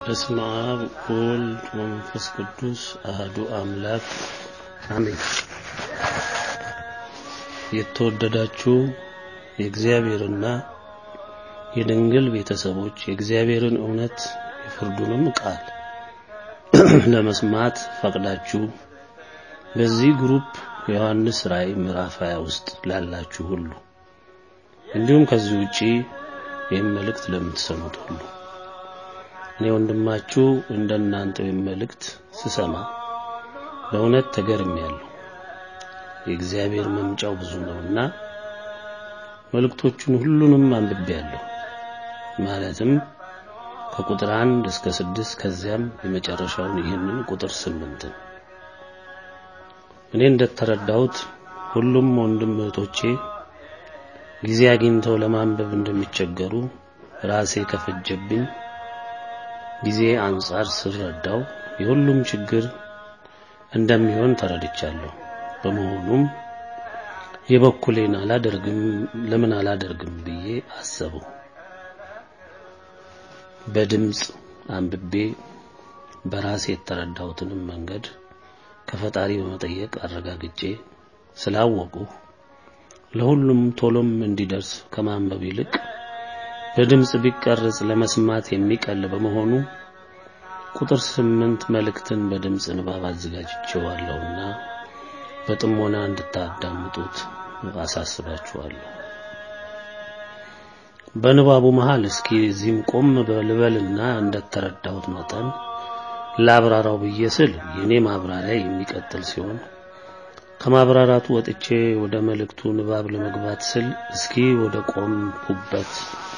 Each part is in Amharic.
በስመ አብ ወወልድ ወመንፈስ ቅዱስ አህዱ አምላክ አሜን። የተወደዳችሁ የእግዚአብሔርና የድንግል ቤተሰቦች የእግዚአብሔርን እውነት የፍርዱንም ቃል ለመስማት ፈቅዳችሁ በዚህ ግሩፕ የዮሐንስ ራእይ ምዕራፍ 20 ውስጥ ላላችሁ ሁሉ እንዲሁም ከዚህ ውጪ ይህን መልእክት ለምትሰሙት ሁሉ እኔ ወንድማችሁ እንደናንተው ይህን መልእክት ስሰማ በእውነት ተገርሜያለሁ። የእግዚአብሔር መምጫው ብዙ ነውና መልእክቶቹን ሁሉንም አንብቤያለሁ። ማለትም ከቁጥር አንድ እስከ ስድስት ከዚያም የመጨረሻውን ይህንን ቁጥር ስምንትን እኔ እንደተረዳሁት ሁሉም ወንድም እህቶቼ ጊዜ አግኝተው ለማንበብ እንደሚቸገሩ ራሴ ከፈጀብኝ ጊዜ አንጻር ስረዳው የሁሉም ችግር እንደሚሆን ተረድቻለሁ። በመሆኑም የበኩሌን አላደርግም ለምን አላደርግም ብዬ አሰበው። በድምፅ አንብቤ በራሴ የተረዳሁትንም መንገድ ከፈጣሪ በመጠየቅ አረጋግጬ ስላወቁ ለሁሉም ቶሎም እንዲደርስ ከማንበብ ይልቅ በድምፅ ቢቀርጽ ለመስማት የሚቀል በመሆኑ ቁጥር ስምንት መልእክትን በድምፅ ንባብ አዘጋጅቼዋለሁና በጥሞና እንድታዳምጡት አሳስባችኋለሁ። በንባቡ መሃል እስኪ እዚህም ቆም በልበልና እንደተረዳሁት መጠን ላብራራው ብዬ ስል የኔ ማብራሪያ የሚቀጥል ሲሆን ከማብራራቱ ወጥቼ ወደ መልእክቱ ንባብ ለመግባት ስል እስኪ ወደ ቆምኩበት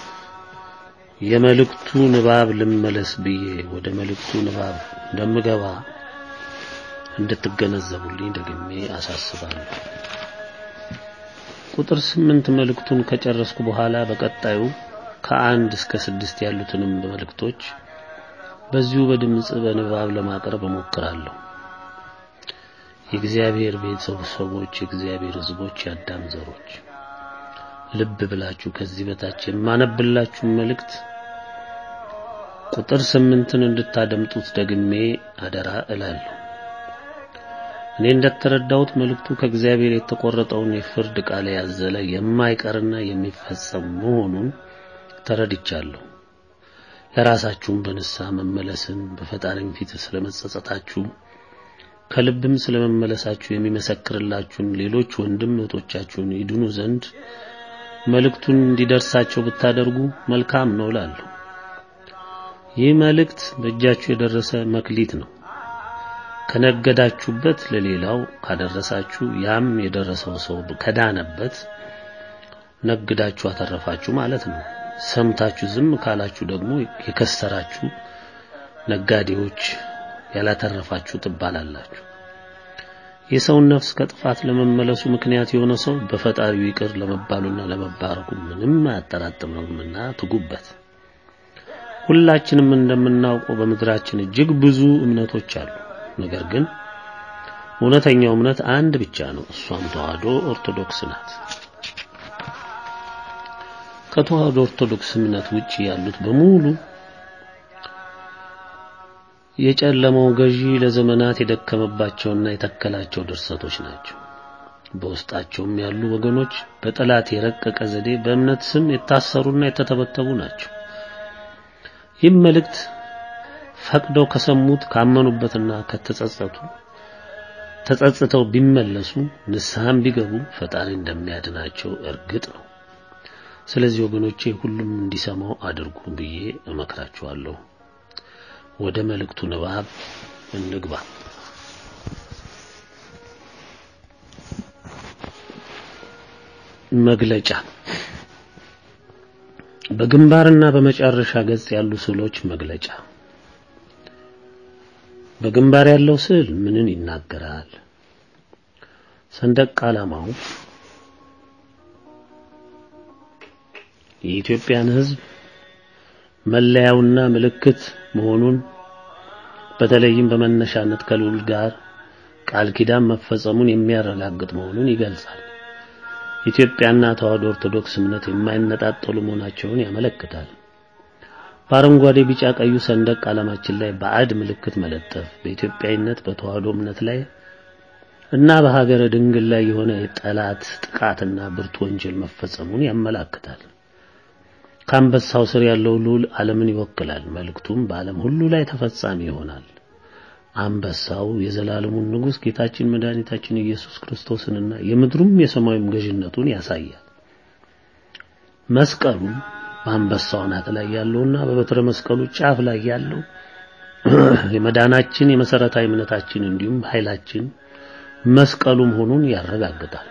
የመልእክቱ ንባብ ልመለስ ብዬ ወደ መልእክቱ ንባብ እንደምገባ እንድትገነዘቡልኝ ደግሜ አሳስባለሁ። ቁጥር ስምንት መልእክቱን ከጨረስኩ በኋላ በቀጣዩ ከአንድ እስከ ስድስት ያሉትንም መልእክቶች በዚሁ በድምጽ በንባብ ለማቅረብ እሞክራለሁ። የእግዚአብሔር ቤተሰቦች፣ የእግዚአብሔር ሕዝቦች፣ የአዳም ዘሮች ልብ ብላችሁ ከዚህ በታች የማነብላችሁ መልእክት ቁጥር ስምንትን እንድታደምጡት ደግሜ አደራ እላለሁ። እኔ እንደተረዳሁት መልእክቱ ከእግዚአብሔር የተቆረጠውን የፍርድ ቃል ያዘለ የማይቀርና የሚፈጸም መሆኑን ተረድቻለሁ። ለራሳችሁም በንስሐ መመለስን በፈጣሪም ፊት ስለመጸጸታችሁ ከልብም ስለመመለሳችሁ የሚመሰክርላችሁን ሌሎች ወንድም እህቶቻችሁን ይድኑ ዘንድ መልእክቱን እንዲደርሳቸው ብታደርጉ መልካም ነው እላለሁ። ይህ መልእክት በእጃችሁ የደረሰ መክሊት ነው። ከነገዳችሁበት ለሌላው ካደረሳችሁ ያም የደረሰው ሰው ከዳነበት ነግዳችሁ አተረፋችሁ ማለት ነው። ሰምታችሁ ዝም ካላችሁ ደግሞ የከሰራችሁ ነጋዴዎች ያላተረፋችሁ ትባላላችሁ። የሰውን ነፍስ ከጥፋት ለመመለሱ ምክንያት የሆነ ሰው በፈጣሪው ይቅር ለመባሉና ለመባረኩ ምንም አያጠራጥምምና ትጉበት። ሁላችንም እንደምናውቀው በምድራችን እጅግ ብዙ እምነቶች አሉ። ነገር ግን እውነተኛው እምነት አንድ ብቻ ነው። እሷም ተዋህዶ ኦርቶዶክስ ናት። ከተዋህዶ ኦርቶዶክስ እምነት ውጪ ያሉት በሙሉ የጨለማው ገዢ ለዘመናት የደከመባቸውና የተከላቸው ድርሰቶች ናቸው። በውስጣቸውም ያሉ ወገኖች በጠላት የረቀቀ ዘዴ በእምነት ስም የታሰሩና የተተበተቡ ናቸው። ይህም መልእክት ፈቅደው ከሰሙት ካመኑበትና ከተጸጸቱ ተጸጽተው ቢመለሱ ንስሐም ቢገቡ ፈጣሪ እንደሚያድናቸው እርግጥ ነው። ስለዚህ ወገኖቼ ሁሉም እንዲሰማው አድርጉ ብዬ እመክራችኋለሁ። ወደ መልእክቱ ንባብ እንግባ። መግለጫ በግንባርና በመጨረሻ ገጽ ያሉ ስዕሎች መግለጫ በግንባር ያለው ስዕል ምንን ይናገራል? ሰንደቅ ዓላማው የኢትዮጵያን ሕዝብ መለያውና ምልክት መሆኑን በተለይም በመነሻነት ከልዑል ጋር ቃል ኪዳን መፈጸሙን የሚያረጋግጥ መሆኑን ይገልጻል። ኢትዮጵያና ተዋህዶ ኦርቶዶክስ እምነት የማይነጣጠሉ መሆናቸውን ያመለክታል። በአረንጓዴ ቢጫ ቀዩ ሰንደቅ ዓላማችን ላይ ባዕድ ምልክት መለጠፍ በኢትዮጵያዊነት በተዋህዶ እምነት ላይ እና በሀገረ ድንግል ላይ የሆነ የጠላት ጥቃትና ብርቱ ወንጀል መፈጸሙን ያመላክታል። ከአንበሳው ስር ያለው ልዑል ዓለምን ይወክላል። መልእክቱም በዓለም ሁሉ ላይ ተፈጻሚ ይሆናል። አንበሳው የዘላለሙን ንጉሥ ጌታችን መድኃኒታችን ኢየሱስ ክርስቶስንና የምድሩም የሰማዩም ገዥነቱን ያሳያል። መስቀሉ በአንበሳው አናት ላይ ያለውና በበትረ መስቀሉ ጫፍ ላይ ያለው የመዳናችን የመሰረታዊ እምነታችን እንዲሁም ኃይላችን መስቀሉ መሆኑን ያረጋግጣል።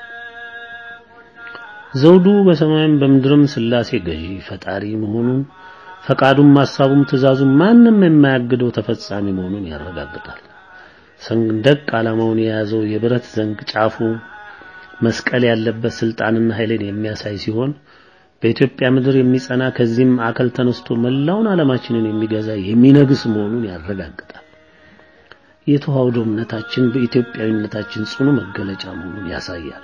ዘውዱ በሰማይም በምድርም ሥላሴ ገዢ ፈጣሪ መሆኑን ፈቃዱም ሐሳቡም ትእዛዙም ማንም የማያግደው ተፈጻሚ መሆኑን ያረጋግጣል። ሰንደቅ ዓላማውን የያዘው የብረት ዘንግ ጫፉ መስቀል ያለበት ስልጣንና ኃይልን የሚያሳይ ሲሆን በኢትዮጵያ ምድር የሚጸና ከዚህም ማዕከል ተነስቶ መላውን ዓለማችንን የሚገዛ የሚነግስ መሆኑን ያረጋግጣል። የተዋህዶ እምነታችን በኢትዮጵያዊነታችን ጽኑ መገለጫ መሆኑን ያሳያል።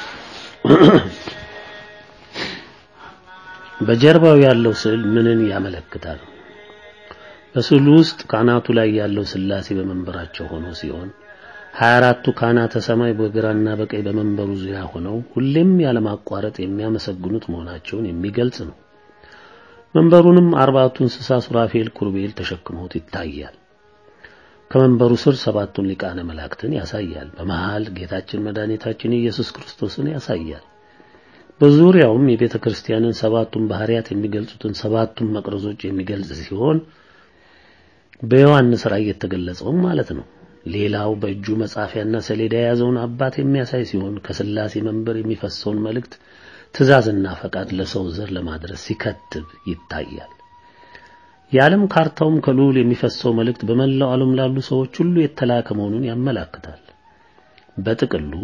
በጀርባው ያለው ስዕል ምንን ያመለክታል? በስዕሉ ውስጥ ካህናቱ ላይ ያለው ሥላሴ በመንበራቸው ሆኖ ሲሆን 24ቱ ካህናተ ሰማይ በግራና በቀኝ በመንበሩ ዙሪያ ሆነው ሁሌም ያለማቋረጥ የሚያመሰግኑት መሆናቸውን የሚገልጽ ነው። መንበሩንም አርባቱ እንስሳ ሱራፌል፣ ኩሩቤል ተሸክመውት ይታያል። ከመንበሩ ስር ሰባቱን ሊቃነ መላእክትን ያሳያል። በመሃል ጌታችን መድኃኒታችን ኢየሱስ ክርስቶስን ያሳያል። በዙሪያውም የቤተ ክርስቲያንን ሰባቱን ባህሪያት የሚገልጹትን ሰባቱን መቅረዞች የሚገልጽ ሲሆን በዮሐንስ ራእይ የተገለጸውም ማለት ነው። ሌላው በእጁ መጻፊያና ሰሌዳ የያዘውን አባት የሚያሳይ ሲሆን ከሥላሴ መንበር የሚፈሰውን መልእክት ትእዛዝና ፈቃድ ለሰው ዘር ለማድረስ ሲከትብ ይታያል። የዓለም ካርታውም ከልዑል የሚፈሰው መልእክት በመላው ዓለም ላሉ ሰዎች ሁሉ የተላከ መሆኑን ያመላክታል። በጥቅሉ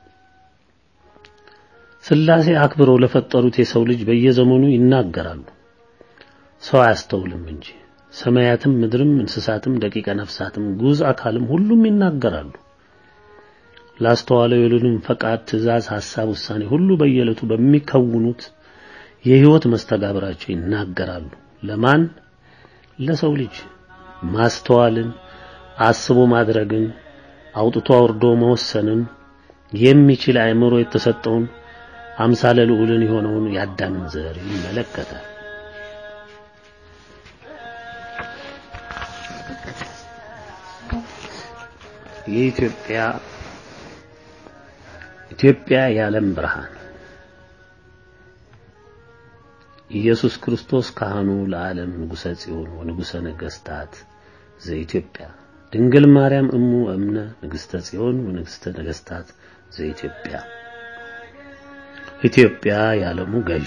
ሥላሴ አክብረው ለፈጠሩት የሰው ልጅ በየዘመኑ ይናገራሉ፣ ሰው አያስተውልም እንጂ ሰማያትም ምድርም እንስሳትም ደቂቀ ነፍሳትም ጉዝ አካልም ሁሉም ይናገራሉ። ላስተዋለው የልዑልን ፈቃድ፣ ትእዛዝ፣ ሐሳብ፣ ውሳኔ ሁሉ በየዕለቱ በሚከውኑት የሕይወት መስተጋብራቸው ይናገራሉ። ለማን? ለሰው ልጅ ማስተዋልን፣ አስቦ ማድረግን፣ አውጥቶ አውርዶ መወሰንን የሚችል አእምሮ የተሰጠውን አምሳለ ልዑልን የሆነውን የአዳምን ዘር ይመለከታል። የኢትዮጵያ ኢትዮጵያ የዓለም ብርሃን ኢየሱስ ክርስቶስ ካህኑ ለዓለም ንጉሠ ጽዮን ወንጉሠ ነገሥታት ዘኢትዮጵያ ድንግል ማርያም እሙ እምነ ንግሥተ ጽዮን ወንግሥተ ነገሥታት ዘኢትዮጵያ ኢትዮጵያ የዓለሙ ገዥ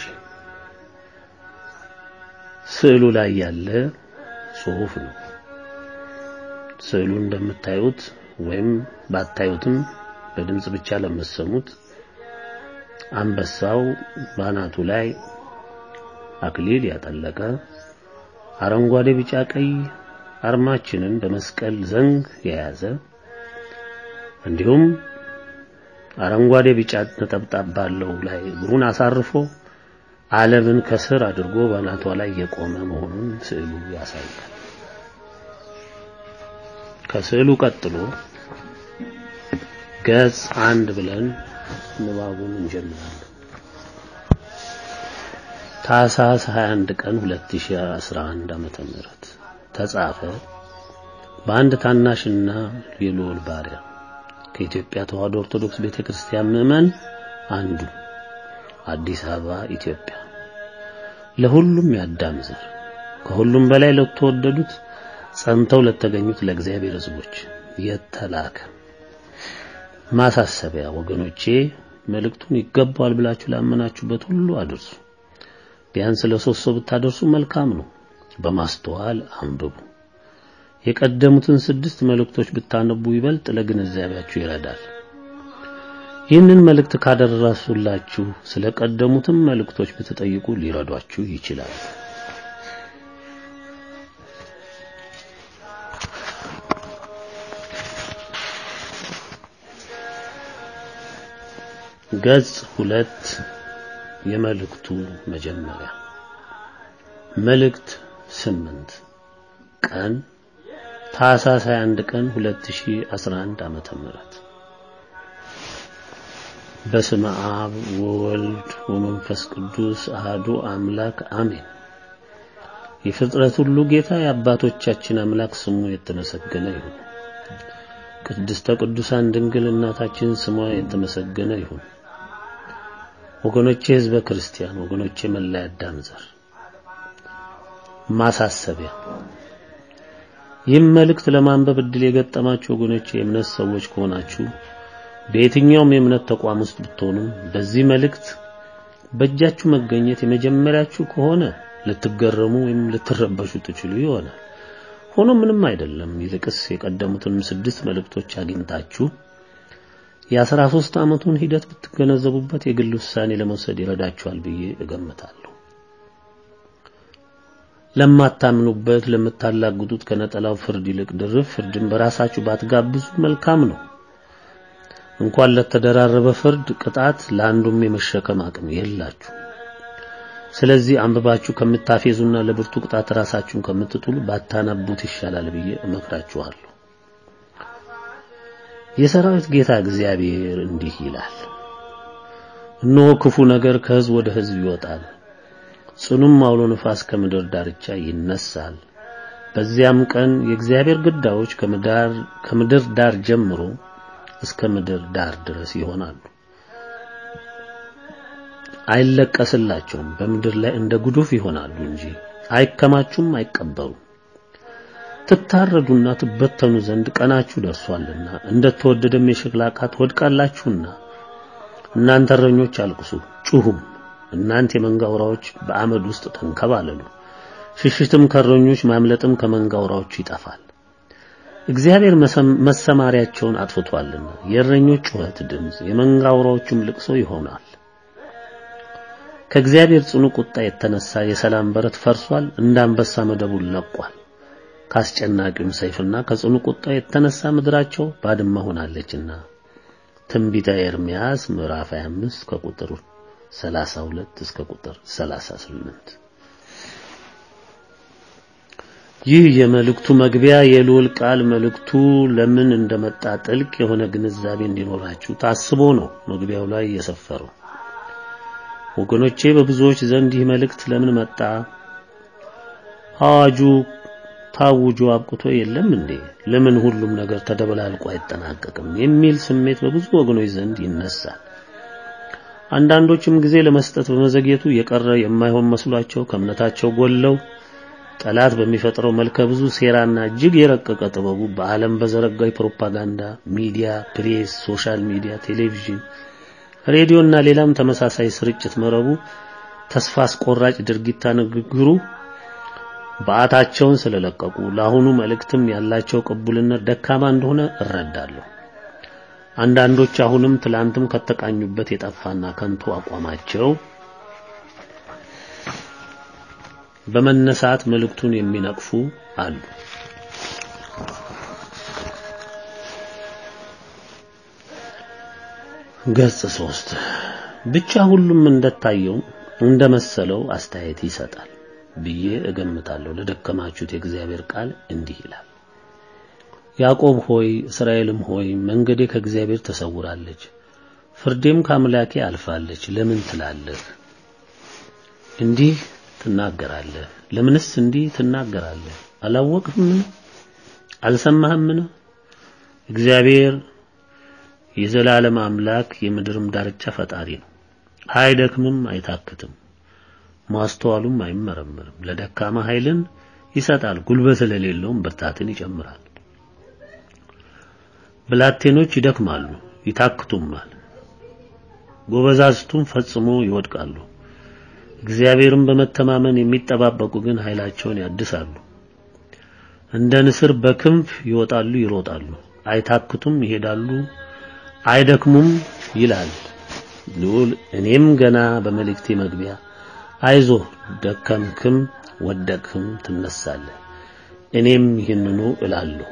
ስዕሉ ላይ ያለ ጽሑፍ ነው። ስዕሉ እንደምታዩት ወይም ባታዩትም በድምጽ ብቻ ለምትሰሙት አንበሳው ባናቱ ላይ አክሊል ያጠለቀ አረንጓዴ፣ ቢጫ፣ ቀይ አርማችንን በመስቀል ዘንግ የያዘ እንዲሁም አረንጓዴ ቢጫ ነጠብጣብ ባለው ላይ እግሩን አሳርፎ ዓለምን ከስር አድርጎ ባናቷ ላይ የቆመ መሆኑን ስዕሉ ያሳያል። ከስዕሉ ቀጥሎ ገጽ አንድ ብለን ንባቡን እንጀምራለን። ታኅሳስ 21 ቀን 2011 ዓመተ ምህረት ተጻፈ በአንድ ታናሽና የልዑል ባሪያ ከኢትዮጵያ ተዋሕዶ ኦርቶዶክስ ቤተክርስቲያን ምዕመን አንዱ አዲስ አበባ ኢትዮጵያ ለሁሉም ያዳም ዘር ከሁሉም በላይ ለተወደዱት ጸንተው ለተገኙት ለእግዚአብሔር ሕዝቦች የተላከ ማሳሰቢያ ወገኖቼ መልእክቱን ይገባዋል ብላችሁ ላመናችሁበት ሁሉ አድርሱ። ቢያንስ ለሶስት ሰው ብታደርሱ መልካም ነው። በማስተዋል አንብቡ። የቀደሙትን ስድስት መልእክቶች ብታነቡ ይበልጥ ለግንዛቤያችሁ ይረዳል። ይህንን መልእክት ካደረሱላችሁ ስለ ቀደሙትም መልእክቶች ብትጠይቁ ሊረዷችሁ ይችላል። ገጽ ሁለት የመልእክቱ መጀመሪያ መልእክት ስምንት ቀን ታኅሳስ 21 ቀን 2011 ዓመተ ምህረት በስመ አብ ወወልድ ወመንፈስ ቅዱስ አህዱ አምላክ አሜን። የፍጥረት ሁሉ ጌታ የአባቶቻችን አምላክ ስሙ የተመሰገነ ይሁን። ቅድስተ ቅዱሳን ድንግል እናታችን ስሟ የተመሰገነ ይሁን። ወገኖቼ ሕዝበ ክርስቲያን፣ ወገኖቼ መላ አዳም ዘር ማሳሰቢያ ይህም መልእክት ለማንበብ እድል የገጠማችሁ ወገኖቼ የእምነት ሰዎች ከሆናችሁ በየትኛውም የእምነት ተቋም ውስጥ ብትሆኑ በዚህ መልእክት በእጃችሁ መገኘት የመጀመሪያችሁ ከሆነ ልትገረሙ ወይም ልትረበሹ ትችሉ ይሆናል። ሆኖ ምንም አይደለም። ይልቅስ የቀደሙትን ስድስት መልእክቶች አግኝታችሁ የአስራ ሦስት ዓመቱን ሂደት ብትገነዘቡበት የግል ውሳኔ ለመውሰድ ይረዳችኋል ብዬ እገምታለሁ። ለማታምኑበት ለምታላግጡት ከነጠላው ፍርድ ይልቅ ድርብ ፍርድን በራሳችሁ ባትጋብዙ መልካም ነው። እንኳን ለተደራረበ ፍርድ ቅጣት ለአንዱም የመሸከም አቅም የላችሁ። ስለዚህ አንብባችሁ ከምታፌዙና ለብርቱ ቅጣት ራሳችሁን ከምትጥሉ ባታነቡት ይሻላል ብዬ እመክራችኋለሁ። የሰራዊት ጌታ እግዚአብሔር እንዲህ ይላል፣ እነሆ ክፉ ነገር ከሕዝብ ወደ ሕዝብ ይወጣል፣ ጽኑም አውሎ ነፋስ ከምድር ዳርቻ ይነሳል። በዚያም ቀን የእግዚአብሔር ግዳዮች ከምድር ዳር ጀምሮ እስከ ምድር ዳር ድረስ ይሆናሉ። አይለቀስላቸውም። በምድር ላይ እንደ ጉዱፍ ይሆናሉ እንጂ አይከማቹም፣ አይቀበሩም። ትታረዱና ትበተኑ ዘንድ ቀናችሁ ደርሷልና እንደተወደደም የሸክላ ዕቃ ትወድቃላችሁና እናንተ እረኞች አልቅሱ ጩሁም። እናንተ የመንጋ አውራዎች በአመድ ውስጥ ተንከባለሉ። ሽሽትም ከእረኞች ማምለጥም ከመንጋ አውራዎች ይጠፋል። እግዚአብሔር መሰማሪያቸውን አጥፍቷልና የእረኞች ጩኸት ድምፅ የመንጋ አውራዎችም ልቅሶ ይሆናል። ከእግዚአብሔር ጽኑ ቁጣ የተነሳ የሰላም በረት ፈርሷል፣ እንደ አንበሳ መደቡን ለቋል። ከአስጨናቂውም ሰይፍና ከጽኑ ቁጣ የተነሳ ምድራቸው ባድማ ሆናለችና። ትንቢተ ኤርምያስ ምዕራፍ 25 ከቁጥር 32 እስከ ቁጥር 38። ይህ የመልእክቱ መግቢያ የልዑል ቃል መልእክቱ ለምን እንደመጣ ጥልቅ የሆነ ግንዛቤ እንዲኖራችሁ ታስቦ ነው መግቢያው ላይ የሰፈረው። ወገኖቼ በብዙዎች ዘንድ ይህ መልእክት ለምን መጣ? አዋጁ ታውጆ አብቅቶ የለም እንዴ? ለምን ሁሉም ነገር ተደበላልቆ አይጠናቀቅም? የሚል ስሜት በብዙ ወገኖች ዘንድ ይነሳል። አንዳንዶችም ጊዜ ለመስጠት በመዘግየቱ የቀረ የማይሆን መስሏቸው ከእምነታቸው ጎለው ጠላት በሚፈጥረው መልከ ብዙ ሴራና እጅግ የረቀቀ ጥበቡ በዓለም በዘረጋው የፕሮፓጋንዳ ሚዲያ፣ ፕሬስ፣ ሶሻል ሚዲያ፣ ቴሌቪዥን ሬዲዮና ሌላም ተመሳሳይ ስርጭት መረቡ ተስፋ አስቆራጭ ድርጊታ ንግግሩ በዓታቸውን ስለለቀቁ ለአሁኑ መልእክትም ያላቸው ቅቡልነት ደካማ እንደሆነ እረዳለሁ። አንዳንዶች አሁንም ትላንትም ከተቃኙበት የጠፋና ከንቱ አቋማቸው በመነሳት መልእክቱን የሚነቅፉ አሉ። ገጽ ሶስት ብቻ ሁሉም እንደታየው እንደመሰለው አስተያየት ይሰጣል ብዬ እገምታለሁ። ለደከማችሁት የእግዚአብሔር ቃል እንዲህ ይላል፣ ያዕቆብ ሆይ እስራኤልም ሆይ መንገዴ ከእግዚአብሔር ተሰውራለች፣ ፍርዴም ከአምላኬ አልፋለች ለምን ትላለህ? እንዲህ ትናገራለህ? ለምንስ እንዲህ ትናገራለህ? አላወቅህምን? አልሰማህምን? እግዚአብሔር የዘላለም አምላክ የምድርም ዳርቻ ፈጣሪ ነው። አይደክምም፣ አይታክትም፣ ማስተዋሉም አይመረምርም። ለደካማ ኃይልን ይሰጣል፣ ጉልበት ለሌለውም ብርታትን ይጨምራል። ብላቴኖች ይደክማሉ፣ ይታክቱማል፣ ጎበዛዝቱም ፈጽሞ ይወድቃሉ። እግዚአብሔርን በመተማመን የሚጠባበቁ ግን ኃይላቸውን ያድሳሉ። እንደ ንስር በክንፍ ይወጣሉ፣ ይሮጣሉ፣ አይታክቱም፣ ይሄዳሉ አይደክሙም ይላል ልዑል። እኔም ገና በመልእክቴ መግቢያ አይዞህ ደከምክም ወደቅህም ትነሳለህ፣ እኔም ይህንኑ እላለሁ፣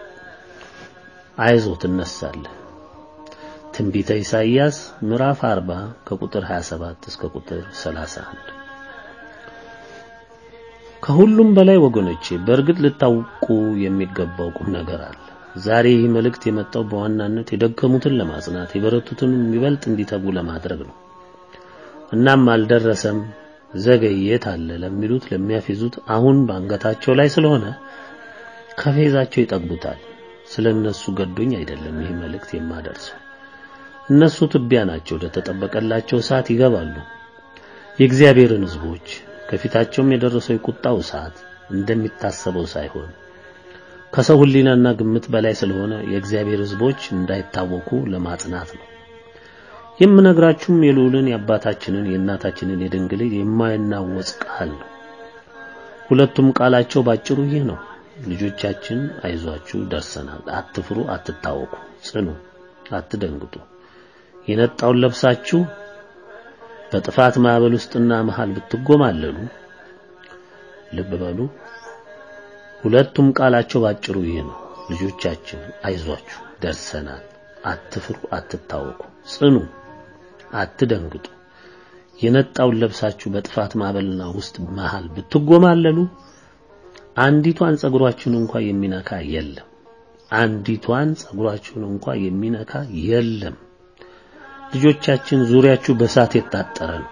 አይዞህ ትነሳለህ። ትንቢተ ኢሳይያስ ምዕራፍ 40 ከቁጥር 27 እስከ ቁጥር 31። ከሁሉም በላይ ወገኖቼ በእርግጥ ልታውቁ የሚገባው ቁም ነገር አለ። ዛሬ ይህ መልእክት የመጣው በዋናነት የደከሙትን ለማጽናት የበረቱትን የሚበልጥ እንዲተጉ ለማድረግ ነው። እናም አልደረሰም ዘገየት አለ ለሚሉት ለሚያፌዙት አሁን በአንገታቸው ላይ ስለሆነ ከፌዛቸው ይጠግቡታል። ስለነሱ ገዶኝ አይደለም ይህ መልእክት የማደርሰው። እነሱ ትቢያ ናቸው፣ ወደ ተጠበቀላቸው ሰዓት ይገባሉ። የእግዚአብሔርን ሕዝቦች ከፊታቸውም የደረሰው የቁጣው ሰዓት እንደሚታሰበው ሳይሆን ከሰው ሕሊናና ግምት በላይ ስለሆነ የእግዚአብሔር ሕዝቦች እንዳይታወኩ ለማጽናት ነው። የምነግራችሁም የልዑልን የአባታችንን የእናታችንን የድንግል የማይናወጽ ቃል ነው። ሁለቱም ቃላቸው ባጭሩ ይህ ነው። ልጆቻችን አይዟችሁ፣ ደርሰናል። አትፍሩ፣ አትታወኩ፣ ጽኑ፣ አትደንግጡ። የነጣውን ለብሳችሁ በጥፋት ማዕበል ውስጥና መሃል ብትጎማለሉ ልብ በሉ። ሁለቱም ቃላቸው ባጭሩ ይህ ነው። ልጆቻችን አይዟችሁ፣ ደርሰናል። አትፍሩ፣ አትታወኩ፣ ጽኑ፣ አትደንግጡ። የነጣውን ለብሳችሁ በጥፋት ማዕበልና ውስጥ መሃል ብትጎማለሉ አንዲቷን ጸጉራችሁን እንኳን የሚነካ የለም። አንዲቷን ጸጉራችሁን እንኳን የሚነካ የለም። ልጆቻችን ዙሪያችሁ በእሳት የታጠረ ነው።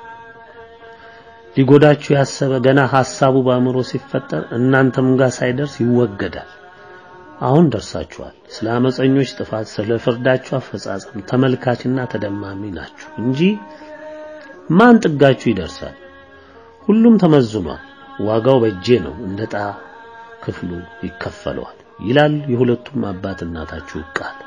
ሊጎዳችሁ ያሰበ ገና ሐሳቡ በአእምሮ ሲፈጠር እናንተም ጋር ሳይደርስ ይወገዳል። አሁን ደርሳችኋል። ስለ አመፀኞች ጥፋት፣ ስለ ፍርዳችሁ አፈጻጸም ተመልካችና ተደማሚ ናችሁ እንጂ ማን ጥጋችሁ ይደርሳል? ሁሉም ተመዝኗል። ዋጋው በእጄ ነው፣ እንደ ዕጣ ክፍሉ ይከፈለዋል ይላል የሁለቱም አባት እናታችሁ ቃል።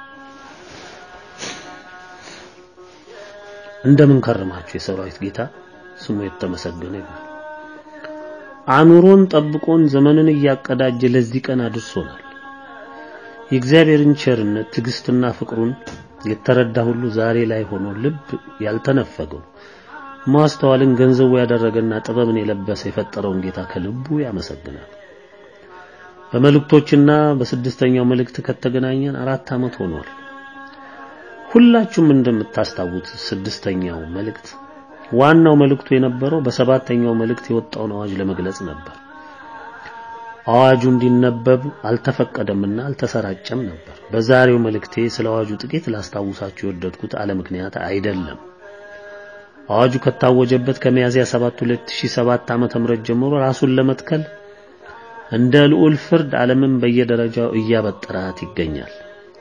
እንደምን ከረማችሁ የሰራዊት ጌታ ስሙ የተመሰገነ ይሁን። አኑሮን ጠብቆን ዘመንን እያቀዳጀ ለዚህ ቀን አድርሶናል። የእግዚአብሔርን ቸርነት ትዕግስትና ፍቅሩን የተረዳ ሁሉ ዛሬ ላይ ሆኖ ልብ ያልተነፈገው ማስተዋልን ገንዘቡ ያደረገና ጥበብን የለበሰ የፈጠረውን ጌታ ከልቡ ያመሰግናል። በመልእክቶችና በስድስተኛው መልእክት ከተገናኘን አራት ዓመት ሆኗል። ሁላችሁም እንደምታስታውት ስድስተኛው መልእክት ዋናው መልእክቱ የነበረው በሰባተኛው መልእክት የወጣውን አዋጅ ለመግለጽ ነበር። አዋጁ እንዲነበብ አልተፈቀደምና አልተሰራጨም ነበር። በዛሬው መልእክቴ ስለ አዋጁ ጥቂት ላስታውሳችሁ የወደድኩት አለ ምክንያት አይደለም። አዋጁ ከታወጀበት ከሚያዝያ 7 2007 ዓመተ ምህረት ጀምሮ ራሱን ለመትከል እንደ ልዑል ፍርድ ዓለምን በየደረጃው እያበጠራት ይገኛል።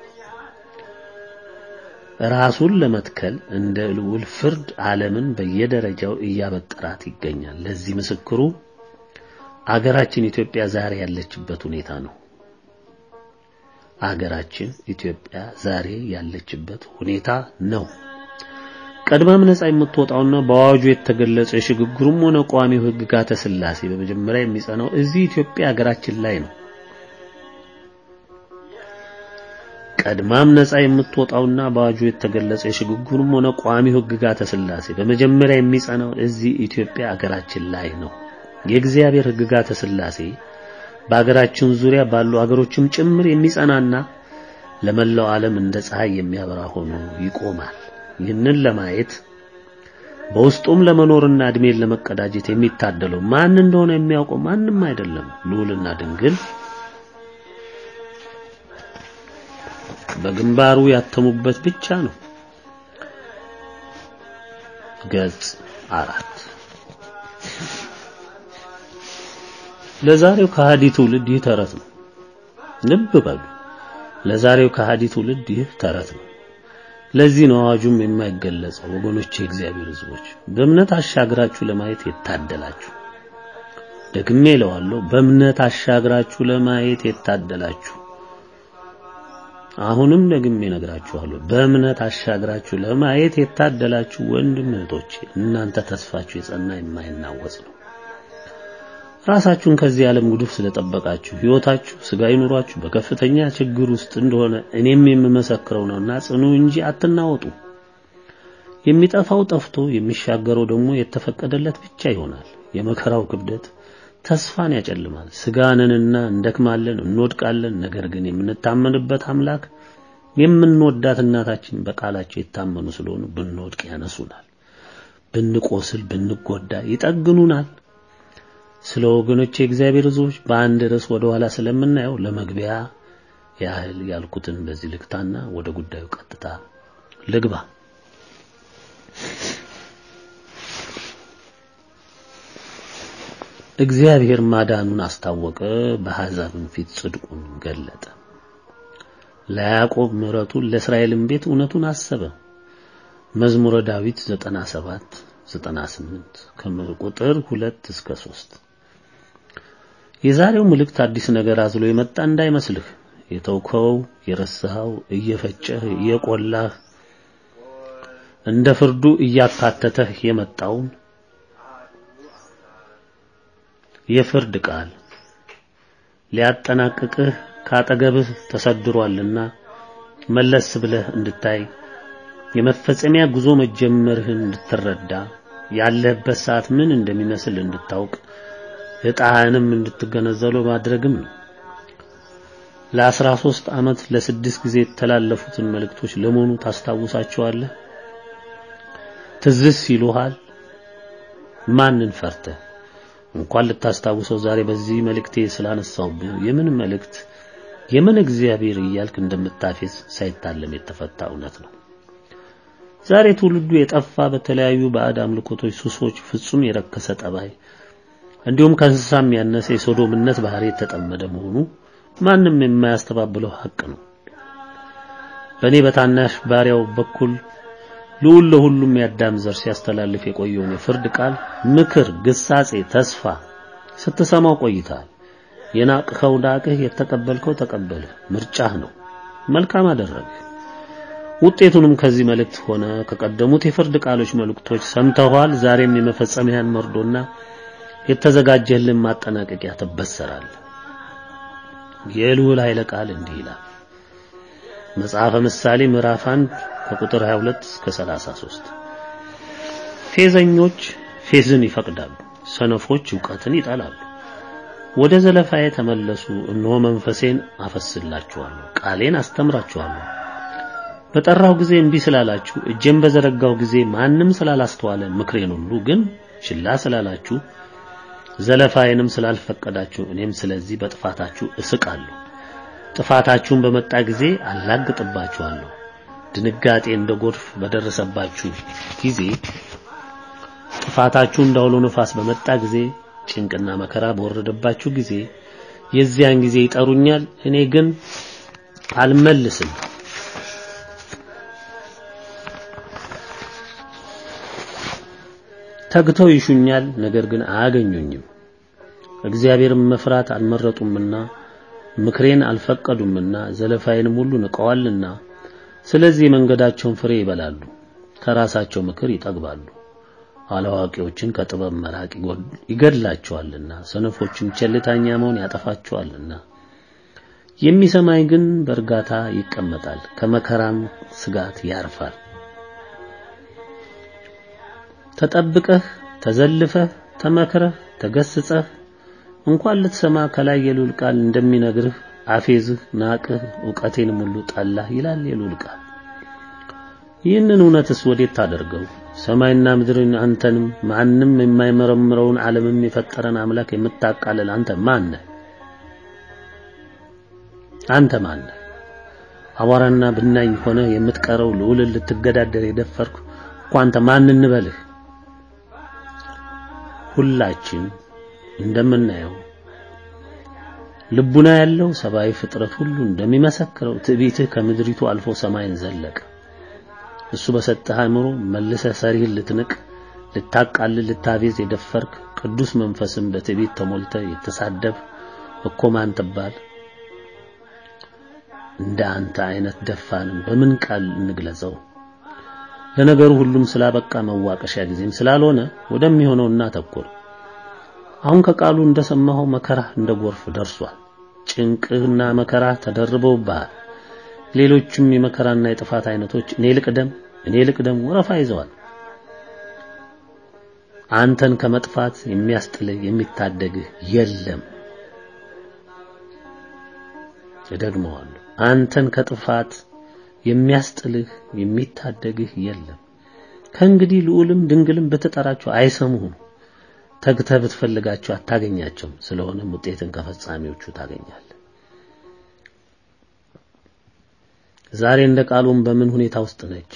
ራሱን ለመትከል እንደ ልዑል ፍርድ ዓለምን በየደረጃው እያበጠራት ይገኛል። ለዚህ ምስክሩ አገራችን ኢትዮጵያ ዛሬ ያለችበት ሁኔታ ነው። አገራችን ኢትዮጵያ ዛሬ ያለችበት ሁኔታ ነው። ቀድማም ነጻ የምትወጣውና በአዋጁ የተገለጸው የሽግግሩም ሆነ ቋሚው ሕግጋተ ሥላሴ በመጀመሪያ የሚጸናው እዚህ ኢትዮጵያ ሀገራችን ላይ ነው። ቀድማም ነጻ የምትወጣውና በአዋጁ የተገለጸው የሽግግሩም ሆነ ቋሚው ሕግጋተ ሥላሴ በመጀመሪያ የሚጸናው እዚህ ኢትዮጵያ ሀገራችን ላይ ነው። የእግዚአብሔር ሕግጋተ ሥላሴ በሀገራችን ዙሪያ ባሉ አገሮችም ጭምር የሚጸናና ለመላው ዓለም እንደ ፀሐይ የሚያበራ ሆኖ ይቆማል። ይህንን ለማየት በውስጡም ለመኖርና እድሜን ለመቀዳጀት የሚታደለው ማን እንደሆነ የሚያውቀው ማንም አይደለም፣ ልዑልና ድንግል በግንባሩ ያተሙበት ብቻ ነው። ገጽ አራት ለዛሬው ከሃዲ ትውልድ ይህ ተረት ነው። ልብ በሉ፣ ለዛሬው ከሃዲ ትውልድ ይህ ተረት ነው። ለዚህ ነው አዋጁም የማይገለጸው። ወገኖች፣ የእግዚአብሔር ሕዝቦች በእምነት አሻግራችሁ ለማየት የታደላችሁ፣ ደግሜ እለዋለሁ፣ በእምነት አሻግራችሁ ለማየት የታደላችሁ። አሁንም ደግሜ እነግራችኋለሁ፣ በእምነት አሻግራችሁ ለማየት የታደላችሁ ወንድም እህቶች፣ እናንተ ተስፋችሁ የጸና የማይናወጽ ነው። ራሳችሁን ከዚህ ዓለም ጉድፍ ስለጠበቃችሁ ሕይወታችሁ ስጋዊ ኑሯችሁ በከፍተኛ ችግር ውስጥ እንደሆነ እኔም የምመሰክረው ነውና ጽኑ እንጂ አትናወጡ። የሚጠፋው ጠፍቶ የሚሻገረው ደግሞ የተፈቀደለት ብቻ ይሆናል። የመከራው ክብደት ተስፋን ያጨልማል። ስጋንንና እንደክማለን፣ እንወድቃለን። ነገር ግን የምንታመንበት አምላክ የምንወዳት እናታችን በቃላቸው የታመኑ ስለሆኑ ብንወድቅ ያነሱናል፣ ብንቆስል ብንጎዳ ይጠግኑናል። ስለ ወገኖች የእግዚአብሔር ሕዝቦች በአንድ ርዕስ ወደ ኋላ ስለምናየው ለመግቢያ ያህል ያልኩትን በዚህ ልክታና ወደ ጉዳዩ ቀጥታ ልግባ። እግዚአብሔር ማዳኑን አስታወቀ፣ በአሕዛብም ፊት ጽድቁን ገለጠ። ለያዕቆብ ምሕረቱን ለእስራኤልም ቤት እውነቱን አሰበ። መዝሙረ ዳዊት 97 98 ከቁጥር 2 እስከ 3 የዛሬው መልእክት አዲስ ነገር አዝሎ የመጣ እንዳይመስልህ። የተውከው የረሳኸው እየፈጨህ እየቆላህ እንደ ፍርዱ እያካተተህ የመጣውን የፍርድ ቃል ሊያጠናቅቅህ ካጠገብህ ተሰድሯልና መለስ ብለህ እንድታይ የመፈጸሚያ ጉዞ መጀመርህን እንድትረዳ ያለህበት ሰዓት ምን እንደሚመስል እንድታውቅ ዕጣህንም እንድትገነዘሉ ማድረግም ነው። ለአስራ ሦስት ዓመት ለስድስት ጊዜ የተላለፉትን መልእክቶች ለመሆኑ ታስታውሳቸዋለህ? ትዝስ ይሉሃል? ማንን ፈርተህ እንኳን ልታስታውሰው ዛሬ በዚህ መልእክቴ ስላነሳውብህ የምን መልእክት የምን እግዚአብሔር እያልክ እንደምታፌዝ ሳይታለም የተፈታ እውነት ነው። ዛሬ ትውልዱ የጠፋ በተለያዩ ባዕድ አምልኮቶች፣ ሱሶች፣ ፍጹም የረከሰ ጠባይ እንዲሁም ከእንስሳም ያነሰ የሶዶምነት ባህሪ የተጠመደ መሆኑ ማንም የማያስተባብለው ሐቅ ነው። በእኔ በታናሽ ባሪያው በኩል ልዑል ለሁሉም የአዳም ዘር ሲያስተላልፍ የቆየውን የፍርድ ቃል፣ ምክር፣ ግሳጼ፣ ተስፋ ስትሰማው ቆይተሃል። የናቅኸው ናቅህ፣ የተቀበልከው ተቀበልህ። ምርጫህ ነው። መልካም አደረግህ። ውጤቱንም ከዚህ መልእክት ሆነ ከቀደሙት የፍርድ ቃሎች መልእክቶች ሰምተኋል። ዛሬም የመፈጸሚያን መርዶና የተዘጋጀልን ማጠናቀቂያ ትበሰራለህ። የልዑል ኃይለ ቃል እንዲህ ይላል። መጽሐፈ ምሳሌ ምዕራፍ 1 ከቁጥር 22 እስከ 33 ፌዘኞች ፌዝን ይፈቅዳሉ፣ ሰነፎች ዕውቀትን ይጠላሉ። ወደ ዘለፋዬ ተመለሱ፣ እነሆ መንፈሴን አፈስላችኋለሁ፣ ቃሌን አስተምራችኋለሁ። በጠራው ጊዜ እምቢ ስላላችሁ፣ እጄን በዘረጋው ጊዜ ማንም ስላላስተዋለ፣ ምክሬን ሁሉ ግን ችላ ስላላችሁ፣ ዘለፋዬንም ስላልፈቀዳችሁ፣ እኔም ስለዚህ በጥፋታችሁ እስቃለሁ። ጥፋታችሁን በመጣ ጊዜ አላግጥባችኋለሁ። ድንጋጤ እንደ ጎርፍ በደረሰባችሁ ጊዜ፣ ጥፋታችሁ እንዳውሎ ነፋስ በመጣ ጊዜ፣ ጭንቅና መከራ በወረደባችሁ ጊዜ፣ የዚያን ጊዜ ይጠሩኛል፣ እኔ ግን አልመልስም። ተግተው ይሹኛል፣ ነገር ግን አያገኙኝም። እግዚአብሔርን መፍራት አልመረጡምና ምክሬን አልፈቀዱምና ዘለፋዬንም ሁሉ ንቀዋልና፣ ስለዚህ የመንገዳቸውን ፍሬ ይበላሉ፣ ከራሳቸው ምክር ይጠግባሉ። አላዋቂዎችን ከጥበብ መራቅ ይገድላቸዋልና፣ ሰነፎችም ቸልተኛ መሆን ያጠፋቸዋልና። የሚሰማኝ ግን በእርጋታ ይቀመጣል፣ ከመከራም ስጋት ያርፋል። ተጠብቀህ ተዘልፈህ ተመክረህ ተገስጸህ እንኳን ልትሰማ ከላይ የልዑል ቃል እንደሚነግርህ አፌዝህ፣ ናቅህ፣ ዕውቀቴንም ሁሉ ጠላህ ይላል የልዑል ቃል። ይህንን እውነትስ ወዴት ታደርገው? ሰማይና ምድርን አንተንም ማንም የማይመረምረውን ዓለምም የፈጠረን አምላክ የምታቃልል አንተ ማን ነህ? አንተ ማን ነህ? አቧራና ብናኝ ሆነ የምትቀረው ልዑልን ልትገዳደር የደፈርክ እኮ አንተ ማን እንበልህ? ሁላችን እንደምናየው ልቡና ያለው ሰብአዊ ፍጥረት ሁሉ እንደሚመሰክረው ትዕቢትህ ከምድሪቱ አልፎ ሰማይን ዘለቀ። እሱ በሰጠህ አእምሮ መልሰህ ሰሪህን ልትንቅ፣ ልታቃልል፣ ልታቤዝ የደፈርክ ቅዱስ መንፈስን በትዕቢት ተሞልተህ የተሳደብ እኮ ማን ትባል? እንደ አንተ አይነት ደፋንም በምን ቃል እንግለጸው? ለነገሩ ሁሉም ስላበቃ መዋቀሻ ጊዜም ስላልሆነ ወደሚሆነው እናተኩር። አሁን ከቃሉ እንደሰማኸው መከራ እንደ ጎርፍ ደርሷል። ጭንቅና መከራ ተደርበውብሃል። ሌሎችም የመከራና የጥፋት አይነቶች እኔ ልቅደም እኔ ልቅደም ወረፋ ይዘዋል። አንተን ከመጥፋት የሚያስጥልህ የሚታደግህ የለም። እደግመዋለሁ። አንተን ከጥፋት የሚያስጥልህ የሚታደግህ የለም። ከእንግዲህ ልዑልም ድንግልም ብትጠራቸው አይሰሙህም። ተግተህ ብትፈልጋቸው አታገኛቸውም። ስለሆነም ውጤትን ከፈጻሚዎቹ ታገኛለህ። ዛሬ እንደ ቃሉም በምን ሁኔታ ውስጥ ነች?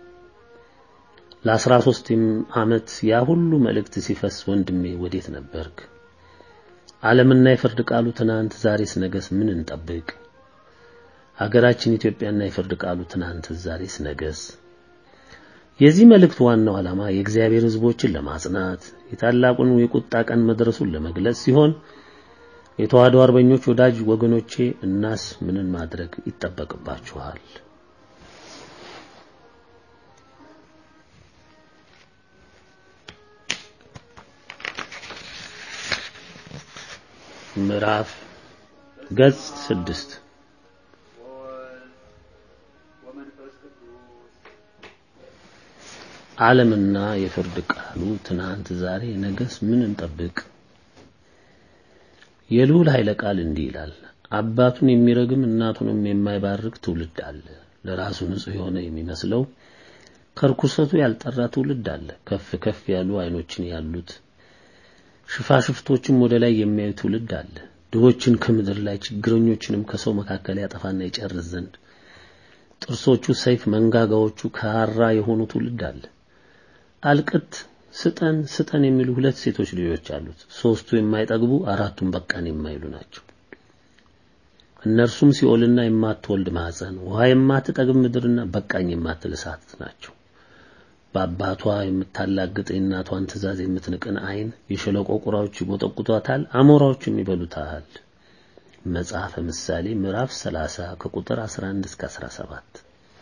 ለአስራ ሦስት ዓመት ያ ሁሉ መልእክት ሲፈስ ወንድሜ ወዴት ነበርክ? ዓለምና የፍርድ ቃሉ ትናንት፣ ዛሬስ ነገስ ምን እንጠብቅ? አገራችን ኢትዮጵያና የፍርድ ቃሉ ትናንት፣ ዛሬስ ነገስ። የዚህ መልእክት ዋናው ዓላማ የእግዚአብሔር ሕዝቦችን ለማጽናት የታላቁን የቁጣ ቀን መድረሱን ለመግለጽ ሲሆን የተዋህዶ አርበኞች ወዳጅ ወገኖቼ እናስ ምንን ማድረግ ይጠበቅባችኋል? ምዕራፍ ገጽ ስድስት ዓለምና የፍርድ ቃሉ ትናንት፣ ዛሬ፣ ነገስ ምን እንጠብቅ? የልዑል ኃይለ ቃል እንዲህ ይላል። አባቱን የሚረግም እናቱንም የማይባርክ ትውልድ አለ። ለራሱ ንጹሕ የሆነ የሚመስለው ከርኩሰቱ ያልጠራ ትውልድ አለ። ከፍ ከፍ ያሉ ዓይኖችን ያሉት ሽፋሽፍቶችም ወደ ላይ የሚያዩ ትውልድ አለ። ድሆችን ከምድር ላይ ችግረኞችንም ከሰው መካከል ያጠፋና ይጨርስ ዘንድ ጥርሶቹ ሰይፍ መንጋጋዎቹ ካራ የሆኑ ትውልድ አለ። አልቅት ስጠን ስጠን የሚሉ ሁለት ሴቶች ልጆች አሉት። ሶስቱ የማይጠግቡ አራቱም በቃን የማይሉ ናቸው። እነርሱም ሲኦልና የማትወልድ ማህፀን፣ ውሃ የማትጠግብ ምድርና በቃኝ የማትል እሳት ናቸው። በአባቷ የምታላግጥ የእናቷን ትእዛዝ የምትንቅን ዓይን የሸለቆ ቁራዎች ይጎጠቁጧታል፣ አሞራዎችም ይበሉታል። መጽሐፈ ምሳሌ ምዕራፍ 30 ከቁጥር 11 እስከ 17።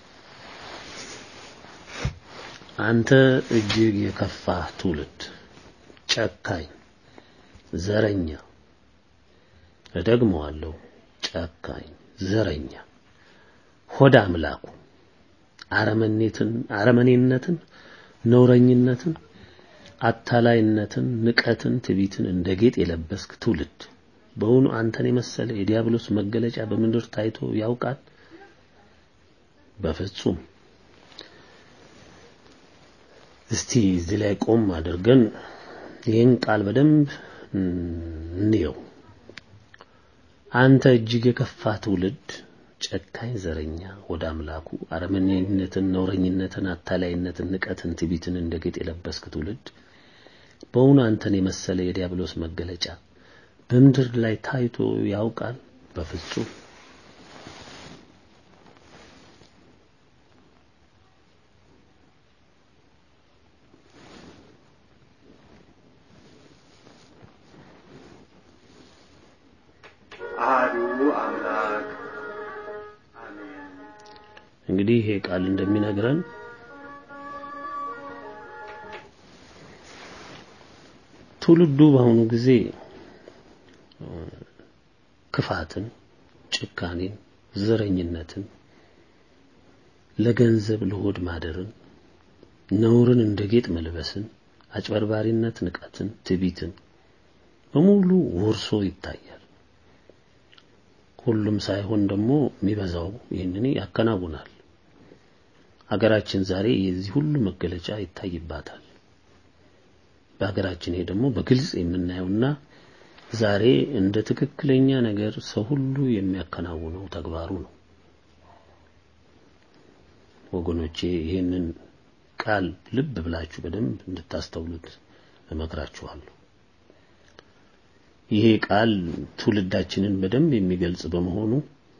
አንተ እጅግ የከፋ ትውልድ፣ ጨካኝ፣ ዘረኛ፣ እደግመዋለሁ፣ ጨካኝ፣ ዘረኛ፣ ሆዳ አምላኩ፣ አረመኔትን አረመኔነትን፣ ነውረኝነትን፣ አታላይነትን፣ ንቀትን፣ ትዕቢትን እንደ ጌጥ የለበስክ ትውልድ በውኑ አንተን የመሰለ የዲያብሎስ መገለጫ በምድር ታይቶ ያውቃል? በፍጹም። እስቲ እዚህ ላይ ቆም አድርገን ይህን ቃል በደንብ እንየው። አንተ እጅግ የከፋ ትውልድ፣ ጨካኝ፣ ዘረኛ፣ ወደ አምላኩ አረመኔነትን፣ ነውረኝነትን፣ አታላይነትን፣ ንቀትን፣ ትዕቢትን እንደ ጌጥ የለበስክ ትውልድ በውኑ አንተን የመሰለ የዲያብሎስ መገለጫ በምድር ላይ ታይቶ ያውቃል? በፍጹም። አሐዱ አምላክ አሜን። እንግዲህ ይሄ ቃል እንደሚነግረን ትውልዱ በአሁኑ ጊዜ ክፋትን፣ ጭካኔን፣ ዘረኝነትን፣ ለገንዘብ ለሆድ ማደርን፣ ነውርን እንደ ጌጥ መልበስን፣ አጭበርባሪነት፣ ንቀትን፣ ትዕቢትን በሙሉ ወርሶ ይታያል። ሁሉም ሳይሆን ደግሞ የሚበዛው ይህንን ያከናውናል። ሀገራችን ዛሬ የዚህ ሁሉ መገለጫ ይታይባታል። በሀገራችን ይሄ ደግሞ በግልጽ የምናየውና ዛሬ እንደ ትክክለኛ ነገር ሰው ሁሉ የሚያከናውነው ተግባሩ ነው። ወገኖቼ ይህንን ቃል ልብ ብላችሁ በደንብ እንድታስተውሉት እመክራችኋለሁ። ይሄ ቃል ትውልዳችንን በደንብ የሚገልጽ በመሆኑ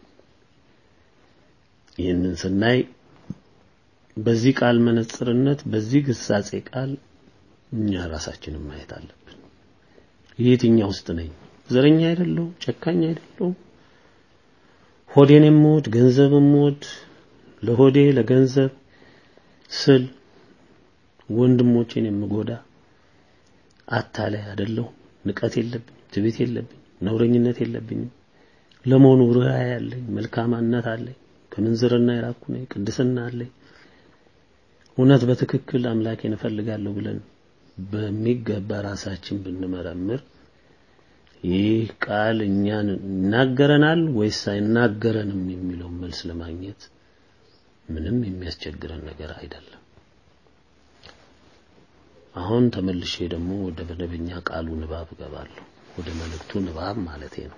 ይህንን ስናይ በዚህ ቃል መነጽርነት በዚህ ግሳጼ ቃል እኛ ራሳችንን ማየት አለብን። የትኛው ውስጥ ነኝ? ዘረኛ አይደለሁ? ጨካኝ አይደለሁ? ሆዴን የምወድ ገንዘብ የምወድ ለሆዴ ለገንዘብ ስል ወንድሞቼን የምጎዳ አታላይ አይደለሁ? ንቀት የለብኝ፣ ትዕቢት የለብኝ፣ ነውረኝነት የለብኝም። ለመሆኑ ርኅራኄ ያለኝ መልካምነት አለኝ፣ ከምንዝርና የራኩ ነኝ፣ ቅድስና አለኝ። እውነት በትክክል አምላኬን እፈልጋለሁ ብለን በሚገባ ራሳችን ብንመረምር ይህ ቃል እኛን ይናገረናል ወይስ አይናገረንም የሚለውን መልስ ለማግኘት ምንም የሚያስቸግረን ነገር አይደለም። አሁን ተመልሼ ደግሞ ወደ መደበኛ ቃሉ ንባብ እገባለሁ። ወደ መልእክቱ ንባብ ማለቴ ነው።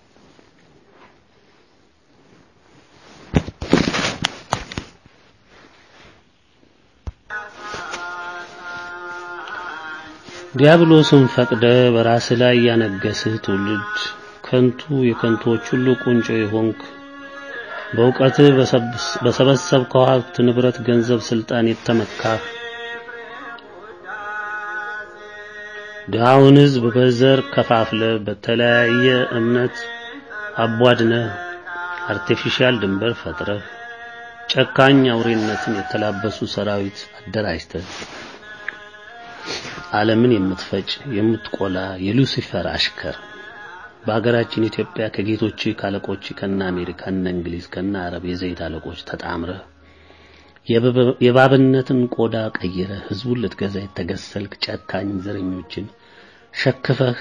ዲያብሎስን ፈቅደ በራስ ላይ ያነገስህ ትውልድ ከንቱ የከንቶች ሁሉ ቁንጮ የሆንክ በእውቀትህ በሰበሰብከው ሀብት፣ ንብረት፣ ገንዘብ፣ ስልጣን የተመካህ ድሃውን ሕዝብ በዘር ከፋፍለ በተለያየ እምነት አቧድነህ አርቲፊሻል ድንበር ፈጥረህ ጨካኝ አውሬነትን የተላበሱ ሰራዊት አደራጅተህ ዓለምን የምትፈጭ የምትቆላ የሉሲፈር አሽከር በሀገራችን ኢትዮጵያ ከጌቶች ካለቆች ከነ አሜሪካ ከነ እንግሊዝ ከነ አረብ የዘይት አለቆች ተጣምረህ የባብነትን ቆዳ ቀይረህ ህዝቡን ልትገዛ የተገሰልክ ጨካኝ ዘረኞችን ሸክፈህ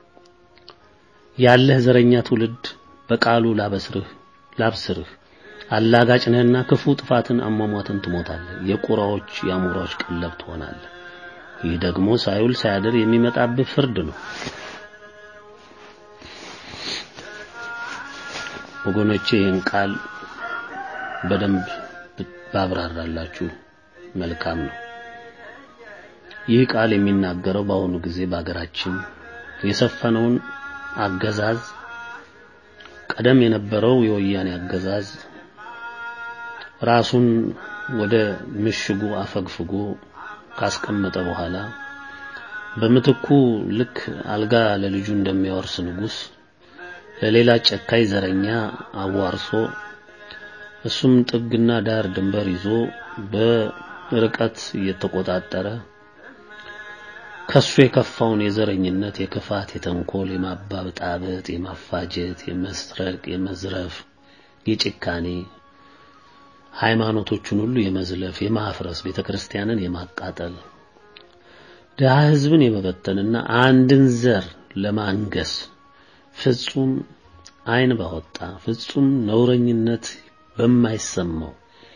ያለህ ዘረኛ ትውልድ በቃሉ ላበስርህ ላብስርህ አላጋጭ ነህና ክፉ ጥፋትን አሟሟትን ትሞታለህ። የቁራዎች የአሞራዎች ቀለብ ትሆናለህ። ይህ ደግሞ ሳይውል ሳያድር የሚመጣብህ ፍርድ ነው። ወገኖቼ ይህን ቃል በደንብ ባብራራላችሁ መልካም ነው። ይህ ቃል የሚናገረው በአሁኑ ጊዜ በአገራችን የሰፈነውን አገዛዝ ቀደም የነበረው የወያኔ አገዛዝ ራሱን ወደ ምሽጉ አፈግፍጎ ካስቀመጠ በኋላ በምትኩ ልክ አልጋ ለልጁ እንደሚያወርስ ንጉሥ ለሌላ ጨካኝ ዘረኛ አዋርሶ እሱም ጥግና ዳር ድንበር ይዞ በርቀት እየተቆጣጠረ ከሱ የከፋውን የዘረኝነት፣ የክፋት፣ የተንኮል፣ የማባብጣበጥ፣ የማፋጀት፣ የመስረቅ፣ የመዝረፍ፣ የጭካኔ ሃይማኖቶቹን ሁሉ የመዝለፍ፣ የማፍረስ፣ ቤተክርስቲያንን የማቃጠል ድሃ ሕዝብን የመበተንና አንድን ዘር ለማንገስ ፍጹም ዓይን ባወጣ ፍጹም ነውረኝነት በማይሰማው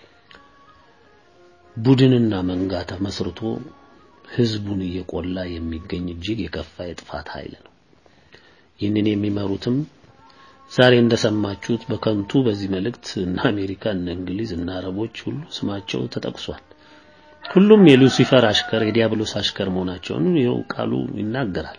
ቡድንና መንጋ ተመስርቶ ህዝቡን እየቆላ የሚገኝ እጅግ የከፋ የጥፋት ኃይል ነው። ይህንን የሚመሩትም ዛሬ እንደሰማችሁት በከንቱ በዚህ መልእክት እነ አሜሪካ እነ እንግሊዝ እነ አረቦች ሁሉ ስማቸው ተጠቅሷል። ሁሉም የሉሲፈር አሽከር የዲያብሎስ አሽከር መሆናቸውን ይኸው ቃሉ ይናገራል።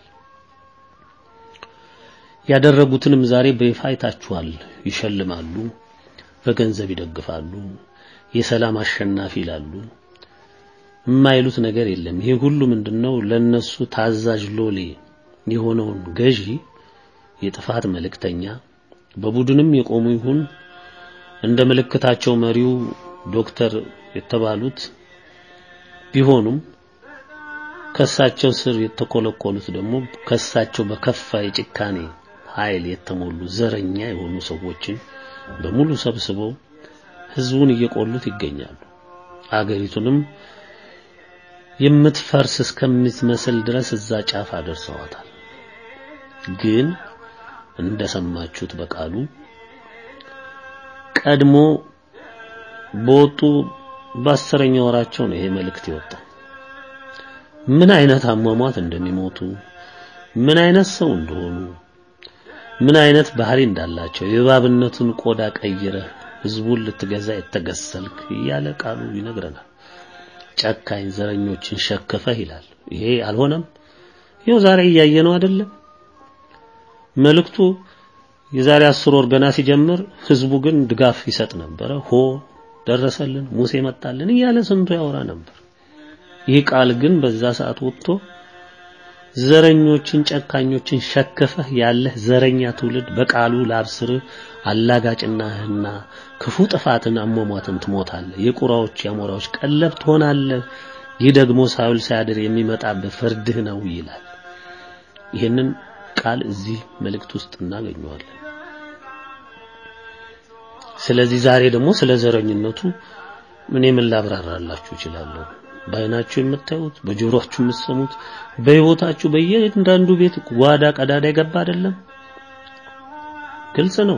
ያደረጉትንም ዛሬ በይፋ አይታችኋል። ይሸልማሉ፣ በገንዘብ ይደግፋሉ፣ የሰላም አሸናፊ ይላሉ። የማይሉት ነገር የለም። ይሄ ሁሉ ምንድነው? ለነሱ ታዛዥ ሎሌ የሆነውን ገዢ የጥፋት መልእክተኛ በቡድንም የቆሙ ይሁን እንደ ምልክታቸው መሪው ዶክተር የተባሉት ቢሆኑም ከሳቸው ስር የተኮለኮሉት ደግሞ ከሳቸው በከፋ የጭካኔ ኃይል የተሞሉ ዘረኛ የሆኑ ሰዎችን በሙሉ ሰብስበው ህዝቡን እየቆሉት ይገኛሉ። አገሪቱንም የምትፈርስ እስከምትመስል ድረስ እዛ ጫፍ አደርሰዋታል። ግን እንደሰማችሁት በቃሉ ቀድሞ በወጡ በአስረኛ ወራቸው ነው ይሄ መልእክት የወጣው። ምን አይነት አሟሟት እንደሚሞቱ ምን አይነት ሰው እንደሆኑ ምን አይነት ባህሪ እንዳላቸው የእባብነቱን ቆዳ ቀይረህ ህዝቡን ልትገዛ የተገሰልክ እያለ ቃሉ ይነግረናል። ጨካኝ ዘረኞችን ሸክፈህ ይላል። ይሄ አልሆነም። ይኸው ዛሬ እያየነው አይደለም። መልእክቱ የዛሬ አስር ወር ገና ሲጀምር ህዝቡ ግን ድጋፍ ይሰጥ ነበረ። ሆ ደረሰልን፣ ሙሴ መጣልን እያለ ስንቱ ያወራ ነበር። ይህ ቃል ግን በዛ ሰዓት ወጥቶ ዘረኞችን ጨካኞችን ሸክፈህ ያለህ ዘረኛ ትውልድ በቃሉ ላብስርህ አላጋጭናህና ክፉ ጥፋትን አሟሟትን ትሞታለህ። የቁራዎች የአሞራዎች ቀለብ ትሆናለህ። ይህ ደግሞ ሳይውል ሳያድር የሚመጣብህ ፍርድህ ነው ይላል። ይህንን ቃል እዚህ መልእክት ውስጥ እናገኘዋለን። ስለዚህ ዛሬ ደግሞ ስለ ዘረኝነቱ እኔ ምን ላብራራላችሁ እችላለሁ? በአይናችሁ የምታዩት በጆሮአችሁ የምትሰሙት በህይወታችሁ በየአንዳንዱ ቤት ጓዳ ቀዳዳ የገባ አይደለም? ግልጽ ነው።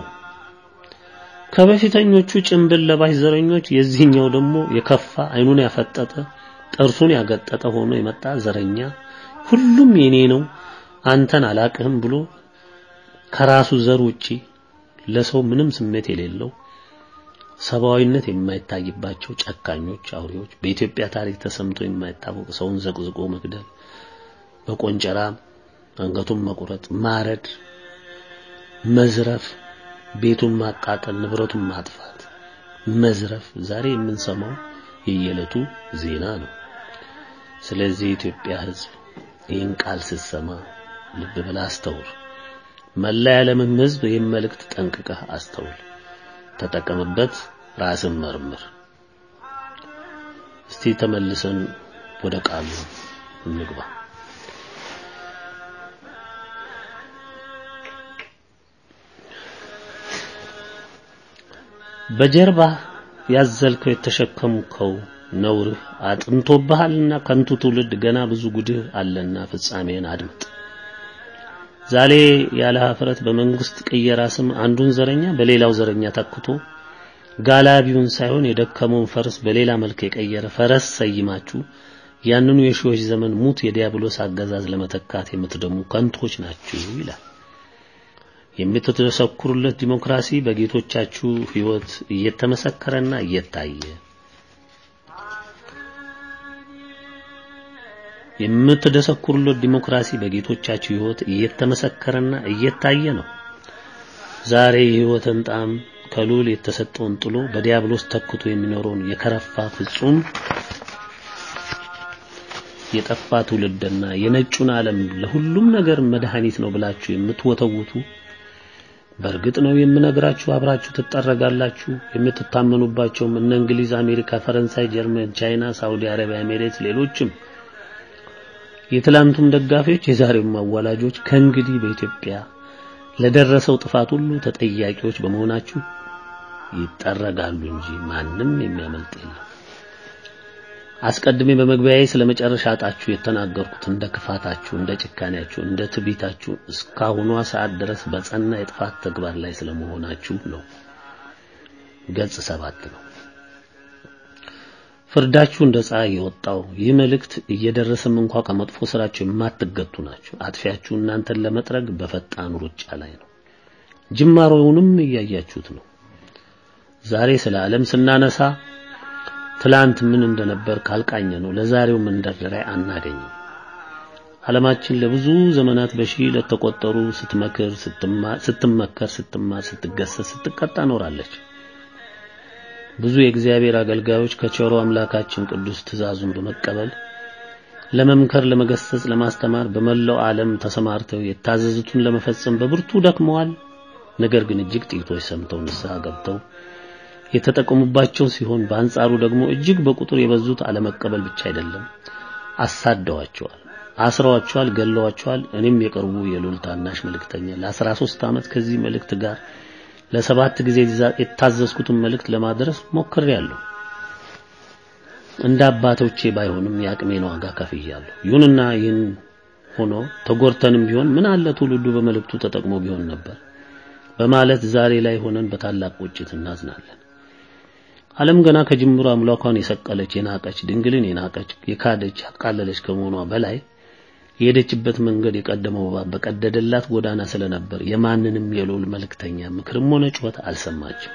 ከበፊተኞቹ ጭንብል ለባሽ ዘረኞች የዚህኛው ደግሞ የከፋ አይኑን ያፈጠጠ ጥርሱን ያገጠጠ ሆኖ የመጣ ዘረኛ ሁሉም የኔ ነው አንተን አላቅህም ብሎ ከራሱ ዘር ውጪ ለሰው ምንም ስሜት የሌለው ሰብአዊነት የማይታይባቸው ጨካኞች አውሬዎች በኢትዮጵያ ታሪክ ተሰምቶ የማይታወቅ ሰውን ዘቅዝቆ መግደል፣ በቆንጨራ አንገቱን መቁረጥ፣ ማረድ፣ መዝረፍ፣ ቤቱን ማቃጠል፣ ንብረቱን ማጥፋት፣ መዝረፍ ዛሬ የምንሰማው የየዕለቱ ዜና ነው። ስለዚህ የኢትዮጵያ ሕዝብ ይህን ቃል ስትሰማ ልብ ብለህ አስተውል። መላ የዓለምም ሕዝብ ይህን መልእክት ጠንቅቀህ አስተውል፣ ተጠቀምበት፣ ራስን መርምር። እስቲ ተመልሰን ወደ ቃሉ እንግባ። በጀርባ ያዘልከው የተሸከምከው ነውርህ አጥንቶብሃልና ከንቱ ትውልድ ገና ብዙ ጉድህ አለና ፍጻሜን አድምጥ። ዛሬ ያለ ኀፍረት በመንግስት ቅየራ ስም አንዱን ዘረኛ በሌላው ዘረኛ ተክቶ ጋላቢውን ሳይሆን የደከመውን ፈረስ በሌላ መልክ የቀየረ ፈረስ ሰይማችሁ ያንኑ የሺዎች ዘመን ሙት የዲያብሎስ አገዛዝ ለመተካት የምትደሙ ከንቶች ናችሁ ይላል። የምትተሰክሩለት ዲሞክራሲ በጌቶቻችሁ ሕይወት እየተመሰከረና እየታየ የምትደሰኩሩለት ዲሞክራሲ በጌቶቻችሁ ሕይወት እየተመሰከረና እየታየ ነው። ዛሬ የሕይወትን ጣዕም ከልዑል የተሰጠውን ጥሎ በዲያብሎስ ተክቶ የሚኖረውን የከረፋ ፍጹም የጠፋ ትውልድና የነጩን ዓለም ለሁሉም ነገር መድኃኒት ነው ብላችሁ የምትወተውቱ በእርግጥ ነው የምነግራችሁ፣ አብራችሁ ትጠረጋላችሁ። የምትታመኑባቸውም እነ እንግሊዝ፣ አሜሪካ፣ ፈረንሳይ፣ ጀርመን፣ ቻይና፣ ሳውዲ አረቢያ፣ ኤሜሬትስ፣ ሌሎችም የትላንቱም ደጋፊዎች የዛሬውም አዋላጆች ከእንግዲህ በኢትዮጵያ ለደረሰው ጥፋት ሁሉ ተጠያቂዎች በመሆናችሁ ይጠረጋሉ እንጂ ማንም የሚያመልጥ የለም። አስቀድሜ በመግቢያዬ ስለ መጨረሻ ዕጣችሁ የተናገርኩት እንደ ክፋታችሁ፣ እንደ ጭካኔያችሁ፣ እንደ ትዕቢታችሁ እስካሁኗ ሰዓት ድረስ በጸና የጥፋት ተግባር ላይ ስለመሆናችሁ ነው። ገጽ ሰባት ነው። ፍርዳችሁ እንደ ፀሐይ የወጣው ይህ መልእክት እየደረሰም እንኳ ከመጥፎ ስራችሁ የማትገቱ ናቸው። አጥፊያችሁ እናንተን ለመጥረግ በፈጣን ሩጫ ላይ ነው። ጅማሮውንም እያያችሁት ነው። ዛሬ ስለ ዓለም ስናነሳ ትላንት ምን እንደነበር ካልቃኘ ነው ለዛሬው መንደርደሪያ አናገኝም። ዓለማችን ለብዙ ዘመናት በሺህ ለተቆጠሩ ስትመክር፣ ስትመከር፣ ስትማር፣ ስትገሰስ፣ ስትቀጣ ኖራለች። ብዙ የእግዚአብሔር አገልጋዮች ከቸሮ አምላካችን ቅዱስ ትእዛዙን በመቀበል ለመምከር፣ ለመገሰጽ፣ ለማስተማር በመላው ዓለም ተሰማርተው የታዘዙትን ለመፈጸም በብርቱ ደክመዋል። ነገር ግን እጅግ ጥቂቶች ሰምተው ንስሐ ገብተው የተጠቀሙባቸው ሲሆን በአንጻሩ ደግሞ እጅግ በቁጥር የበዙት አለመቀበል ብቻ አይደለም፣ አሳደዋቸዋል፣ አስረዋቸዋል፣ ገለዋቸዋል። እኔም የቅርቡ የልዑል ታናሽ መልእክተኛ ለ13 ዓመት ከዚህ መልእክት ጋር ለሰባት ጊዜ የታዘዝኩትን መልእክት ለማድረስ ሞክሬያለሁ። እንደ አባቶቼ ባይሆንም የአቅሜን ዋጋ ከፍያለሁ። ይሁንና ይህን ሆኖ ተጎርተንም ቢሆን ምን አለ ትውልዱ በመልእክቱ ተጠቅሞ ቢሆን ነበር በማለት ዛሬ ላይ ሆነን በታላቅ ቁጭት እናዝናለን። ዓለም ገና ከጅምሩ አምላኳን የሰቀለች የናቀች፣ ድንግልን የናቀች፣ የካደች፣ ያቃለለች ከመሆኗ በላይ የሄደችበት መንገድ የቀደመው እባብ በቀደደላት ጎዳና ስለነበር የማንንም የልዑል መልእክተኛ ምክርም ሆነ ጩኸት አልሰማችም።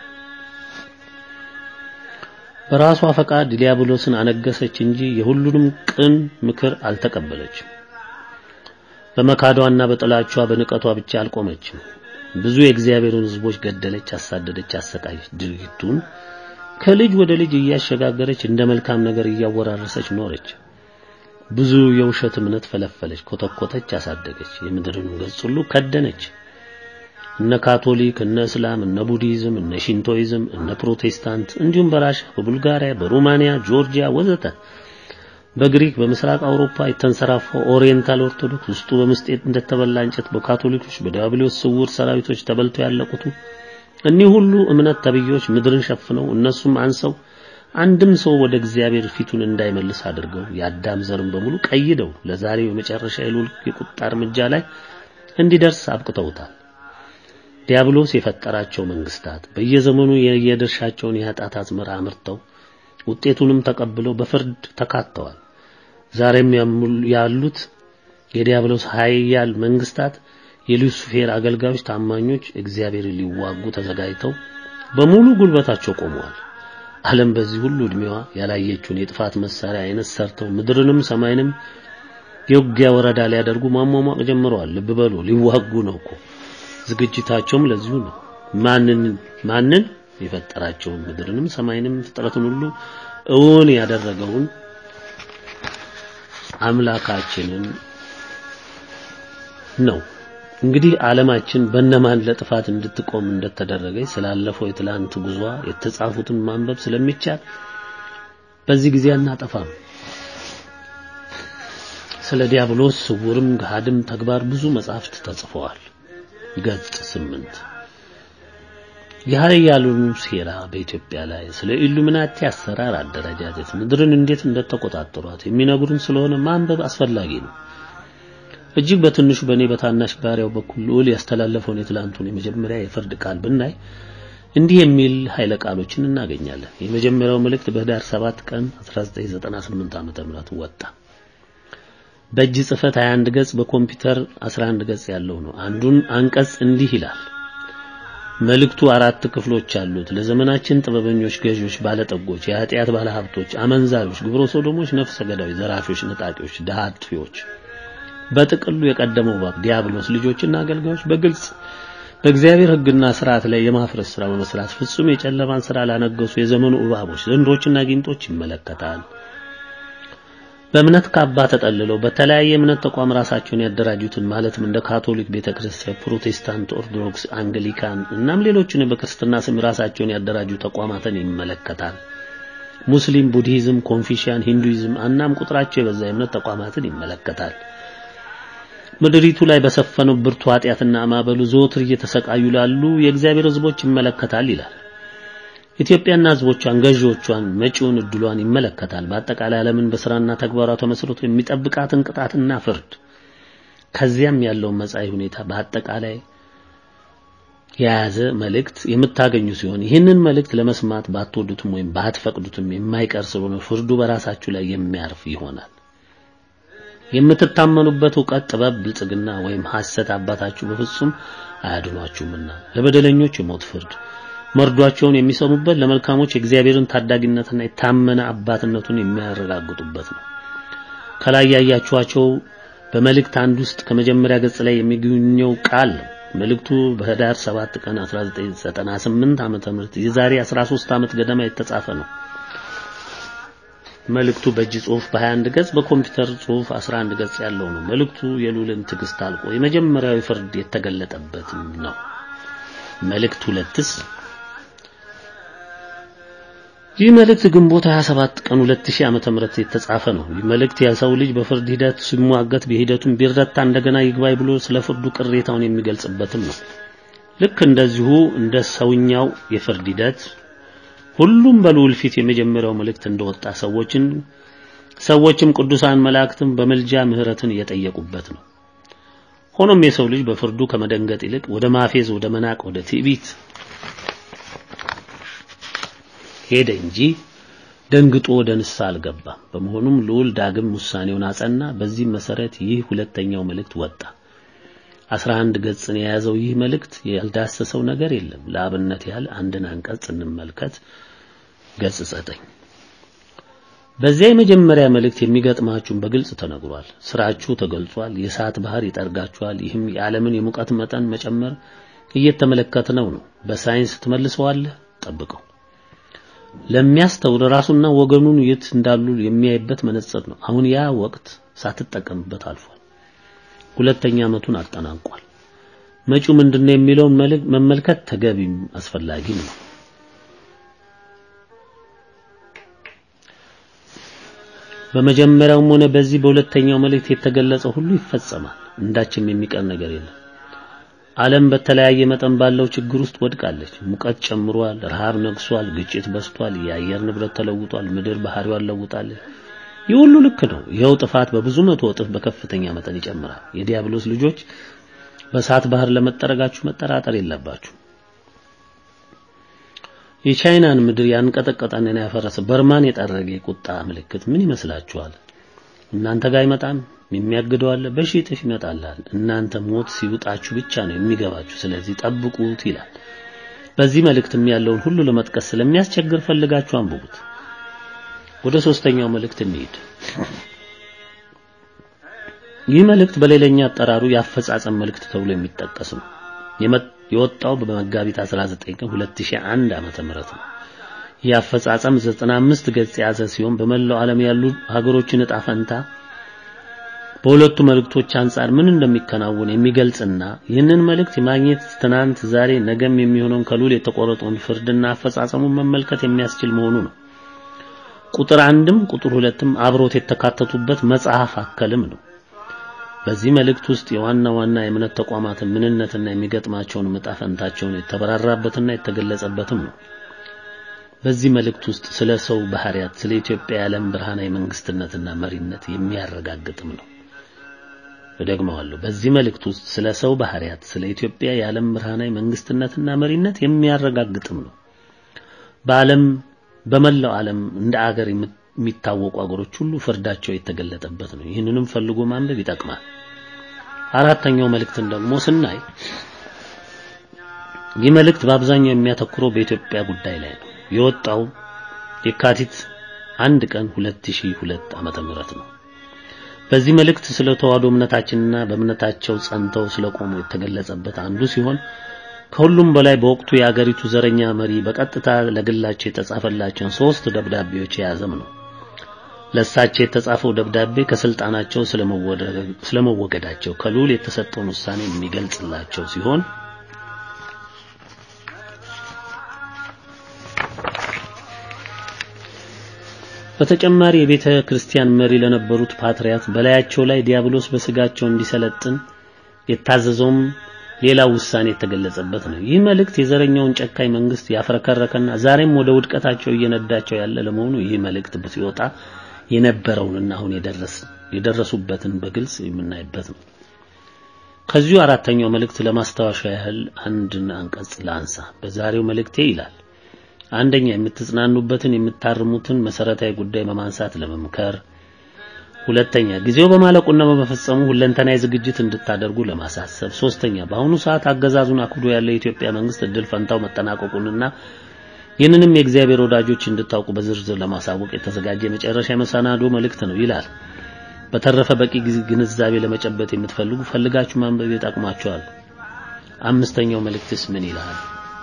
በራሷ ፈቃድ ዲያብሎስን አነገሰች እንጂ የሁሉንም ቅን ምክር አልተቀበለችም። በመካዷና በጥላቿ በንቀቷ ብቻ አልቆመችም። ብዙ የእግዚአብሔርን ሕዝቦች ገደለች፣ አሳደደች፣ አሰቃየች። ድርጊቱን ከልጅ ወደ ልጅ እያሸጋገረች እንደ መልካም ነገር እያወራረሰች ኖረች። ብዙ የውሸት እምነት ፈለፈለች፣ ኮተኮተች፣ አሳደገች። የምድርን ገጽ ሁሉ ከደነች። እነ ካቶሊክ፣ እነ እስላም፣ እነ ቡዲዝም፣ እነ ሽንቶይዝም፣ እነ ፕሮቴስታንት እንዲሁም በራሻ፣ በቡልጋሪያ፣ በሩማንያ፣ ጆርጂያ ወዘተ በግሪክ በምስራቅ አውሮፓ የተንሰራፋው ኦሪየንታል ኦርቶዶክስ ውስጡ በምስጤት እንደተበላ እንጨት በካቶሊኮች በዲያብሎስ ስውር ሰራዊቶች ተበልተው ያለቁት እኒህ ሁሉ እምነት ተብዮች ምድርን ሸፍነው እነሱም አንሰው አንድም ሰው ወደ እግዚአብሔር ፊቱን እንዳይመልስ አድርገው የአዳም ዘርን በሙሉ ቀይደው ለዛሬው የመጨረሻ የልዑል የቁጣ እርምጃ ላይ እንዲደርስ አብቅተውታል። ዲያብሎስ የፈጠራቸው መንግስታት በየዘመኑ የየድርሻቸውን የኃጢአት አዝመራ አምርተው ውጤቱንም ተቀብለው በፍርድ ተካተዋል። ዛሬም ያሉት የዲያብሎስ ኃያል መንግስታት የሉሲፌር አገልጋዮች ታማኞች እግዚአብሔርን ሊዋጉ ተዘጋጅተው በሙሉ ጉልበታቸው ቆመዋል። ዓለም በዚህ ሁሉ እድሜዋ ያላየችውን የጥፋት መሳሪያ አይነት ሰርተው ምድርንም ሰማይንም የውጊያ ወረዳ ሊያደርጉ ማሟሟቅ ጀምረዋል። ልብ በሉ ሊዋጉ ነው እኮ። ዝግጅታቸውም ለዚሁ ነው። ማንን ማንን የፈጠራቸውን ምድርንም ሰማይንም ፍጥረትን ሁሉ እውን ያደረገውን አምላካችንን ነው። እንግዲህ ዓለማችን በእነማን ለጥፋት እንድትቆም እንደተደረገች ስላለፈው የትላንት ጉዟ የተጻፉትን ማንበብ ስለሚቻል በዚህ ጊዜ አናጠፋም። ስለ ዲያብሎስ ስውርም ገሃድም ተግባር ብዙ መጻሕፍት ተጽፈዋል። ገጽ ስምንት የኃያላኑ ሴራ በኢትዮጵያ ላይ ስለ ኢሉሚናቲ አሰራር አደረጃጀት ምድርን እንዴት እንደተቆጣጠሯት የሚነግሩን ስለሆነ ማንበብ አስፈላጊ ነው። እጅግ በትንሹ በእኔ በታናሽ ባሪያው በኩል ልዑል ያስተላለፈውን የትላንቱን የመጀመሪያ የፍርድ ቃል ብናይ እንዲህ የሚል ኃይለ ቃሎችን እናገኛለን። የመጀመሪያው መልእክት በህዳር 7 ቀን 1998 ዓ.ም ወጣ። በእጅ ጽሕፈት 21 ገጽ በኮምፒውተር 11 ገጽ ያለው ነው። አንዱን አንቀጽ እንዲህ ይላል። መልእክቱ አራት ክፍሎች አሉት። ለዘመናችን ጥበበኞች፣ ገዢዎች፣ ባለጠጎች፣ የኃጢአት ባለሀብቶች፣ አመንዛሪዎች፣ ግብረ ሰዶሞች፣ ነፍሰ ገዳዮች፣ ዘራፊዎች፣ ነጣቂዎች፣ ድሃ አጥፊዎች በጥቅሉ የቀደመው ባብ ዲያብሎስ ልጆችና አገልጋዮች በግልጽ በእግዚአብሔር ሕግና ስርዓት ላይ የማፍረስ ስራ በመስራት ፍጹም የጨለማን ስራ ላነገሱ የዘመኑ እባቦች፣ ዘንዶችና ጊንጦች ይመለከታል። በእምነት ካባ ተጠልለው በተለያየ እምነት ተቋም ራሳቸውን ያደራጁትን ማለትም እንደ ካቶሊክ ቤተክርስቲያን፣ ፕሮቴስታንት፣ ኦርቶዶክስ፣ አንግሊካን እናም ሌሎችን በክርስትና ስም ራሳቸውን ያደራጁ ተቋማትን ይመለከታል። ሙስሊም፣ ቡድሂዝም፣ ኮንፊሽያን፣ ሂንዱይዝም እናም ቁጥራቸው የበዛ የእምነት ተቋማትን ይመለከታል። ምድሪቱ ላይ በሰፈነው ብርቱ ኃጢአትና ማዕበሉ ዘወትር እየተሰቃዩ ላሉ የእግዚአብሔር ሕዝቦች ይመለከታል ይላል። ኢትዮጵያና ሕዝቦቿን፣ ገዢዎቿን፣ መጪውን እድሏን ይመለከታል። በአጠቃላይ ዓለምን በስራና ተግባሯ ተመስርቶ የሚጠብቃትን ቅጣትና ፍርድ ከዚያም ያለውን መጻኢ ሁኔታ በአጠቃላይ የያዘ መልእክት የምታገኙ ሲሆን ይህንን መልእክት ለመስማት ባትወዱትም ወይም ባትፈቅዱትም የማይቀር ስለሆነ ፍርዱ በራሳችሁ ላይ የሚያርፍ ይሆናል። የምትታመኑበት ዕውቀት፣ ጥበብ፣ ብልጽግና ወይም ሐሰት አባታችሁ በፍጹም አያድኗችሁምና ለበደለኞች የሞት ፍርድ መርዷቸውን የሚሰሙበት ለመልካሞች የእግዚአብሔርን ታዳጊነትና የታመነ አባትነቱን የሚያረጋግጡበት ነው። ከላይ ያያችኋቸው በመልእክት አንድ ውስጥ ከመጀመሪያ ገጽ ላይ የሚገኘው ቃል ነው። መልእክቱ በህዳር 7 ቀን 1998 ዓመተ ምህረት የዛሬ 13 ዓመት ገደማ የተጻፈ ነው። መልእክቱ በእጅ ጽሑፍ በ21 ገጽ በኮምፒውተር ጽሑፍ 11 ገጽ ያለው ነው። መልእክቱ የልዑልን ትዕግስት አልቆ የመጀመሪያው ፍርድ የተገለጠበትም ነው። መልእክት ሁለትስ ይህ መልእክት ግንቦት 27 ቀን 2000 ዓመተ ምህረት የተጻፈ ነው። ይህ መልእክት የሰው ልጅ በፍርድ ሂደት ሲሟገት በሂደቱም ቢረታ እንደገና ይግባይ ብሎ ስለ ፍርዱ ቅሬታውን የሚገልጽበትም ነው። ልክ እንደዚሁ እንደ ሰውኛው የፍርድ ሂደት ሁሉም በልዑል ፊት የመጀመሪያው መልእክት እንደወጣ ሰዎችን ሰዎችም ቅዱሳን መላእክትም በመልጃ ምህረትን እየጠየቁበት ነው። ሆኖም የሰው ልጅ በፍርዱ ከመደንገጥ ይልቅ ወደ ማፌዝ፣ ወደ መናቅ፣ ወደ ትዕቢት ሄደ እንጂ ደንግጦ ወደ ንስሐ አልገባም። በመሆኑም ልዑል ዳግም ውሳኔውን አጸና። በዚህ መሰረት ይህ ሁለተኛው መልእክት ወጣ። 11 ገጽን የያዘው ይህ መልእክት ያልዳሰሰው ነገር የለም። ለአብነት ያህል አንድን አንቀጽ እንመልከት። ገጽ 9 በዚያ የመጀመሪያ መልእክት የሚገጥማችሁን በግልጽ ተነግሯል። ስራችሁ ተገልጿል። የእሳት ባህር ይጠርጋችኋል። ይህም የዓለምን የሙቀት መጠን መጨመር እየተመለከትነው ነው። በሳይንስ ትመልሰዋለህ። ጠብቀው። ለሚያስተውል ራሱና ወገኑን የት እንዳሉ የሚያይበት መነጽር ነው። አሁን ያ ወቅት ሳትጠቀምበት አልፏል። ሁለተኛ ዓመቱን አጠናቋል። መጪው ምንድነው የሚለውን መመልከት ተገቢም አስፈላጊም ነው። በመጀመሪያውም ሆነ በዚህ በሁለተኛው መልእክት የተገለጸው ሁሉ ይፈጸማል። እንዳችም የሚቀር ነገር የለም። ዓለም በተለያየ መጠን ባለው ችግር ውስጥ ወድቃለች። ሙቀት ጨምሯል፣ ረሃብ ነግሷል፣ ግጭት በስቷል፣ የአየር ንብረት ተለውጧል፣ ምድር ባህሪዋን ለውጣለች። ይህ ሁሉ ልክ ነው። ይኸው ጥፋት በብዙ መቶ እጥፍ በከፍተኛ መጠን ይጨምራል። የዲያብሎስ ልጆች በእሳት ባህር ለመጠረጋችሁ መጠራጠር የለባችሁ። የቻይናን ምድር ያንቀጠቀጠና ያፈረሰ በርማን የጠረገ የቁጣ ምልክት ምን ይመስላችኋል? እናንተ ጋር አይመጣም። የሚያግደው አለ፣ በሺህ እጥፍ ይመጣላል። እናንተ ሞት ሲውጣችሁ ብቻ ነው የሚገባችሁ፣ ስለዚህ ጠብቁት ይላል። በዚህ መልእክትም ያለውን ሁሉ ለመጥቀስ ስለሚያስቸግር ፈልጋችሁ አንብቡት። ወደ ሶስተኛው መልእክት እንሂድ። ይህ መልእክት በሌላኛ አጠራሩ የአፈጻጸም መልእክት ተብሎ የሚጠቀስ ነው። የወጣው በመጋቢት 19 ቀን 2001 ዓመተ ምህረት ነው። ይህ አፈጻጸም 95 ገጽ የያዘ ሲሆን በመላው ዓለም ያሉ ሀገሮችን ዕጣ ፈንታ በሁለቱ መልእክቶች አንጻር ምን እንደሚከናወን የሚገልጽና ይህንን መልእክት የማግኘት ትናንት፣ ዛሬ፣ ነገም የሚሆነውን ከልዑል የተቆረጠውን ፍርድና አፈጻጸሙን መመልከት የሚያስችል መሆኑ ነው። ቁጥር አንድም ቁጥር ሁለትም አብሮት የተካተቱበት መጽሐፍ አከልም ነው። በዚህ መልእክት ውስጥ የዋና ዋና የእምነት ተቋማትን ምንነትና የሚገጥማቸውን ዕጣ ፈንታቸውን የተበራራበትና የተገለጸበትም ነው። በዚህ መልእክት ውስጥ ስለ ሰው ባህሪያት፣ ስለ ኢትዮጵያ የዓለም ብርሃናዊ መንግስትነትና መሪነት የሚያረጋግጥም ነው። እደግመዋለሁ። በዚህ መልእክት ውስጥ ስለ ሰው ባህሪያት፣ ስለ ኢትዮጵያ የዓለም ብርሃናዊ መንግስትነትና መሪነት የሚያረጋግጥም ነው። በዓለም በመላው ዓለም እንደ አገር የሚታወቁ አገሮች ሁሉ ፍርዳቸው የተገለጠበት ነው። ይህንንም ፈልጎ ማንበብ ይጠቅማል። አራተኛው መልእክትን ደግሞ ስናይ ይህ መልእክት በአብዛኛው የሚያተኩረው በኢትዮጵያ ጉዳይ ላይ ነው። የወጣው የካቲት አንድ ቀን 2002 ዓመተ ምህረት ነው። በዚህ መልእክት ስለ ተዋህዶ እምነታችንና በእምነታቸው ጸንተው ስለቆሙ የተገለጸበት አንዱ ሲሆን ከሁሉም በላይ በወቅቱ የአገሪቱ ዘረኛ መሪ በቀጥታ ለግላቸው የተጻፈላቸውን ሶስት ደብዳቤዎች የያዘም ነው። ለእሳቸው የተጻፈው ደብዳቤ ከስልጣናቸው ስለመወገዳቸው ከልዑል የተሰጠውን ውሳኔ የሚገልጽላቸው ሲሆን በተጨማሪ የቤተ ክርስቲያን መሪ ለነበሩት ፓትርያት በላያቸው ላይ ዲያብሎስ በስጋቸው እንዲሰለጥን የታዘዘውም ሌላ ውሳኔ የተገለጸበት ነው። ይህ መልእክት የዘረኛውን ጨካኝ መንግስት ያፍረከረከና ዛሬም ወደ ውድቀታቸው እየነዳቸው ያለ ለመሆኑ ይህ መልእክት ሲወጣ የነበረውንና አሁን የደረስ የደረሱበትን በግልጽ የምናይበት ነው። ከዚሁ አራተኛው መልእክት ለማስታወሻ ያህል አንድን አንቀጽ ላንሳ። በዛሬው መልእክቴ ይላል አንደኛ የምትጽናኑበትን የምታርሙትን መሰረታዊ ጉዳይ በማንሳት ለመምከር፣ ሁለተኛ ጊዜው በማለቁና በመፈጸሙ ሁለንተናዊ ዝግጅት እንድታደርጉ ለማሳሰብ፣ ሶስተኛ በአሁኑ ሰዓት አገዛዙን አክብዶ ያለው የኢትዮጵያ መንግስት እድል ፈንታው መጠናቀቁንና ይህንንም የእግዚአብሔር ወዳጆች እንድታውቁ በዝርዝር ለማሳወቅ የተዘጋጀ የመጨረሻ የመሰናዶ መልእክት ነው ይላል። በተረፈ በቂ ግንዛቤ ለመጨበጥ የምትፈልጉ ፈልጋችሁ ማንበብ ይጠቅማችኋል። አምስተኛው መልእክትስ ምን ይላል?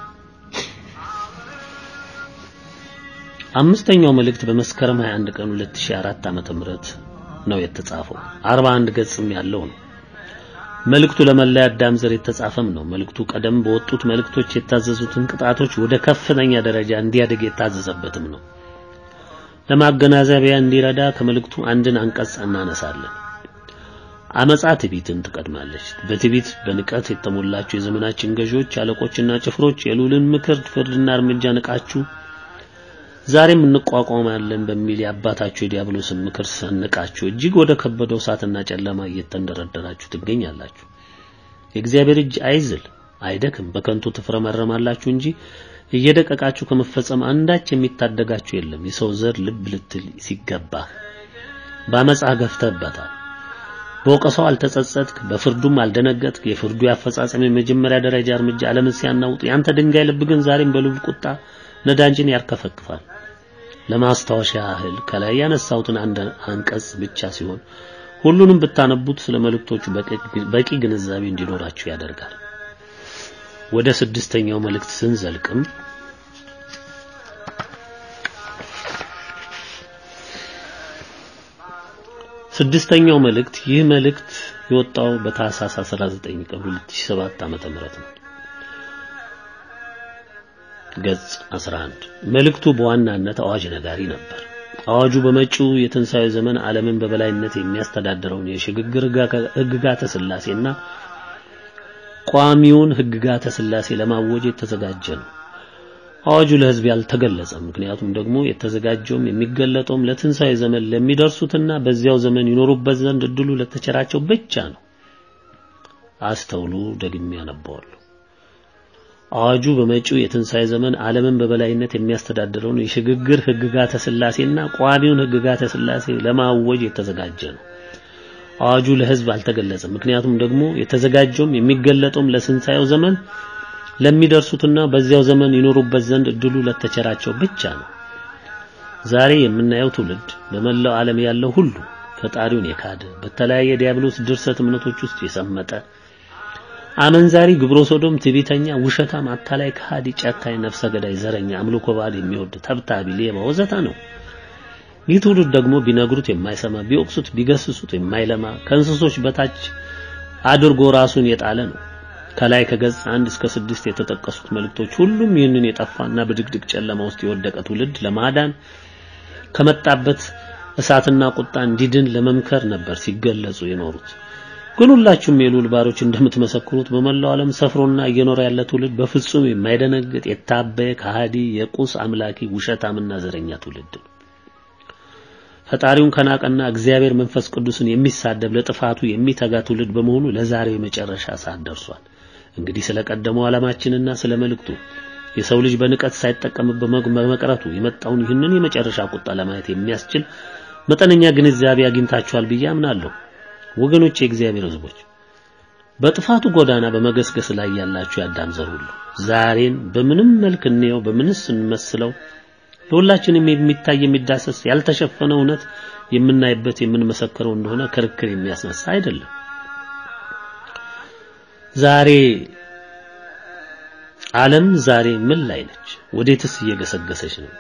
አምስተኛው መልእክት በመስከረም 21 ቀን 2004 ዓመተ ምህረት ነው የተጻፈው። 41 ገጽም ያለው ነው። መልእክቱ ለመላ አዳም ዘር የተጻፈም ነው። መልእክቱ ቀደም በወጡት መልእክቶች የታዘዙትን ቅጣቶች ወደ ከፍተኛ ደረጃ እንዲያድግ የታዘዘበትም ነው። ለማገናዘቢያ እንዲረዳ ከመልእክቱ አንድን አንቀጽ እናነሳለን። አመጻ ትዕቢትን ትቀድማለች። በትዕቢት በንቀት የተሞላችሁ የዘመናችን ገዢዎች፣ አለቆችና ጭፍሮች የልዑልን ምክር፣ ፍርድና እርምጃ ንቃችሁ ዛሬም እንቋቋማለን በሚል የአባታችሁ የዲያብሎስን ምክር ሰንቃችሁ እጅግ ወደ ከበደው እሳትና ጨለማ እየተንደረደራችሁ ትገኛላችሁ። የእግዚአብሔር እጅ አይዝል አይደክም፣ በከንቱ ትፍረመረማላችሁ እንጂ እየደቀቃችሁ ከመፈጸም አንዳች የሚታደጋችሁ የለም። የሰው ዘር ልብ ልትል ሲገባ በአመፃ ገፍተህበታል። በወቀሰው አልተጸጸትክ፣ በፍርዱም አልደነገጥክ። የፍርዱ የአፈጻጸም የመጀመሪያ ደረጃ እርምጃ ዓለምን ሲያናውጥ ያንተ ድንጋይ ልብ ግን ዛሬም በልዑል ቁጣ ነዳጅን ያርከፈክፋል። ለማስታወሻ ያህል ከላይ ያነሳሁትን አንድ አንቀጽ ብቻ ሲሆን ሁሉንም ብታነቡት ስለ መልእክቶቹ በቂ ግንዛቤ እንዲኖራችሁ ያደርጋል። ወደ ስድስተኛው መልእክት ስንዘልቅም ስድስተኛው መልእክት ይህ መልእክት የወጣው በታህሳስ 19 ቀን 2007 ዓመተ ምህረት ነው። ገጽ 11 መልእክቱ በዋናነት አዋጅ ነጋሪ ነበር። አዋጁ በመጪው የትንሣኤ ዘመን ዓለምን በበላይነት የሚያስተዳድረውን የሽግግር ሕግጋተ ሥላሴና ቋሚውን ሕግጋተ ሥላሴ ለማወጅ የተዘጋጀ ነው። አዋጁ ለሕዝብ ያልተገለጸም፣ ምክንያቱም ደግሞ የተዘጋጀውም የሚገለጠውም ለትንሣኤ ዘመን ለሚደርሱትና በዚያው ዘመን ይኖሩበት ዘንድ እድሉ ለተቸራቸው ብቻ ነው። አስተውሉ፣ ደግሜ ያነባዋለሁ። አዋጁ በመጪው የትንሣኤ ዘመን ዓለምን በበላይነት የሚያስተዳድረውን የሽግግር ሕግጋተ ሥላሴና ቋሚውን ሕግጋተ ሥላሴ ለማወጅ የተዘጋጀ ነው። አዋጁ ለሕዝብ አልተገለጸም። ምክንያቱም ደግሞ የተዘጋጀውም የሚገለጠውም ለትንሣኤው ዘመን ለሚደርሱትና በዚያው ዘመን ይኖሩበት ዘንድ እድሉ ለተቸራቸው ብቻ ነው። ዛሬ የምናየው ትውልድ በመላው ዓለም ያለው ሁሉ ፈጣሪውን የካደ በተለያየ ዲያብሎስ ድርሰት እምነቶች ውስጥ የሰመጠ አመንዛሪ፣ ግብረ ሶዶም፣ ትዕቢተኛ፣ ውሸታም፣ አታላይ፣ ከሃዲ፣ ጨካኝ፣ ነፍሰ ገዳይ፣ ዘረኛ፣ አምልኮ ባዕድ የሚወድ ተብታቢ፣ ሌባ ወዘተ ነው። ይህ ትውልድ ደግሞ ቢነግሩት የማይሰማ ቢወቅሱት ቢገስሱት የማይለማ ከእንስሶች በታች አድርጎ ራሱን የጣለ ነው። ከላይ ከገጽ አንድ እስከ ስድስት የተጠቀሱት መልእክቶች ሁሉም ይህንን የጠፋና በድቅድቅ ጨለማ ውስጥ የወደቀ ትውልድ ለማዳን ከመጣበት እሳትና ቁጣ እንዲድን ለመምከር ነበር ሲገለጹ የኖሩት። ግን ሁላችሁም የልዑል ባሮች እንደምትመሰክሩት በመላው ዓለም ሰፍሮና እየኖረ ያለ ትውልድ በፍጹም የማይደነግጥ የታበየ ከሃዲ የቁስ አምላኪ ውሸታምና ዘረኛ ትውልድ ነው። ፈጣሪውን ከናቀና እግዚአብሔር መንፈስ ቅዱስን የሚሳደብ ለጥፋቱ የሚተጋ ትውልድ በመሆኑ ለዛሬው የመጨረሻ ሰዓት ደርሷል። እንግዲህ ስለቀደመው ዓላማችንና ስለ መልእክቱ የሰው ልጅ በንቀት ሳይጠቀምበት በመቅረቱ የመጣውን ይህንን የመጨረሻ ቁጣ ለማየት የሚያስችል መጠነኛ ግንዛቤ አግኝታችኋል ብዬ አምናለሁ። ወገኖች፣ የእግዚአብሔር ሕዝቦች በጥፋቱ ጎዳና በመገስገስ ላይ ያላችሁ የአዳም ዘር ሁሉ ዛሬን በምንም መልክ እንየው፣ በምንስ እንመስለው ለሁላችንም የሚታይ የሚዳሰስ ያልተሸፈነ እውነት የምናይበት የምንመሰክረው እንደሆነ ክርክር የሚያስነሳ አይደለም። ዛሬ ዓለም ዛሬ ምን ላይ ነች? ወዴትስ እየገሰገሰች ነው?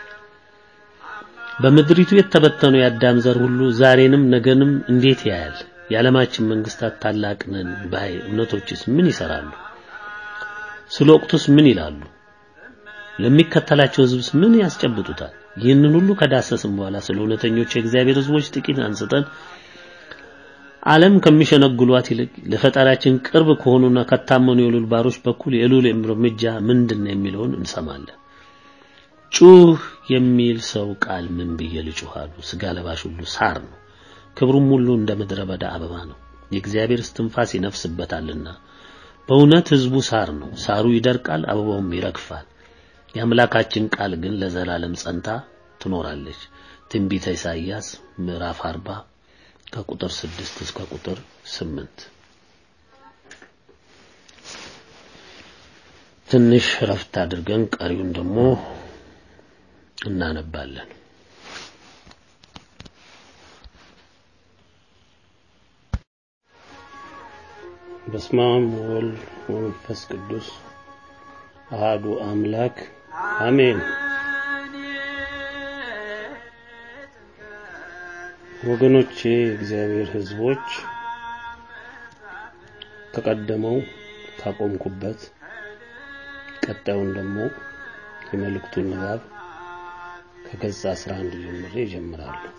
በምድሪቱ የተበተነው የአዳም ዘር ሁሉ ዛሬንም ነገንም እንዴት ያያል? የዓለማችን መንግስታት ታላቅ ነን ባይ እምነቶችስ ምን ይሰራሉ? ስለ ወቅቱስ ምን ይላሉ? ለሚከተላቸው ህዝብስ ምን ያስጨብጡታል? ይህንን ሁሉ ከዳሰስም በኋላ ስለ እውነተኞች የእግዚአብሔር ህዝቦች ጥቂት አንስተን ዓለም ከሚሸነግሏት ይልቅ ለፈጣሪያችን ቅርብ ከሆኑና ከታመኑ የልዑል ባሮች በኩል የልዑል እርምጃ ምንድን ነው የሚለውን እንሰማለን። ጩህ የሚል ሰው ቃል ምን ብዬ ልጩህ አሉ። ስጋ ለባሽ ሁሉ ሳር ነው፣ ክብሩም ሁሉ እንደ ምድረ በዳ አበባ ነው። የእግዚአብሔር እስትንፋስ ይነፍስበታልና በእውነት ህዝቡ ሳር ነው። ሳሩ ይደርቃል፣ አበባውም ይረግፋል። የአምላካችን ቃል ግን ለዘላለም ጸንታ ትኖራለች። ትንቢተ ኢሳይያስ ምዕራፍ 40 ከቁጥር 6 እስከ ቁጥር 8። ትንሽ ረፍት አድርገን ቀሪውን ደግሞ እናነባለን። በስመ አብ ወወልድ ወመንፈስ ቅዱስ አሃዱ አምላክ አሜን። ወገኖቼ እግዚአብሔር ሕዝቦች ከቀደመው ካቆምኩበት ቀጣዩን ደግሞ የመልእክቱን ንባብ ከገጽ 11 ጀምሬ እጀምራለሁ።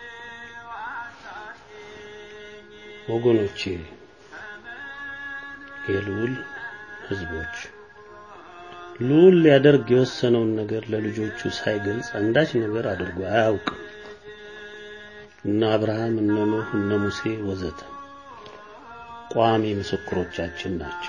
ወገኖቼ የልዑል ሕዝቦች ልዑል ሊያደርግ የወሰነውን ነገር ለልጆቹ ሳይገልጽ አንዳች ነገር አድርጎ አያውቅም። እነ አብርሃም፣ እነ ኖህ፣ እነ ሙሴ ወዘተ ቋሚ ምስክሮቻችን ናቸው።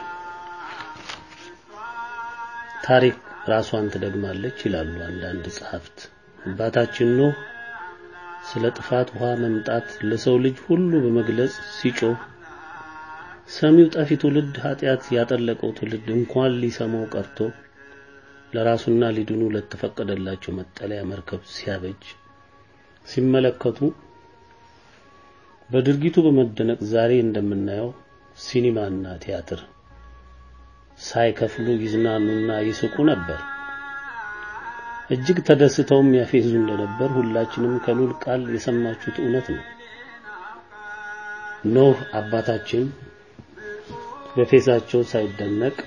ታሪክ ራሷን ትደግማለች ይላሉ አንዳንድ ጸሐፍት። አባታችን ኖህ ስለ ጥፋት ውሃ መምጣት ለሰው ልጅ ሁሉ በመግለጽ ሲጮህ ሰሚው ጠፊ ትውልድ ኃጢአት ያጠለቀው ትውልድ እንኳን ሊሰማው ቀርቶ ለራሱና ሊድኑ ለተፈቀደላቸው መጠለያ መርከብ ሲያበጅ ሲመለከቱ በድርጊቱ በመደነቅ ዛሬ እንደምናየው ሲኒማና ቲያትር ሳይከፍሉ ይዝናኑና ይስቁ ነበር። እጅግ ተደስተውም ያፌዙ እንደነበር ሁላችንም ከልዑል ቃል የሰማችሁት እውነት ነው። ኖህ አባታችን በፌዛቸው ሳይደነቅ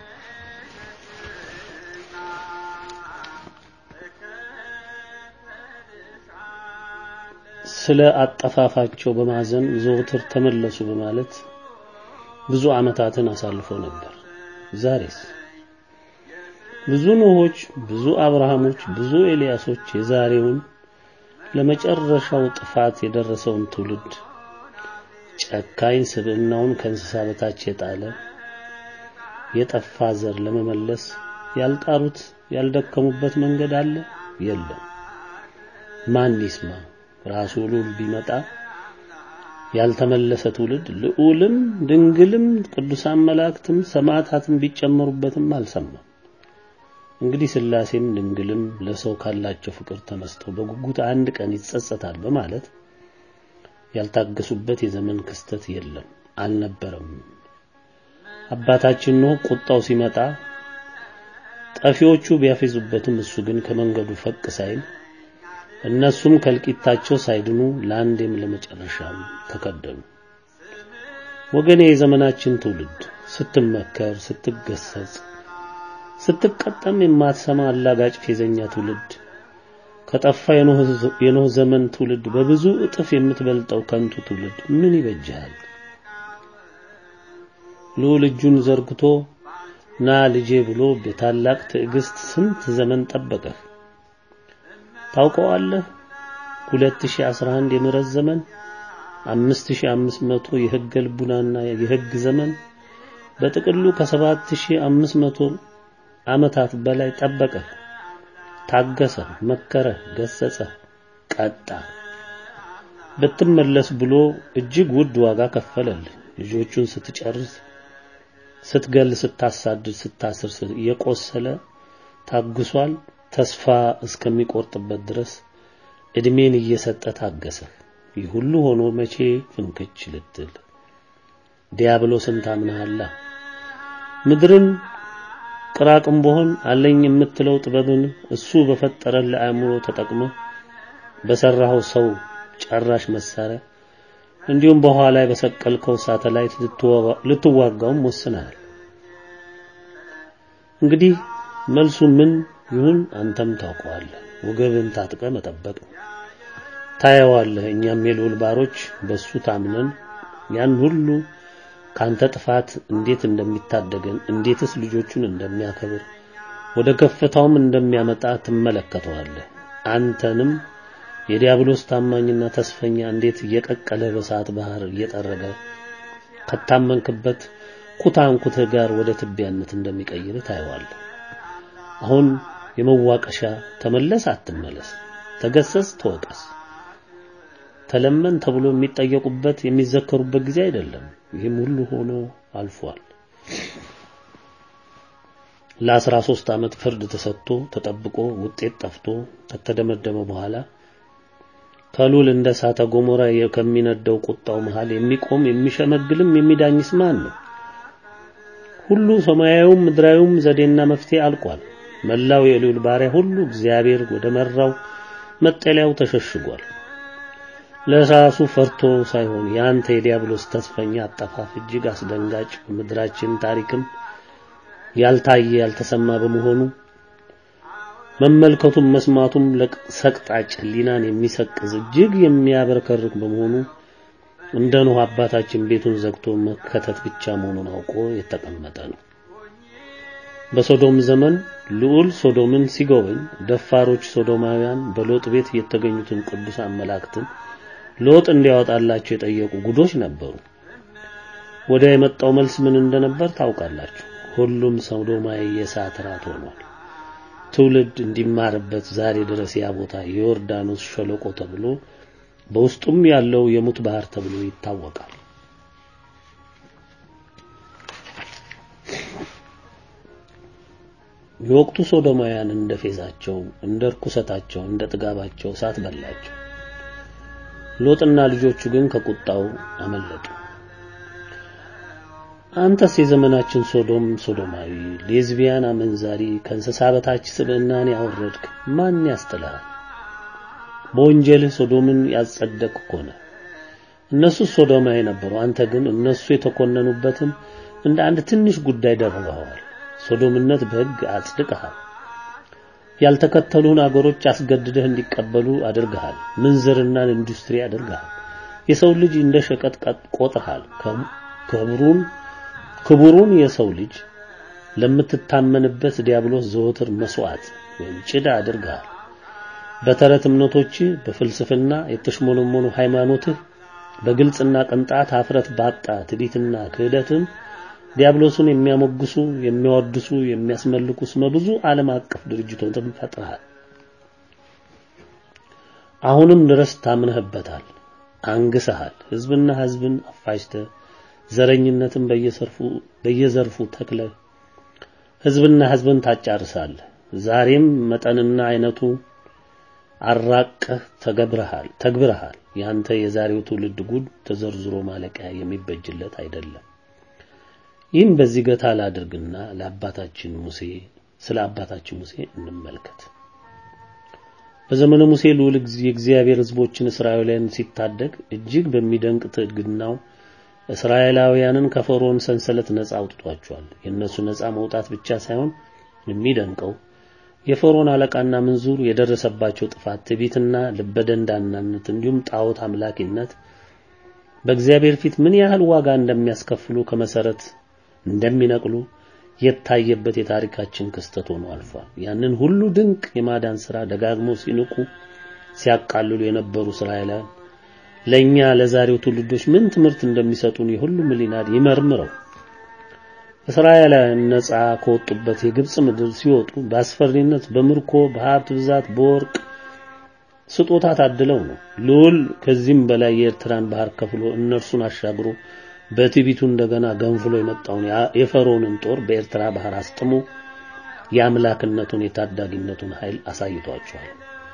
ስለ አጠፋፋቸው በማዘን ዘወትር ተመለሱ በማለት ብዙ ዓመታትን አሳልፎ ነበር። ዛሬስ ብዙ ኖሆች፣ ብዙ አብርሃሞች፣ ብዙ ኤልያሶች የዛሬውን ለመጨረሻው ጥፋት የደረሰውን ትውልድ ጨካኝ ስብዕናውን ከእንስሳ በታች የጣለ የጠፋ ዘር ለመመለስ ያልጣሩት ያልደከሙበት መንገድ አለ? የለም። ማን ይስማ? ራሱ ልዑል ቢመጣ ያልተመለሰ ትውልድ ልዑልም ድንግልም ቅዱሳን መላእክትም ሰማዕታትም ቢጨመሩበትም አልሰማም። እንግዲህ ሥላሴም ድንግልም ለሰው ካላቸው ፍቅር ተነስተው በጉጉት አንድ ቀን ይጸጸታል በማለት ያልታገሱበት የዘመን ክስተት የለም፣ አልነበረም። አባታችን ኖህ ቁጣው ሲመጣ ጠፊዎቹ ቢያፌዙበትም እሱ ግን ከመንገዱ ፈቅ ሳይል እነሱም ከልቂታቸው ሳይድኑ ለአንዴም ለመጨረሻም ተከደኑ። ወገኔ የዘመናችን ትውልድ ስትመከር፣ ስትገሰጽ፣ ስትቀጠም የማትሰማ አላጋጭ ፌዘኛ ትውልድ ከጠፋ የኖህ ዘመን ትውልድ በብዙ እጥፍ የምትበልጠው ከንቱ ትውልድ ምን ይበጃል? ልዑል እጁን ዘርግቶ ና ልጄ ብሎ በታላቅ ትዕግስት ስንት ዘመን ጠበቀህ። ታውቀዋለህ 2011 የምህረት ዘመን 5500 የሕገ ልቡናና የሕግ ዘመን በጥቅሉ ከ7500 ዓመታት በላይ ጠበቀህ፣ ታገሰ፣ መከረ፣ ገሰጸ፣ ቀጣ። ብትመለስ ብሎ እጅግ ውድ ዋጋ ከፈለልህ። ልጆቹን ስትጨርስ፣ ስትገል፣ ስታሳድድ፣ ስታስር የቆሰለ ታግሷል። ተስፋ እስከሚቆርጥበት ድረስ እድሜን እየሰጠ ታገሰ። ይህ ሁሉ ሆኖ መቼ ፍንክች ልትል ዲያብሎስን ታምናሃላ። ምድርን ቅራቅንቦህን አለኝ የምትለው ጥበብን እሱ በፈጠረን ለአእምሮ ተጠቅመ በሰራኸው ሰው ጨራሽ መሳሪያ እንዲሁም በኋላ ላይ በሰቀልከው ሳተላይት ልትዋጋውም ወስነሃል። እንግዲህ መልሱ ምን ይሁን አንተም ታውቀዋለህ። ወገብን ታጥቀ መጠበቅ ነው። ታየዋለህ። እኛም የልዑል ባሮች በሱ ታምነን ያን ሁሉ ካንተ ጥፋት እንዴት እንደሚታደገን እንዴትስ ልጆቹን እንደሚያከብር ወደ ከፍታውም እንደሚያመጣ ትመለከተዋለህ። አንተንም የዲያብሎስ ታማኝና ተስፈኛ እንዴት እየቀቀለ በሰዓት ባህር እየጠረገ ከታመንክበት ኩታንኩትህ ጋር ወደ ትቢያነት እንደሚቀይር ታየዋለህ። አሁን የመዋቀሻ ተመለስ አትመለስ፣ ተገሰጽ ተወቀስ፣ ተለመን ተብሎ የሚጠየቁበት የሚዘከሩበት ጊዜ አይደለም። ይህም ሁሉ ሆኖ አልፏል። ለአስራ ሦስት ዓመት ፍርድ ተሰጥቶ ተጠብቆ ውጤት ጠፍቶ ከተደመደመ በኋላ ከልዑል እንደ እሳተ ገሞራ ከሚነደው ቁጣው መሃል የሚቆም የሚሸመግልም የሚዳኝስ ማን ነው? ሁሉ ሰማያዊውም ምድራዊውም ዘዴና መፍትሄ አልቋል። መላው የልዑል ባሪያ ሁሉ እግዚአብሔር ወደ መራው መጠለያው ተሸሽጓል። ለራሱ ፈርቶ ሳይሆን ያንተ የዲያብሎስ ተስፈኛ አጠፋፍ እጅግ አስደንጋጭ ምድራችን ታሪክም ያልታየ ያልተሰማ በመሆኑ መመልከቱም መስማቱም ለሰቅጣጭ ሕሊናን የሚሰቅዝ እጅግ የሚያበረከርክ በመሆኑ እንደ ኖህ አባታችን ቤቱን ዘግቶ መከተት ብቻ መሆኑን አውቆ የተቀመጠ ነው። በሶዶም ዘመን ልዑል ሶዶምን ሲጎበኝ ደፋሮች ሶዶማውያን በሎጥ ቤት የተገኙትን ቅዱሳን መላእክትን ሎጥ እንዲያወጣላቸው የጠየቁ ጉዶች ነበሩ። ወደ የመጣው መልስ ምን እንደነበር ታውቃላችሁ። ሁሉም ሶዶማዊ የእሳት ራት ሆኗል። ትውልድ እንዲማርበት ዛሬ ድረስ ያ ቦታ የዮርዳኖስ ሸለቆ ተብሎ በውስጡም ያለው የሙት ባህር ተብሎ ይታወቃል። የወቅቱ ሶዶማውያን እንደ ፌዛቸው፣ እንደ ርኩሰታቸው፣ እንደ ጥጋባቸው እሳት በላቸው። ሎጥና ልጆቹ ግን ከቁጣው አመለጡ። አንተስ የዘመናችን ሶዶም ሶዶማዊ፣ ሌዝቢያን፣ አመንዛሪ፣ ከእንስሳ በታች ስብዕናን ያወረድክ ማን ያስጥልሃል? በወንጀልህ ሶዶምን ያጸደቅ ሆነ። እነሱ ሶዶማዊ ነበሩ። አንተ ግን እነሱ የተኮነኑበትን እንደ አንድ ትንሽ ጉዳይ ደርበዋል። ሶዶምነት በሕግ አጽድቀሃል። ያልተከተሉን አገሮች አስገድደህ እንዲቀበሉ አድርገሃል። ምንዝርናን ኢንዱስትሪ አድርገሃል። የሰው ልጅ እንደ ሸቀጥ ቆጥረሃል። ክብሩን ክቡሩን የሰው ልጅ ለምትታመንበት ዲያብሎስ ዘወትር መስዋዕት ወይም ጭዳ አድርገሃል። በተረት እምነቶች፣ በፍልስፍና የተሽሞነሞኑ ሃይማኖትህ፣ በግልጽና ቅንጣት ኀፍረት ባጣ ትዕቢትና ክህደትም ዲያብሎስን የሚያሞግሱ የሚያወድሱ የሚያስመልኩ ስመ ብዙ ዓለም አቀፍ ድርጅቶችን ፈጥረሃል። አሁንም ድረስ ታምነህበታል፣ አንግሰሃል። ህዝብና ህዝብን አፋጅተህ ዘረኝነትን በየሰርፉ በየዘርፉ ተክለህ ህዝብና ህዝብን ታጫርሳለህ። ዛሬም መጠንና አይነቱ አራቀህ ተገብረሃል ተግብረሃል። ያንተ የዛሬው ትውልድ ጉድ ተዘርዝሮ ማለቂያ የሚበጅለት አይደለም። ይህም በዚህ ገታ ላድርግና ለአባታችን ሙሴ ስለ አባታችን ሙሴ እንመልከት። በዘመነ ሙሴ ልዑል የእግዚአብሔር ህዝቦችን እስራኤላውያን ሲታደግ እጅግ በሚደንቅ ትዕግናው እስራኤላውያንን ከፈርዖን ሰንሰለት ነፃ አውጥቷቸዋል። የእነሱ ነፃ መውጣት ብቻ ሳይሆን የሚደንቀው የፈርዖን አለቃና ምንዙር የደረሰባቸው ጥፋት፣ ትዕቢትና ልበደንዳናነት እንዲሁም ጣዖት አምላኪነት በእግዚአብሔር ፊት ምን ያህል ዋጋ እንደሚያስከፍሉ ከመሰረት እንደሚነቅሉ የታየበት የታሪካችን ክስተት ሆኖ አልፏል። ያንን ሁሉ ድንቅ የማዳን ሥራ ደጋግሞ ሲንቁ ሲያቃልሉ የነበሩ እስራኤላውያን ለኛ ለዛሬው ትውልዶች ምን ትምህርት እንደሚሰጡን የሁሉም ሕሊና ይመርምረው። እስራኤላውያን ነፃ ከወጡበት የግብጽ ምድር ሲወጡ በአስፈሪነት በምርኮ በሀብት ብዛት በወርቅ ስጦታ ታድለው ነው። ልዑል ከዚህም በላይ የኤርትራን ባህር ከፍሎ እነርሱን አሻግሮ በትዕቢቱ እንደገና ገንፍሎ የመጣውን የፈርዖንን ጦር በኤርትራ ባህር አስጥሞ የአምላክነቱን የታዳጊነቱን ኃይል አሳይቷቸዋል።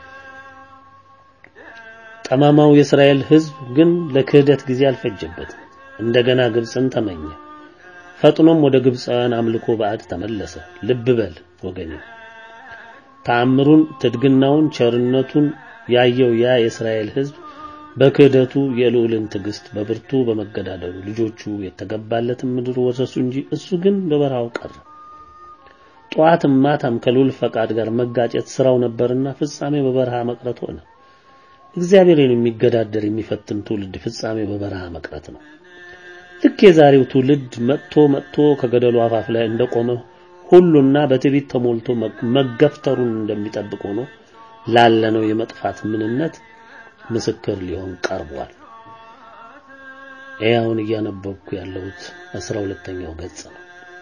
ጠማማው የእስራኤል ሕዝብ ግን ለክህደት ጊዜ አልፈጀበትም። እንደገና ግብፅን ተመኘ። ፈጥኖም ወደ ግብፃውያን አምልኮ ባዕድ ተመለሰ። ልብ በል ወገኔ፣ ተአምሩን፣ ትድግናውን፣ ቸርነቱን ያየው ያ የእስራኤል ሕዝብ በክህደቱ የልዑልን ትዕግስት በብርቱ በመገዳደሉ ልጆቹ የተገባለትን ምድር ወረሱ እንጂ እሱ ግን በበረሃው ቀረ። ጠዋትም ማታም ከልዑል ፈቃድ ጋር መጋጨት ስራው ነበርና ፍጻሜ በበረሃ መቅረት ሆነ። እግዚአብሔርን የሚገዳደር የሚፈትን ትውልድ ፍጻሜ በበረሃ መቅረት ነው። ልክ የዛሬው ትውልድ መጥቶ መጥቶ ከገደሉ አፋፍ ላይ እንደቆመ ሁሉና በትዕቢት ተሞልቶ መገፍተሩን እንደሚጠብቅ ሆኖ ላለነው የመጥፋት ምንነት ምስክር ሊሆን ቀርቧል። ይኸውን እያነበብኩ ያለሁት አስራ ሁለተኛው ገጽ ነው።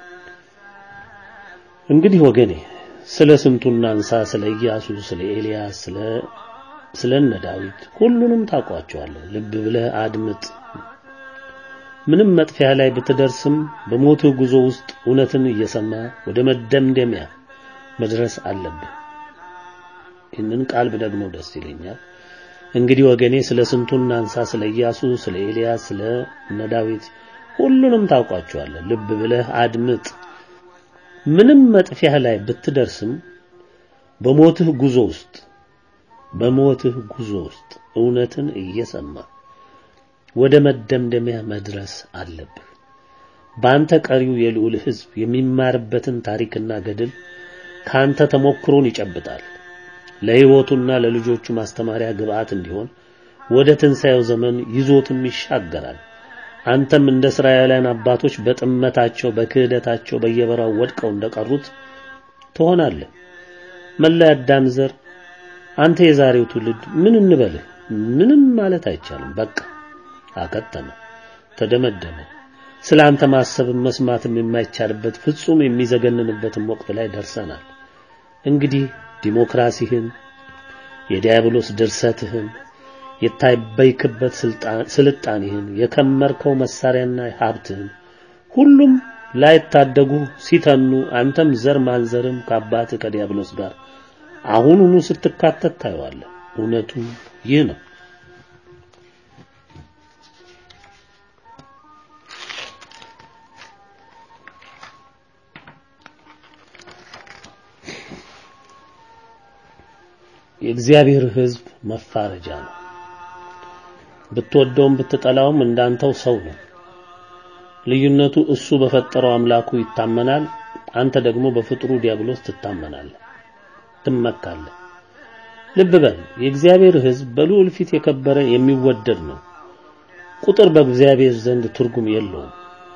እንግዲህ ወገኔ ስለ ስንቱና አንሳ ስለ ኢያሱ፣ ስለ ኤልያስ፣ ስለ ስለ እነ ዳዊት ሁሉንም ታውቋቸዋለህ። ልብ ብለህ አድምጥ። ምንም መጥፊያ ላይ ብትደርስም በሞትህ ጉዞ ውስጥ እውነትን እየሰማ ወደ መደምደሚያ መድረስ አለብህ። ይህንን ቃል ብደግመው ደስ ይለኛል። እንግዲህ ወገኔ ስለ ስንቱና አንሳ ስለ ኢያሱ፣ ስለ ኤልያስ፣ ስለ እነ ዳዊት ሁሉንም ታውቋቸዋለህ። ልብ ብለህ አድምጥ። ምንም መጥፊያ ላይ ብትደርስም በሞትህ ጉዞ ውስጥ በሞትህ ጉዞ ውስጥ እውነትን እየሰማ ወደ መደምደሚያ መድረስ አለብህ። በአንተ ቀሪው የልዑል ሕዝብ የሚማርበትን ታሪክና ገድል ካንተ ተሞክሮን ይጨብጣል። ለሕይወቱና ለልጆቹ ማስተማሪያ ግብዓት እንዲሆን ወደ ትንሣኤው ዘመን ይዞትም ይሻገራል። አንተም እንደ እስራኤላውያን አባቶች በጥመታቸው በክህደታቸው በየበራው ወድቀው እንደቀሩት ትሆናለህ። መላ አዳም ዘር አንተ የዛሬው ትውልድ ምን እንበልህ? ምንም ማለት አይቻልም። በቃ አከተመ፣ ተደመደመ። ስለ አንተ ማሰብም መስማትም የማይቻልበት ፍጹም የሚዘገንንበትም ወቅት ላይ ደርሰናል። እንግዲህ ዲሞክራሲህን፣ የዲያብሎስ ድርሰትህን፣ የታበይክበት ስልጣኔህን፣ የከመርከው መሳሪያና ሀብትህን ሁሉም ላይታደጉ ሲተኑ አንተም ዘር ማንዘርም ከአባትህ ከዲያብሎስ ጋር አሁኑኑ ስትካተት ታየዋለህ። እውነቱ ይህ ነው። የእግዚአብሔር ሕዝብ መፋረጃ ነው። ብትወደውም ብትጠላውም እንዳንተው ሰው ነው። ልዩነቱ እሱ በፈጠረው አምላኩ ይታመናል፣ አንተ ደግሞ በፍጥሩ ዲያብሎስ ትታመናለህ፣ ትመካለህ። ልብ በል የእግዚአብሔር ሕዝብ በልዑል ፊት የከበረ የሚወደድ ነው። ቁጥር በእግዚአብሔር ዘንድ ትርጉም የለውም።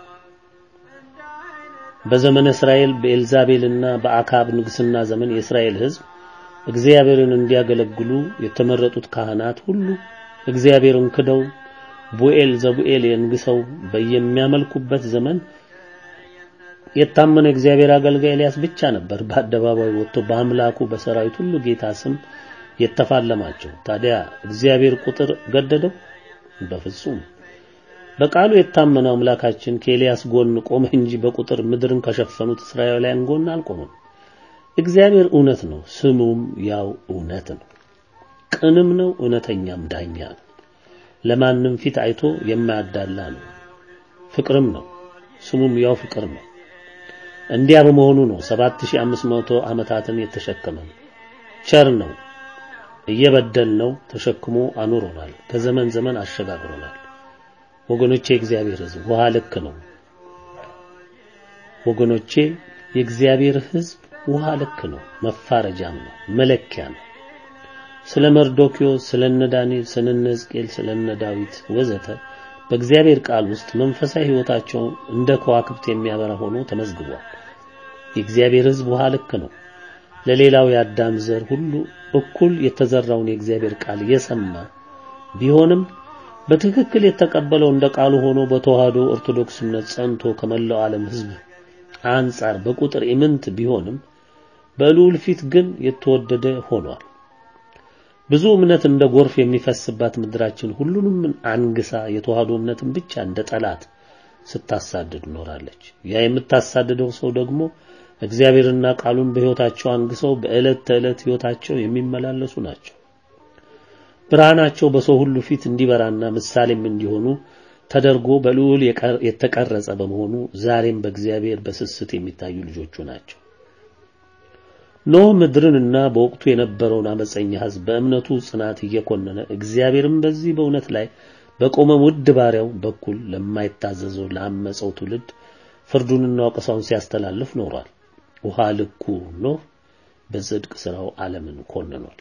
በዘመነ እስራኤል በኤልዛቤልና በአካብ ንግስና ዘመን የእስራኤል ሕዝብ እግዚአብሔርን እንዲያገለግሉ የተመረጡት ካህናት ሁሉ እግዚአብሔርን ክደው ቡኤል ዘቡኤል የንግሰው በየሚያመልኩበት ዘመን የታመነ እግዚአብሔር አገልጋይ ኤልያስ ብቻ ነበር በአደባባይ ወጥቶ በአምላኩ በሰራዊት ሁሉ ጌታ ስም የተፋለማቸው። ታዲያ እግዚአብሔር ቁጥር ገደደው? በፍጹም። በቃሉ የታመነው አምላካችን ከኤልያስ ጎን ቆመ እንጂ በቁጥር ምድርን ከሸፈኑት እስራኤላውያን ጎን አልቆመም። እግዚአብሔር እውነት ነው፣ ስሙም ያው እውነት ነው። ቅንም ነው፣ እውነተኛም ዳኛ ነው። ለማንም ፊት አይቶ የማያዳላ ነው። ፍቅርም ነው፣ ስሙም ያው ፍቅር ነው። እንዲያ በመሆኑ ነው 7500 ዓመታትን የተሸከመ ቸር ነው። እየበደልነው ተሸክሞ አኑሮናል። ከዘመን ዘመን አሸጋግሮናል። ወገኖቼ የእግዚአብሔር ሕዝብ ውሃ ልክ ነው። ወገኖቼ የእግዚአብሔር ሕዝብ ውሃ ልክ ነው፣ መፋረጃም ነው፣ መለኪያ ነው። ስለ መርዶኪዮስ፣ ስለ እነ ዳንኤል፣ ስለ እነ ሕዝቅኤል፣ ስለ እነ ዳዊት ወዘተ በእግዚአብሔር ቃል ውስጥ መንፈሳዊ ሕይወታቸው እንደ ከዋክብት የሚያበራ ሆኖ ተመዝግቧል። የእግዚአብሔር ሕዝብ ውሃ ልክ ነው። ለሌላው የአዳም ዘር ሁሉ እኩል የተዘራውን የእግዚአብሔር ቃል የሰማ ቢሆንም በትክክል የተቀበለው እንደ ቃሉ ሆኖ በተዋህዶ ኦርቶዶክስ እምነት ጸንቶ ከመላው ዓለም ሕዝብ አንጻር በቁጥር ኢምንት ቢሆንም በልዑል ፊት ግን የተወደደ ሆኗል። ብዙ እምነት እንደ ጎርፍ የሚፈስባት ምድራችን ሁሉንም አንግሳ የተዋህዶ እምነትን ብቻ እንደ ጠላት ስታሳድድ ኖራለች። ያ የምታሳድደው ሰው ደግሞ እግዚአብሔርና ቃሉን በሕይወታቸው አንግሰው በዕለት ተዕለት ሕይወታቸው የሚመላለሱ ናቸው። ብርሃናቸው በሰው ሁሉ ፊት እንዲበራና ምሳሌም እንዲሆኑ ተደርጎ በልዑል የተቀረጸ በመሆኑ ዛሬም በእግዚአብሔር በስስት የሚታዩ ልጆቹ ናቸው። ኖህ ምድርንና በወቅቱ የነበረውን አመፀኛ ሕዝብ በእምነቱ ጽናት እየኮነነ እግዚአብሔርም በዚህ በእውነት ላይ በቆመ ውድ ባሪያው በኩል ለማይታዘዘው ለአመፀው ትውልድ ፍርዱንና ወቀሳውን ሲያስተላልፍ ኖሯል። ውሃ ልኩ ኖህ በጽድቅ ስራው ዓለምን ኮንኗል።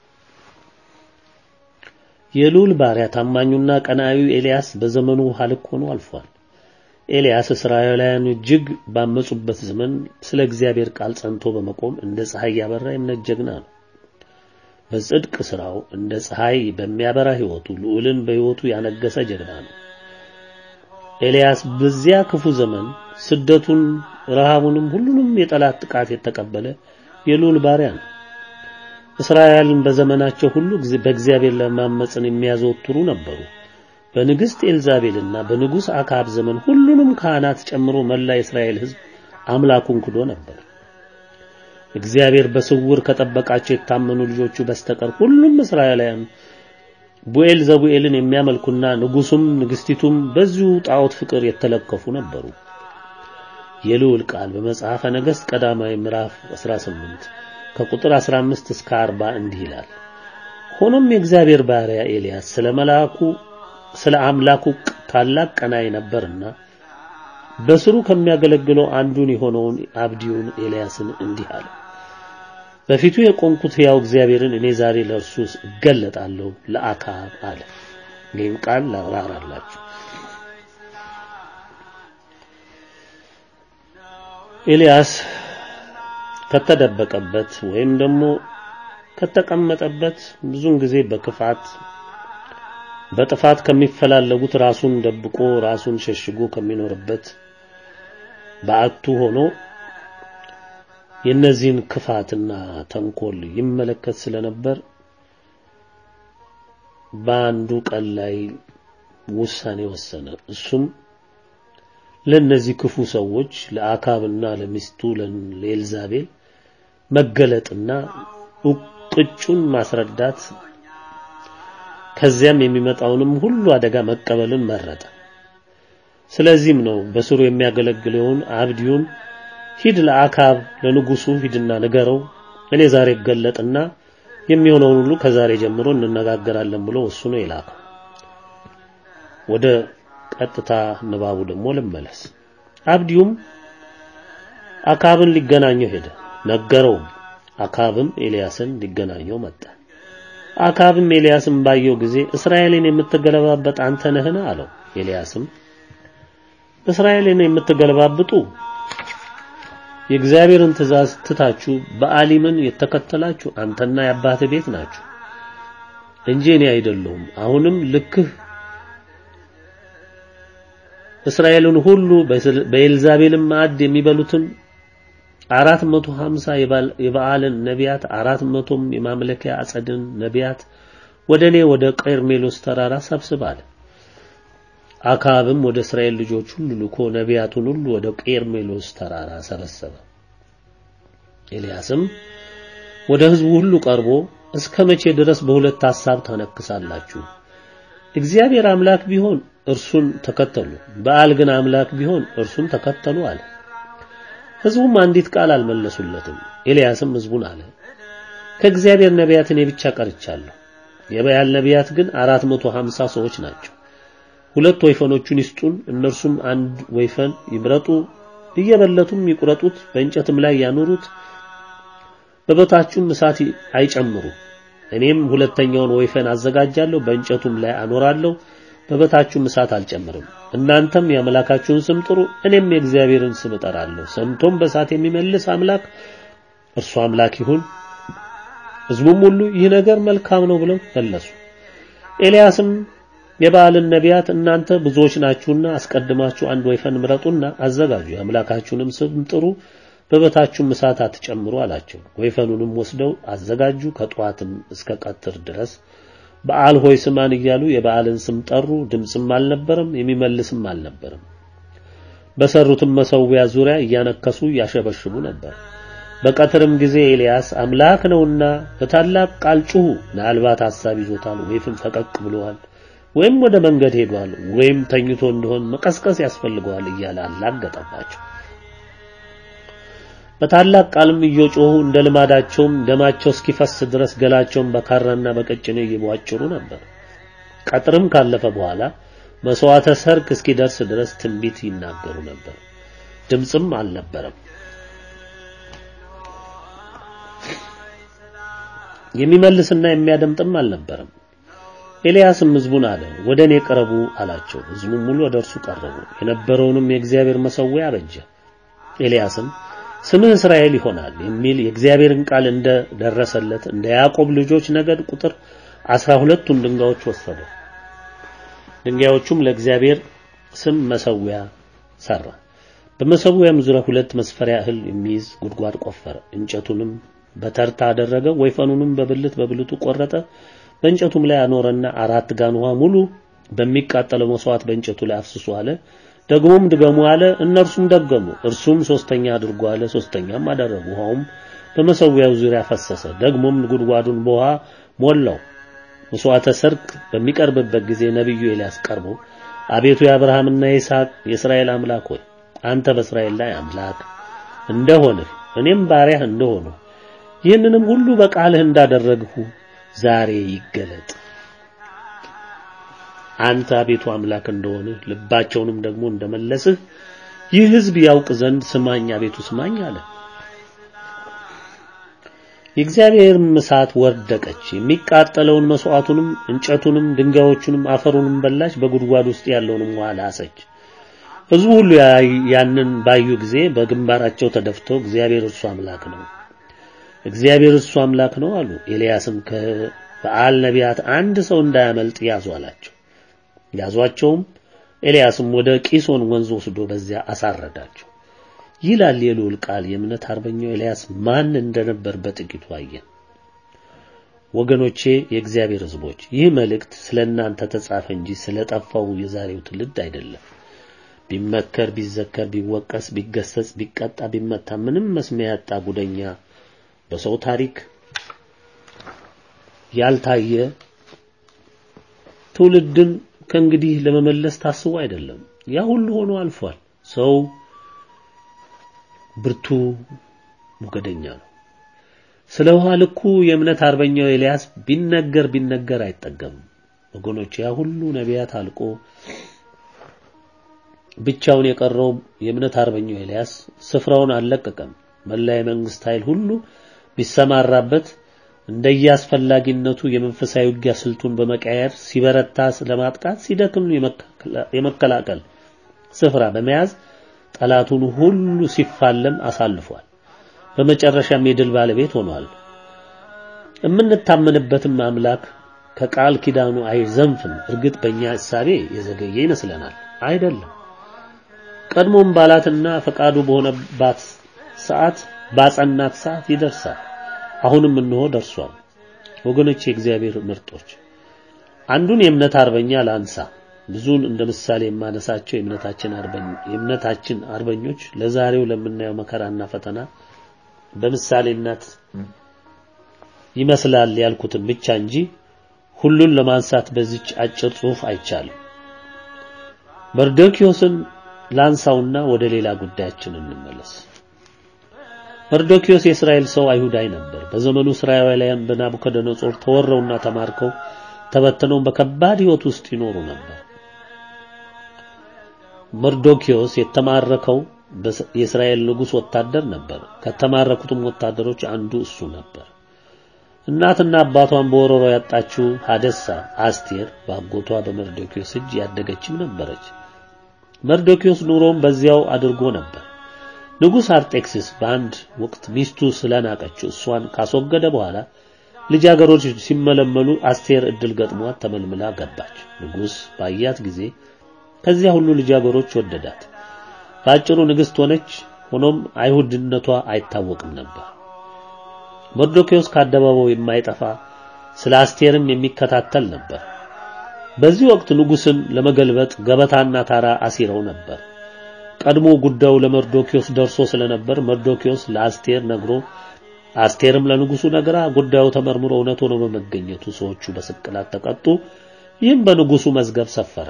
የልዑል ባሪያ ታማኙና ቀናኢው ኤልያስ በዘመኑ ውሃ ልክ ሆኖ አልፏል። ኤልያስ እስራኤላውያን እጅግ ባመጹበት ዘመን ስለ እግዚአብሔር ቃል ጸንቶ በመቆም እንደ ፀሐይ ያበራ የእምነት ጀግና ነው። በጽድቅ ስራው እንደ ፀሐይ በሚያበራ ሕይወቱ ልዑልን በሕይወቱ ያነገሰ ጀግና ነው። ኤልያስ በዚያ ክፉ ዘመን ስደቱን፣ ረሃቡንም ሁሉንም የጠላት ጥቃት የተቀበለ የልዑል ባሪያ ነው። እስራኤልን በዘመናቸው ሁሉ በእግዚአብሔር ለማመፅን የሚያዘወትሩ ነበሩ። በንግሥት ኤልዛቤልና በንጉሥ አክዓብ ዘመን ሁሉንም ካህናት ጨምሮ መላ የእስራኤል ሕዝብ አምላኩን ክዶ ነበር። እግዚአብሔር በስውር ከጠበቃቸው የታመኑ ልጆቹ በስተቀር ሁሉም እስራኤላውያን ቡኤል ዘቡኤልን የሚያመልኩና ንጉሱም ንግስቲቱም በዚሁ ጣዖት ፍቅር የተለከፉ ነበሩ። የልዑል ቃል በመጽሐፈ ነገሥት ቀዳማዊ ምዕራፍ 18 ከቁጥር 15 እስከ 40 እንዲህ ይላል። ሆኖም የእግዚአብሔር ባሪያ ኤልያስ ስለ መልአኩ ስለ አምላኩ ታላቅ ቀናኢ ነበርና በስሩ ከሚያገለግለው አንዱን የሆነውን አብዲውን ኤልያስን እንዲህ አለ። በፊቱ የቆምኩት ሕያው እግዚአብሔርን እኔ ዛሬ ለእርሱ እገለጣለሁ ለአክዓብ አለ። ይህን ቃል ላብራራላችሁ። ኤልያስ ከተደበቀበት ወይም ደግሞ ከተቀመጠበት ብዙውን ጊዜ በክፋት በጥፋት ከሚፈላለጉት ራሱን ደብቆ ራሱን ሸሽጎ ከሚኖርበት በአቱ ሆኖ የነዚህን ክፋትና ተንኮል ይመለከት ስለነበር በአንዱ ቀን ላይ ውሳኔ ወሰነ። እሱም ለነዚህ ክፉ ሰዎች ለአካብና ለሚስቱ ለኤልዛቤል መገለጥና ቅጩን ማስረዳት ከዚያም የሚመጣውንም ሁሉ አደጋ መቀበልን መረጠ። ስለዚህም ነው በስሩ የሚያገለግለውን አብዲውን ሂድ ለአካብ ለንጉሱ ሂድና ንገረው፣ እኔ ዛሬ እገለጥና የሚሆነውን ሁሉ ከዛሬ ጀምሮ እንነጋገራለን ብሎ ወስኖ የላከው። ወደ ቀጥታ ንባቡ ደግሞ ልመለስ። አብዲውም አካብን ሊገናኘው ሄደ፣ ነገረውም። አካብም ኤልያስን ሊገናኘው መጣ። አካብም ኤልያስን ባየው ጊዜ እስራኤልን የምትገለባበጥ አንተ ነህን? አለው። ኤልያስም እስራኤልን የምትገለባብጡ የእግዚአብሔርን ትእዛዝ ትታችሁ በአሊምን የተከተላችሁ አንተና የአባትህ ቤት ናችሁ እንጂ እኔ አይደለሁም። አሁንም ልክህ እስራኤልን ሁሉ በኤልዛቤልም ማዕድ የሚበሉትን አራት መቶ ሀምሳ የበዓልን ነቢያት አራት መቶም የማምለኪያ አጸድን ነቢያት ወደ እኔ ወደ ቀርሜሎስ ተራራ ሰብስብ አለ። አክዓብም ወደ እስራኤል ልጆች ሁሉ ልኮ ነቢያቱን ሁሉ ወደ ቀርሜሎስ ተራራ ሰበሰበ። ኤልያስም ወደ ሕዝቡ ሁሉ ቀርቦ እስከ መቼ ድረስ በሁለት ሐሳብ ታነክሳላችሁ? እግዚአብሔር አምላክ ቢሆን እርሱን ተከተሉ፣ በዓል ግን አምላክ ቢሆን እርሱን ተከተሉ አለ። ሕዝቡም አንዲት ቃል አልመለሱለትም። ኤልያስም ሕዝቡን አለ፣ ከእግዚአብሔር ነቢያት እኔ ብቻ ቀርቻለሁ። የበዓል ነቢያት ግን አራት መቶ ሀምሳ ሰዎች ናቸው። ሁለት ወይፈኖቹን ይስጡን፣ እነርሱም አንድ ወይፈን ይምረጡ፣ እየበለቱም ይቁረጡት፣ በእንጨትም ላይ ያኑሩት፣ በበታቹም እሳት አይጨምሩ። እኔም ሁለተኛውን ወይፈን አዘጋጃለሁ፣ በእንጨቱም ላይ አኖራለሁ፣ በበታቹም እሳት አልጨምርም። እናንተም የአምላካችሁን ስም ጥሩ፣ እኔም የእግዚአብሔርን ስም እጠራለሁ። ሰምቶም በእሳት የሚመልስ አምላክ እርሱ አምላክ ይሁን። ሕዝቡም ሁሉ ይህ ነገር መልካም ነው ብለው መለሱ። ኤልያስም የበዓልን ነቢያት እናንተ ብዙዎች ናችሁና አስቀድማችሁ አንድ ወይፈን ምረጡና አዘጋጁ፣ የአምላካችሁንም ስም ጥሩ፣ በበታችሁም እሳት አትጨምሩ አላቸው። ወይፈኑንም ወስደው አዘጋጁ። ከጠዋትም እስከ ቀትር ድረስ በዓል ሆይ ስማን እያሉ የበዓልን ስም ጠሩ። ድምፅም አልነበረም፣ የሚመልስም አልነበረም። በሰሩትም መሠዊያ ዙሪያ እያነከሱ ያሸበሽቡ ነበር። በቀትርም ጊዜ ኤልያስ አምላክ ነውና በታላቅ ቃል ጩኹ፣ ምናልባት ሐሳብ ይዞታል ወይም ፈቀቅ ብለዋል ወይም ወደ መንገድ ሄዷል ወይም ተኝቶ እንደሆን መቀስቀስ ያስፈልገዋል እያለ አላገጠባቸው። በታላቅ ቃልም እየጮሁ እንደ ልማዳቸውም ደማቸው እስኪፈስ ድረስ ገላቸውን በካራና በቀጭኔ እየቧጭሩ ነበር። ቀጥርም ካለፈ በኋላ መስዋዕተ ሰርክ እስኪደርስ ድረስ ትንቢት ይናገሩ ነበር። ድምፅም አልነበረም። የሚመልስና የሚያደምጥም አልነበረም። ኤልያስም ሕዝቡን አለ፣ ወደ እኔ ቅረቡ አላቸው። ሕዝቡም ሙሉ ወደ እርሱ ቀረቡ። የነበረውንም የእግዚአብሔር መሠዊያ አበጀ። ኤልያስም ስምህ እስራኤል ይሆናል የሚል የእግዚአብሔርን ቃል እንደ ደረሰለት እንደ ያዕቆብ ልጆች ነገድ ቁጥር አስራ ሁለቱን ድንጋዮች ወሰደ። ድንጋዮቹም ለእግዚአብሔር ስም መሠዊያ ሰራ። በመሠዊያም ዙሪያ ሁለት መስፈሪያ እህል የሚይዝ ጉድጓድ ቆፈረ። እንጨቱንም በተርታ አደረገ። ወይፈኑንም በብልት በብልቱ ቆረጠ። በእንጨቱም ላይ አኖረና አራት ጋን ውሃ ሙሉ በሚቃጠለው መስዋዕት በእንጨቱ ላይ አፍስሱ አለ። ደግሞም ድገሙ አለ። እነርሱም ደገሙ። እርሱም ሶስተኛ አድርጎ አለ። ሶስተኛም አደረጉ። ውሃውም በመሠዊያው ዙሪያ ፈሰሰ። ደግሞም ጉድጓዱን በውሃ ሞላው። መስዋዕተ ሰርክ በሚቀርብበት ጊዜ ነቢዩ ኤልያስ ቀርቦ አቤቱ የአብርሃምና የይስሐቅ የእስራኤል አምላክ ሆይ አንተ በእስራኤል ላይ አምላክ እንደሆንህ እኔም ባሪያህ እንደሆንሁ ይህንንም ሁሉ በቃልህ እንዳደረግሁ ዛሬ ይገለጥ። አንተ አቤቱ አምላክ እንደሆንህ ልባቸውንም ደግሞ እንደመለስህ ይህ ሕዝብ ያውቅ ዘንድ ስማኝ አቤቱ ስማኝ አለ። የእግዚአብሔርም እሳት ወደቀች፣ የሚቃጠለውን መስዋዕቱንም፣ እንጨቱንም፣ ድንጋዮቹንም፣ አፈሩንም በላች፣ በጉድጓድ ውስጥ ያለውንም ውሃ ላሰች። ሕዝቡ ሁሉ ያንን ባዩ ጊዜ በግንባራቸው ተደፍተው እግዚአብሔር እርሱ አምላክ ነው እግዚአብሔር እሱ አምላክ ነው አሉ። ኤልያስም ከበዓል ነቢያት አንድ ሰው እንዳያመልጥ ያዙ አላቸው። ያዟቸውም። ኤልያስም ወደ ቂሶን ወንዝ ወስዶ በዚያ አሳረዳቸው። ይላል የልዑል ቃል። የእምነት አርበኛው ኤልያስ ማን እንደነበር በጥቂቱ አየን። ወገኖቼ፣ የእግዚአብሔር ሕዝቦች ይህ መልእክት ስለ እናንተ ተጻፈ እንጂ ስለ ጠፋው የዛሬው ትውልድ አይደለም። ቢመከር፣ ቢዘከር፣ ቢወቀስ፣ ቢገሰጽ፣ ቢቀጣ፣ ቢመታ ምንም መስሚያ ያጣ ጉደኛ በሰው ታሪክ ያልታየ ትውልድን ከእንግዲህ ለመመለስ ታስቦ አይደለም። ያ ሁሉ ሆኖ አልፏል። ሰው ብርቱ ሞገደኛ ነው። ስለ ውሃ ልኩ የእምነት አርበኛው ኤልያስ ቢነገር ቢነገር አይጠገምም። ወገኖች ያ ሁሉ ነቢያት አልቆ ብቻውን የቀረው የእምነት አርበኛው ኤልያስ ስፍራውን አልለቀቀም። መላ የመንግስት ኃይል ሁሉ ቢሰማራበት እንደየአስፈላጊነቱ የመንፈሳዊ ውጊያ ስልቱን በመቀየር ሲበረታ ለማጥቃት ሲደክም የመከላከል ስፍራ በመያዝ ጠላቱን ሁሉ ሲፋለም አሳልፏል። በመጨረሻም የድል ባለቤት ሆኗል። የምንታመንበትም አምላክ ከቃል ኪዳኑ አይዘንፍም። እርግጥ በእኛ እሳቤ የዘገየ ይመስለናል። አይደለም። ቀድሞም ባላትና ፈቃዱ በሆነባት ሰዓት ባጸናት ሰዓት ይደርሳል። አሁንም እንሆ ደርሷል። ወገኖች፣ የእግዚአብሔር ምርጦች አንዱን የእምነት አርበኛ ላንሳ። ብዙን እንደ ምሳሌ የማነሳቸው የእምነታችን አርበኞ የእምነታችን አርበኞች ለዛሬው ለምናየው መከራና ፈተና በምሳሌነት ይመስላል ያልኩትን ብቻ እንጂ ሁሉን ለማንሳት በዚች አጭር ጽሑፍ አይቻልም። መርዶኪዮስን ላንሳውና ወደ ሌላ ጉዳያችን እንመለስ። መርዶኪዮስ የእስራኤል ሰው አይሁዳይ ነበር። በዘመኑ እስራኤላውያን በናቡከደነጾር ተወረውና ተማርከው ተበትነው በከባድ ሕይወት ውስጥ ይኖሩ ነበር። መርዶኪዮስ የተማረከው የእስራኤል ንጉሥ ወታደር ነበር። ከተማረኩትም ወታደሮች አንዱ እሱ ነበር። እናትና አባቷን በወረሮ ያጣችው ሀደሳ አስቴር በአጎቷ በመርዶኪዮስ እጅ ያደገችም ነበረች። መርዶኪዮስ ኑሮም በዚያው አድርጎ ነበር። ንጉሥ አርጤክስስ በአንድ ወቅት ሚስቱ ስለናቀችው እሷን ካስወገደ በኋላ ልጃገረዶች ሲመለመሉ አስቴር እድል ገጥሟት ተመልምላ ገባች። ንጉሥ ባያት ጊዜ ከዚያ ሁሉ ልጃገረዶች ወደዳት። በአጭሩ ንግሥት ሆነች። ሆኖም አይሁድነቷ አይታወቅም ነበር። መርዶኪዮስ ከአደባባዩ የማይጠፋ ስለ አስቴርም የሚከታተል ነበር። በዚህ ወቅት ንጉሥን ለመገልበጥ ገበታና ታራ አሲረው ነበር። ቀድሞ ጉዳዩ ለመርዶኪዮስ ደርሶ ስለነበር መርዶኪዮስ ለአስቴር ነግሮ አስቴርም ለንጉሱ ነግራ ጉዳዩ ተመርምሮ እውነት ሆኖ በመገኘቱ ሰዎቹ በስቅላት ተቀጡ። ይህም በንጉሱ መዝገብ ሰፈረ።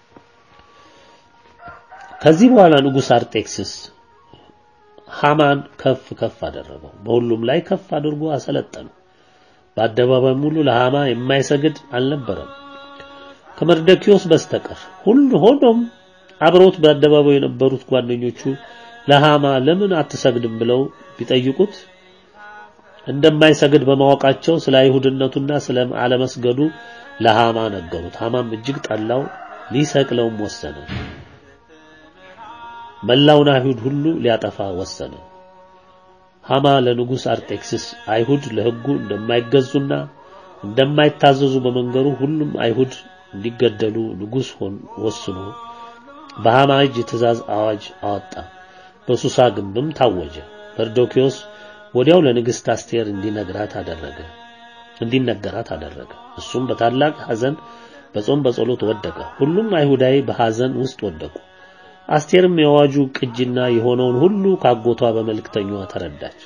ከዚህ በኋላ ንጉሥ አርጤክስስ ሃማን ከፍ ከፍ አደረገው። በሁሉም ላይ ከፍ አድርጎ አሰለጠነው። በአደባባይ ሙሉ ለሃማ የማይሰግድ አልነበረም ከመርዶኪዮስ በስተቀር። ሁሉ ሆኖም አብረውት በአደባባይ የነበሩት ጓደኞቹ ለሃማ ለምን አትሰግድም ብለው ቢጠይቁት እንደማይሰግድ በማወቃቸው ስለ አይሁድነቱና ስለ አለመስገዱ ለሃማ ነገሩት። ሃማም እጅግ ጠላው፣ ሊሰቅለውም ወሰነ። መላውን አይሁድ ሁሉ ሊያጠፋ ወሰነ። ሃማ ለንጉሥ አርጤክስስ አይሁድ ለሕጉ እንደማይገዙና እንደማይታዘዙ በመንገሩ ሁሉም አይሁድ እንዲገደሉ ንጉሥ ሆን ወስኖ በሃማ እጅ ትእዛዝ አዋጅ አወጣ። በሱሳ ግንብም ታወጀ። መርዶኪዮስ ወዲያው ለንግሥት አስቴር እንዲነግራት አደረገ እንዲነገራት አደረገ። እሱም በታላቅ ሐዘን በጾም በጸሎት ወደቀ። ሁሉም አይሁዳዊ በሐዘን ውስጥ ወደቁ። አስቴርም የአዋጁ ቅጂና የሆነውን ሁሉ ካጎቷ በመልእክተኛዋ ተረዳች።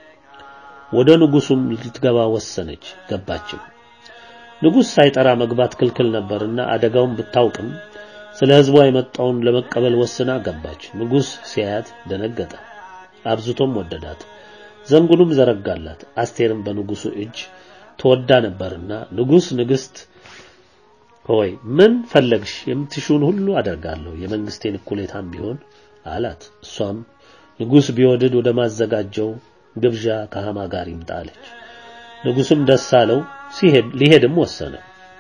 ወደ ንጉሱም ልትገባ ወሰነች። ገባችም። ንጉሥ ሳይጠራ መግባት ክልክል ነበርና አደጋውን ብታውቅም ስለ ሕዝቧ የመጣውን ለመቀበል ወስና ገባች። ንጉሥ ሲያያት ደነገጠ፣ አብዝቶም ወደዳት። ዘንጉንም ዘረጋላት። አስቴርም በንጉሱ እጅ ተወዳ ነበርና ንጉሥ ንግሥት ሆይ ምን ፈለግሽ? የምትሹን ሁሉ አደርጋለሁ፣ የመንግስቴን እኩሌታም ቢሆን አላት። እሷም ንጉሥ ቢወድድ ወደ ማዘጋጀው ግብዣ ከሃማ ጋር ይምጣ አለች። ንጉሥም ደስ አለው፣ ሲሄድ ሊሄድም ወሰነ።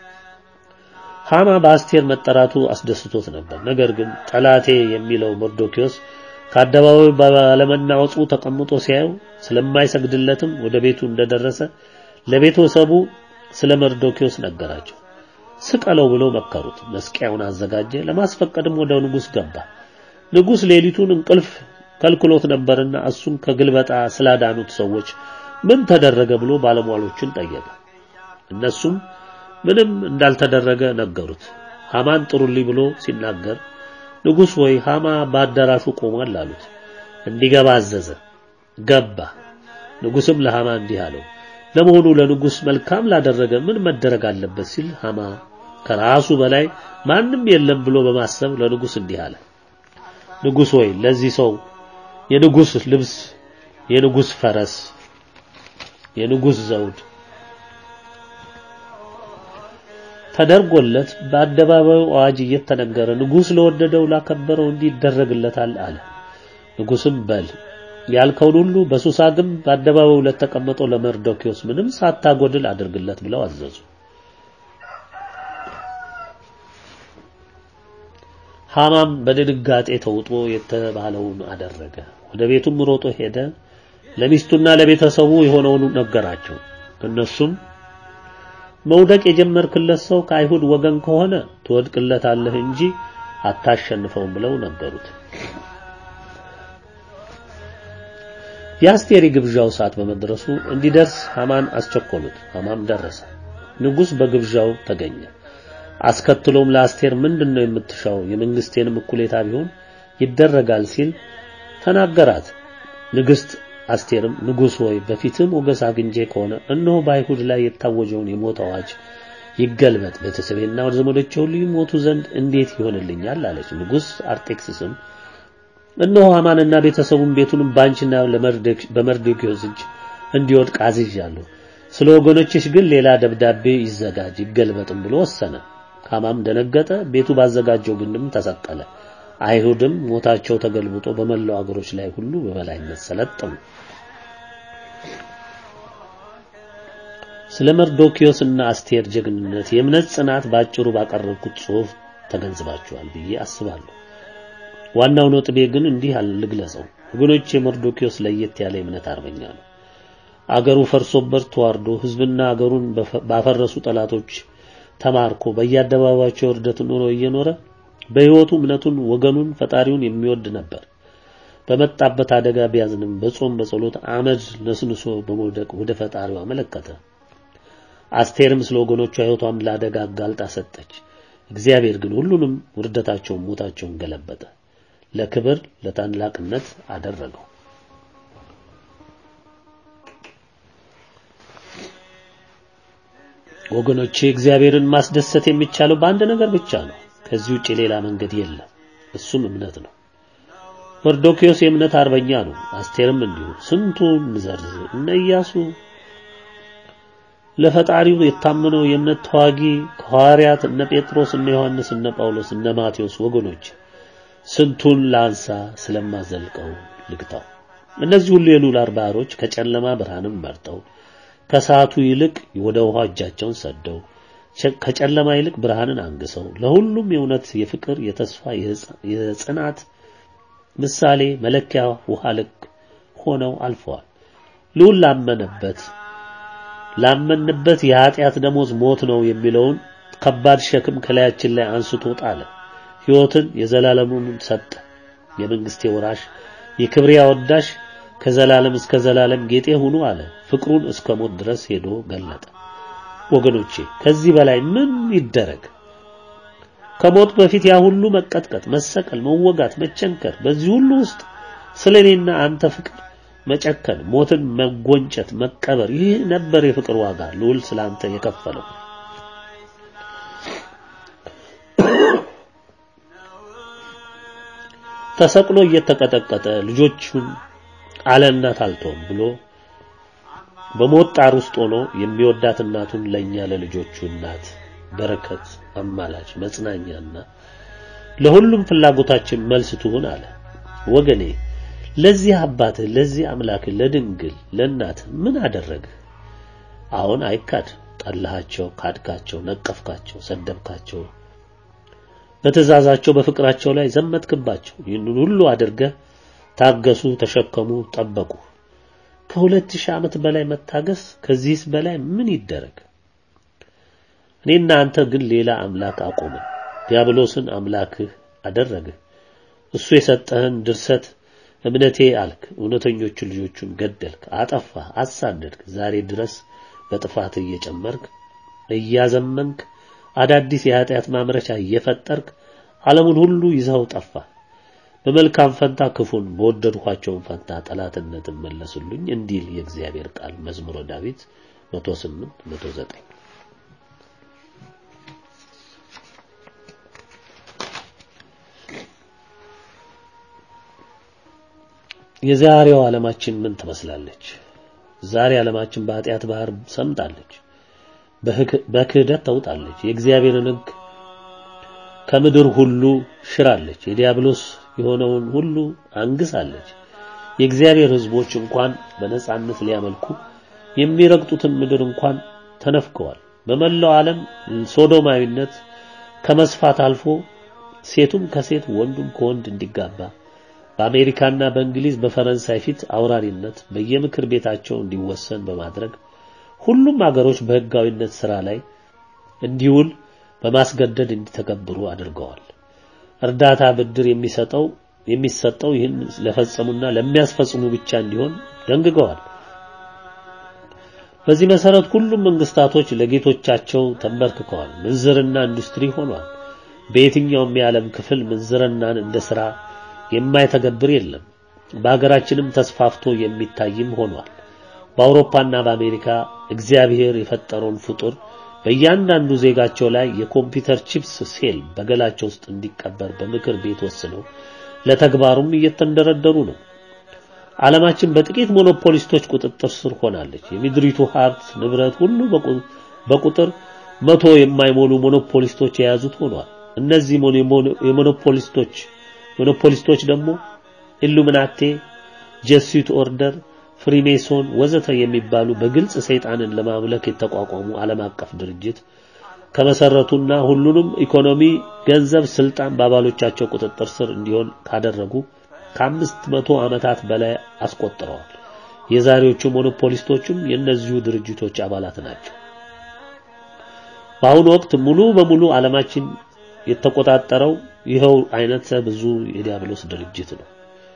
ሃማ በአስቴር መጠራቱ አስደስቶት ነበር። ነገር ግን ጠላቴ የሚለው መርዶኪዮስ ከአደባባዩ ባለመናወጹ ተቀምጦ ሲያዩ ስለማይሰግድለትም ወደ ቤቱ እንደደረሰ ለቤተሰቡ ስለ መርዶኪዮስ ነገራቸው። ስቀለው ብለው መከሩት። መስቀያውን አዘጋጀ። ለማስፈቀድም ወደ ንጉሥ ገባ። ንጉሥ ሌሊቱን እንቅልፍ ከልክሎት ነበርና እሱን ከግልበጣ ስላዳኑት ሰዎች ምን ተደረገ ብሎ ባለሟሎችን ጠየቀ። እነሱም ምንም እንዳልተደረገ ነገሩት። ሃማን ጥሩልኝ ብሎ ሲናገር ንጉሥ ወይ ሃማ በአዳራሹ ቆሟል አሉት። እንዲገባ አዘዘ። ገባ። ንጉሥም ለሃማ እንዲህ አለው፣ ለመሆኑ ለንጉሥ መልካም ላደረገ ምን መደረግ አለበት ሲል ሃማ ከራሱ በላይ ማንም የለም ብሎ በማሰብ ለንጉሥ እንዲህ አለ። ንጉሥ ወይ ለዚህ ሰው የንጉሥ ልብስ፣ የንጉሥ ፈረስ፣ የንጉሥ ዘውድ ተደርጎለት በአደባባዩ አዋጅ እየተነገረ ንጉሥ ለወደደው ላከበረው እንዲህ ይደረግለታል አለ። ንጉሥም በል ያልከውን ሁሉ በሱሳ ግንብ በአደባባዩ ለተቀመጠው ለመርዶኪዮስ ምንም ሳታጎድል አድርግለት ብለው አዘዙ። ሃማም በድንጋጤ ተውጦ የተባለውን አደረገ። ወደ ቤቱም ሮጦ ሄደ። ለሚስቱና ለቤተሰቡ የሆነውን ነገራቸው። እነሱም መውደቅ የጀመርክለት ሰው ከአይሁድ ወገን ከሆነ ትወድቅለታለህ እንጂ አታሸንፈውም ብለው ነገሩት። የአስቴር ግብዣው ሰዓት በመድረሱ እንዲደርስ ሐማን አስቸኮሉት። ሐማም ደረሰ። ንጉሥ በግብዣው ተገኘ። አስከትሎም ለአስቴር ምንድነው የምትሻው? የመንግስቴንም እኩሌታ ቢሆን ይደረጋል ሲል ተናገራት። ንግሥት አስቴርም ንጉሥ ሆይ በፊትም ሞገስ አግኝቼ ከሆነ እነሆ በአይሁድ ላይ የታወጀውን የሞት አዋጅ ይገልበጥ፣ ቤተሰቤና ወደ ዘመዶቼ ሁሉ ይሞቱ ዘንድ እንዴት ይሆንልኛል? አለች። ንጉሥ አርጤክስስም እነሆ ሐማንና ቤተሰቡን ቤቱንም ባንቺና በመርዶክዮስ እጅ እንዲወድቅ አዝዣለሁ። ስለ ወገኖችሽ ግን ሌላ ደብዳቤ ይዘጋጅ ይገልበጥም ብሎ ወሰነ። ሐማም ደነገጠ፣ ቤቱ ባዘጋጀው ግንድም ተሰቀለ። አይሁድም ሞታቸው ተገልብጦ በመላው አገሮች ላይ ሁሉ በበላይነት ሰለጠኑ። ስለ መርዶክዮስና አስቴር ጀግንነት የእምነት ጽናት ባጭሩ ባቀረብኩት ጽሑፍ ተገንዝባችኋል ብዬ አስባለሁ። ዋናው ነጥቤ ግን እንዲህ ልግለጸው። ወገኖቼ መርዶክዮስ ለየት ያለ የእምነት አርበኛ ነው። አገሩ ፈርሶበት ተዋርዶ ሕዝብና አገሩን ባፈረሱ ጠላቶች ተማርኮ በየአደባባያቸው የውርደት ኑሮ እየኖረ በሕይወቱ እምነቱን፣ ወገኑን፣ ፈጣሪውን የሚወድ ነበር። በመጣበት አደጋ ቢያዝንም በጾም በጸሎት አመድ ነስንሶ በመውደቅ ወደ ፈጣሪው አመለከተ። አስቴርም ስለ ወገኖቿ ሕይወቷን ለአደጋ አጋልጣ ሰጠች። እግዚአብሔር ግን ሁሉንም ውርደታቸውን፣ ሞታቸውን ገለበጠ፣ ለክብር ለታላቅነት አደረገው። ወገኖቼ እግዚአብሔርን ማስደሰት የሚቻለው በአንድ ነገር ብቻ ነው። ከዚህ ውጪ ሌላ መንገድ የለም። እሱም እምነት ነው። መርዶክዮስ የእምነት አርበኛ ነው። አስቴርም እንዲሁ። ስንቱን ዘርዝር። እነ ኢያሱ ለፈጣሪው የታመነው የእምነት ተዋጊ ከሐዋርያት እነ ጴጥሮስ፣ እነ ዮሐንስ፣ እነ ጳውሎስ፣ እነ ማቴዎስ ወገኖች ስንቱን ላንሳ ስለማዘልቀው ልግታው። እነዚህ ሁሉ የሉላር ባህሮች ከጨለማ ብርሃንም መርጠው ከሰዓቱ ይልቅ ወደ ውሃ እጃቸውን ሰደው ከጨለማ ይልቅ ብርሃንን አንግሰው ለሁሉም የእውነት፣ የፍቅር፣ የተስፋ፣ የጽናት ምሳሌ መለኪያ ውሃ ልክ ሆነው አልፈዋል። ልዑል ላመነበት ላመንበት የኃጢአት ደሞዝ ሞት ነው የሚለውን ከባድ ሸክም ከላያችን ላይ አንስቶ ጣለ። ሕይወትን የዘላለሙን ሰጠ። የመንግስቴ ወራሽ የክብሬ አወዳሽ ከዘላለም እስከ ዘላለም ጌጤ ሁኑ አለ። ፍቅሩን እስከ ሞት ድረስ ሄዶ ገለጠ። ወገኖቼ ከዚህ በላይ ምን ይደረግ? ከሞት በፊት ያ ሁሉ መቀጥቀጥ፣ መሰቀል፣ መወጋት፣ መቸንከር፣ በዚህ ሁሉ ውስጥ ስለኔና አንተ ፍቅር መጨከን፣ ሞትን መጎንጨት፣ መቀበር፣ ይህ ነበር የፍቅር ዋጋ ልዑል ስላንተ የከፈለው። ተሰቅሎ እየተቀጠቀጠ ልጆቹን አለ እናት አልተውም ብሎ በሞት ጣር ውስጥ ሆኖ የሚወዳት እናቱን ለኛ ለልጆቹ እናት በረከት፣ አማላጅ፣ መጽናኛና ለሁሉም ፍላጎታችን መልስ ትሁን አለ። ወገኔ ለዚህ አባትህ ለዚህ አምላክህ ለድንግል ለእናትህ ምን አደረግህ? አሁን አይካድ። ጠላሃቸው፣ ካድካቸው፣ ነቀፍካቸው፣ ሰደብካቸው፣ በትእዛዛቸው በፍቅራቸው ላይ ዘመትክባቸው። ይህንን ሁሉ አድርገህ ታገሱ፣ ተሸከሙ፣ ጠበቁ። ከሁለት ሺህ ዓመት በላይ መታገስ ከዚህስ በላይ ምን ይደረግ? እኔና አንተ ግን ሌላ አምላክ አቆምን። ዲያብሎስን አምላክህ አደረግህ። እሱ የሰጠህን ድርሰት እምነቴ አልክ። እውነተኞቹን ልጆቹን ገደልክ፣ አጠፋህ፣ አሳደድክ። ዛሬ ድረስ በጥፋት እየጨመርክ እያዘመንክ አዳዲስ የኃጢአት ማምረቻ እየፈጠርክ ዓለሙን ሁሉ ይዘው ጠፋ። በመልካም ፈንታ ክፉን በወደድኳቸውን ፈንታ ጠላትነትን መለሱልኝ እንዲል የእግዚአብሔር ቃል መዝሙረ ዳዊት 108 109 የዛሬው ዓለማችን ምን ትመስላለች? ዛሬ ዓለማችን በኃጢአት ባህር ሰምጣለች፣ በክህደት ተውጣለች። የእግዚአብሔርን ሕግ ከምድር ሁሉ ሽራለች። የዲያብሎስ የሆነውን ሁሉ አንግሳለች። የእግዚአብሔር ሕዝቦች እንኳን በነጻነት ሊያመልኩ የሚረግጡትን ምድር እንኳን ተነፍከዋል። በመላው ዓለም ሶዶማዊነት ከመስፋት አልፎ ሴቱም ከሴት ወንዱም ከወንድ እንዲጋባ በአሜሪካና በእንግሊዝ በፈረንሳይ ፊት አውራሪነት በየምክር ቤታቸው እንዲወሰን በማድረግ ሁሉም አገሮች በሕጋዊነት ሥራ ላይ እንዲውል በማስገደድ እንዲተገብሩ አድርገዋል። እርዳታ ብድር የሚሰጠው የሚሰጠው ይህን ለፈጸሙና ለሚያስፈጽሙ ብቻ እንዲሆን ደንግገዋል። በዚህ መሰረት ሁሉም መንግስታቶች ለጌቶቻቸው ተንበርክከዋል። ምንዝርና ኢንዱስትሪ ሆኗል። በየትኛውም የዓለም ክፍል ምንዝርናን እንደ ስራ የማይተገብር የለም። በሀገራችንም ተስፋፍቶ የሚታይም ሆኗል። በአውሮፓና በአሜሪካ እግዚአብሔር የፈጠረውን ፍጡር በእያንዳንዱ ዜጋቸው ላይ የኮምፒውተር ቺፕስ ሴል በገላቸው ውስጥ እንዲቀበር በምክር ቤት ወስነው ለተግባሩም እየተንደረደሩ ነው። ዓለማችን በጥቂት ሞኖፖሊስቶች ቁጥጥር ስር ሆናለች። የምድሪቱ ሀብት ንብረት ሁሉ በቁጥር መቶ የማይሞሉ ሞኖፖሊስቶች የያዙት ሆኗል። እነዚህ የሞኖፖሊስቶች ሞኖፖሊስቶች ደግሞ ኢሉሚናቴ፣ ጀሱት ኦርደር፣ ፍሪሜሶን ወዘተ የሚባሉ በግልጽ ሰይጣንን ለማምለክ የተቋቋሙ ዓለም አቀፍ ድርጅት ከመሰረቱና ሁሉንም ኢኮኖሚ፣ ገንዘብ፣ ስልጣን በአባሎቻቸው ቁጥጥር ስር እንዲሆን ካደረጉ ከአምስት መቶ ዓመታት በላይ አስቆጥረዋል። የዛሬዎቹ ሞኖፖሊስቶችም የእነዚሁ ድርጅቶች አባላት ናቸው። በአሁኑ ወቅት ሙሉ በሙሉ ዓለማችን የተቆጣጠረው ይኸው አይነት ብዙ የዲያብሎስ ድርጅት ነው።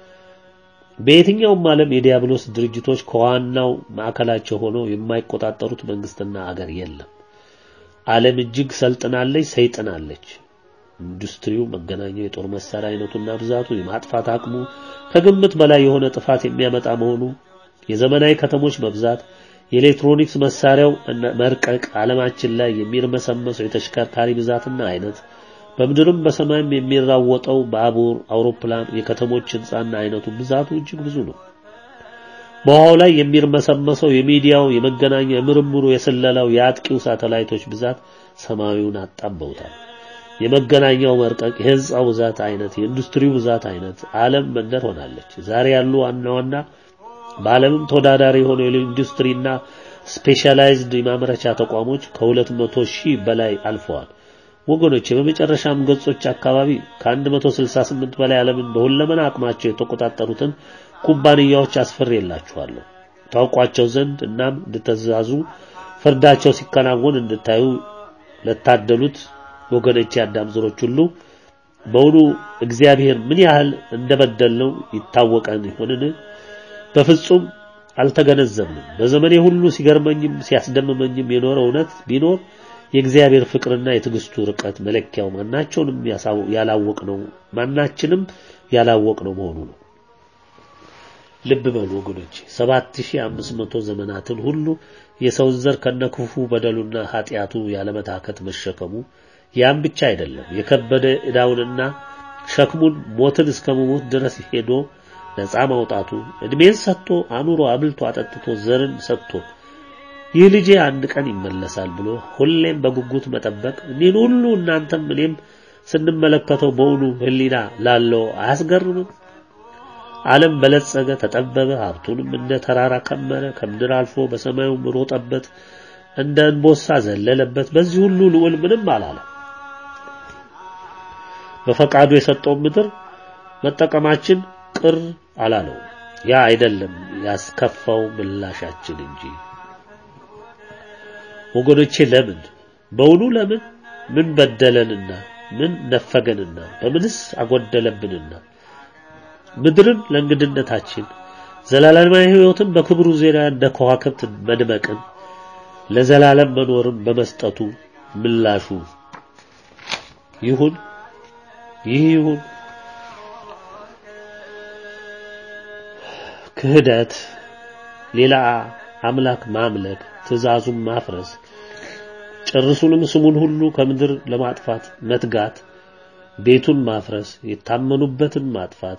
በየትኛውም ዓለም የዲያብሎስ ድርጅቶች ከዋናው ማዕከላቸው ሆነው የማይቆጣጠሩት መንግስትና አገር የለም። ዓለም እጅግ ሰልጥናለች፣ ሰይጥናለች። ኢንዱስትሪው፣ መገናኛው፣ የጦር መሳሪያ አይነቱና ብዛቱ፣ የማጥፋት አቅሙ ከግምት በላይ የሆነ ጥፋት የሚያመጣ መሆኑ፣ የዘመናዊ ከተሞች መብዛት፣ የኤሌክትሮኒክስ መሳሪያው መርቀቅ፣ ዓለማችን ላይ የሚርመሰመሰው የተሽከርካሪ ብዛትና አይነት፣ በምድርም በሰማይም የሚራወጠው ባቡር፣ አውሮፕላን፣ የከተሞች ህንጻና አይነቱ ብዛቱ እጅግ ብዙ ነው። በውሃው ላይ የሚርመሰመሰው የሚዲያው፣ የመገናኛ፣ የምርምሩ፣ የስለላው፣ የአጥቂው ሳተላይቶች ብዛት ሰማዩን አጣበውታል። የመገናኛው መርቀቅ፣ የህንጻው ብዛት አይነት፣ የኢንዱስትሪው ብዛት አይነት ዓለም መንደር ሆናለች። ዛሬ ያሉ ዋና ዋና በዓለምም ተወዳዳሪ የሆኑ የኢንዱስትሪና ስፔሻላይዝድ የማምረቻ ተቋሞች ከሁለት መቶ ሺህ በላይ አልፈዋል። ወገኖች በመጨረሻም ገጾች አካባቢ ከ168 በላይ ዓለምን በሁለመና አቅማቸው የተቆጣጠሩትን ኩባንያዎች አስፈሬላችኋለሁ ታውቋቸው ዘንድ እናም እንድትዛዙ ፍርዳቸው ሲከናወን እንድታዩ ለታደሉት ወገኖች የአዳም ዘሮች ሁሉ በውኑ እግዚአብሔር ምን ያህል እንደበደልነው ይታወቀን ይሆንን? በፍጹም አልተገነዘብንም። በዘመኔ ሁሉ ሲገርመኝም ሲያስደምመኝም የኖረ እውነት ቢኖር የእግዚአብሔር ፍቅርና የትዕግስቱ ርቀት መለኪያው ማናቸውንም ያላወቅነው ማናችንም ያላወቅነው መሆኑ ነው። ልብ በሉ ወገኖች 7500 ዘመናትን ሁሉ የሰው ዘር ከነክፉ በደሉና ኃጢአቱ ያለመታከት መሸከሙ ያም ብቻ አይደለም የከበደ ዕዳውንና ሸክሙን ሞትን እስከ መሞት ድረስ ሄዶ ነፃ ማውጣቱ እድሜን ሰጥቶ አኑሮ አብልቶ አጠጥቶ ዘርን ሰጥቶ ይህ ልጄ አንድ ቀን ይመለሳል ብሎ ሁሌም በጉጉት መጠበቅ እኒህን ሁሉ እናንተም እኔም ስንመለከተው በውኑ ሕሊና ላለው አያስገርምም? ዓለም በለጸገ፣ ተጠበበ፣ ሀብቱንም እንደ ተራራ ከመረ፣ ከምድር አልፎ በሰማዩም ሮጠበት፣ እንደ እንቦሳ ዘለለበት። በዚህ ሁሉ ልዑል ምንም አላለም። በፈቃዱ የሰጠውን ምድር መጠቀማችን ቅር አላለው። ያ አይደለም ያስከፋው ምላሻችን እንጂ። ወገኖቼ ለምን በውኑ ለምን ምን በደለንና ምን ነፈገንና በምንስ አጎደለብንና ምድርን ለእንግድነታችን ዘላለማዊ ሕይወትን በክብሩ ዜና እንደ ከዋክብት መድመቅን ለዘላለም መኖርን በመስጠቱ ምላሹ ይሁን ይህ ይሁን ክህደት፣ ሌላ አምላክ ማምለክ፣ ትእዛዙን ማፍረስ፣ ጭርሱንም ስሙን ሁሉ ከምድር ለማጥፋት መትጋት፣ ቤቱን ማፍረስ፣ የታመኑበትን ማጥፋት፣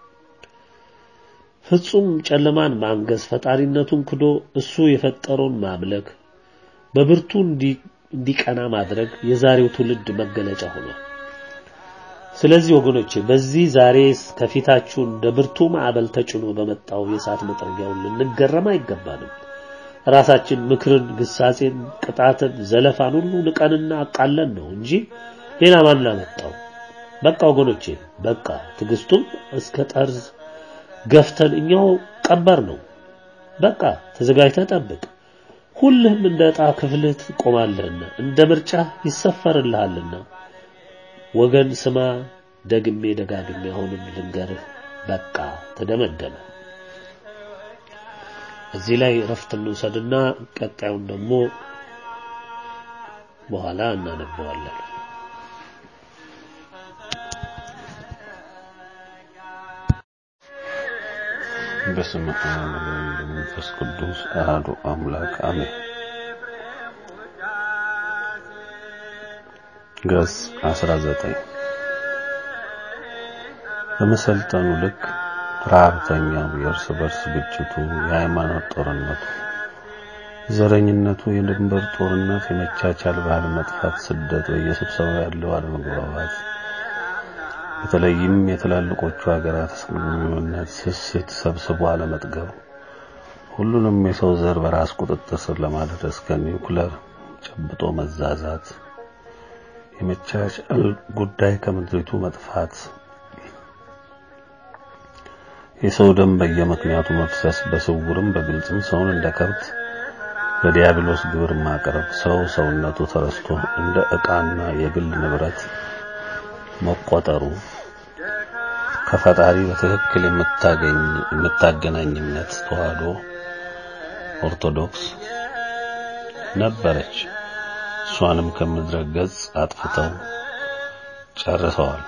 ፍጹም ጨለማን ማንገስ፣ ፈጣሪነቱን ክዶ እሱ የፈጠረውን ማምለክ፣ በብርቱ እንዲቀና ማድረግ የዛሬው ትውልድ መገለጫ ሆኗል። ስለዚህ ወገኖቼ በዚህ ዛሬ ከፊታችሁ እንደ ብርቱ ማዕበል ተጭኖ በመጣው የእሳት መጥረጊያውን ልንገረም አይገባንም። ራሳችን ምክርን፣ ግሳጼን፣ ቅጣትን፣ ዘለፋን ሁሉ ንቀንና አቃለን ነው እንጂ ሌላ ማን አመጣው? በቃ ወገኖቼ በቃ ትዕግስቱም እስከ ጠርዝ ገፍተን እኛው ቀበር ነው። በቃ ተዘጋጅተህ ጠብቅ። ሁልህም እንደ ዕጣ ክፍልህ ትቆማለህና እንደ ምርጫ ይሰፈርልሃልና። ወገን ስማ፣ ደግሜ ደጋግሜ አሁንም ልንገርህ፣ በቃ ተደመደመ። እዚህ ላይ እረፍት እንውሰድና ቀጣዩን ደግሞ በኋላ እናነበዋለን። በስመ አብ ወወልድ ወመንፈስ ቅዱስ አሐዱ አምላክ አሜን። ገጽ 19 በመሰልጠኑ ልክ ረሃብተኛው፣ የእርስ በርስ ግጭቱ፣ የሃይማኖት ጦርነቱ፣ ዘረኝነቱ፣ የድንበር ጦርነት፣ የመቻቻል ባህል መጥፋት፣ ስደት፣ በየስብሰባው ያለው አለመግባባት በተለይም የትላልቆቹ ሀገራት ስምምነት ስስት ሰብስቦ አለመጥገብ ሁሉንም የሰው ዘር በራስ ቁጥጥር ስር ለማድረግ እስከ ኒውክለር ጨብጦ መዛዛት የመቻቻል ጉዳይ ከምድሪቱ መጥፋት የሰው ደም በየምክንያቱ መፍሰስ በስውርም በግልጽም ሰውን እንደ ከብት ለዲያብሎስ ግብር ማቅረብ ሰው ሰውነቱ ተረስቶ እንደ ዕቃና የግል ንብረት መቆጠሩ ከፈጣሪ በትክክል የምታገኝ የምታገናኝነት ተዋህዶ ኦርቶዶክስ ነበረች። እሷንም ከምድረ ገጽ አጥፍተው ጨርሰዋል።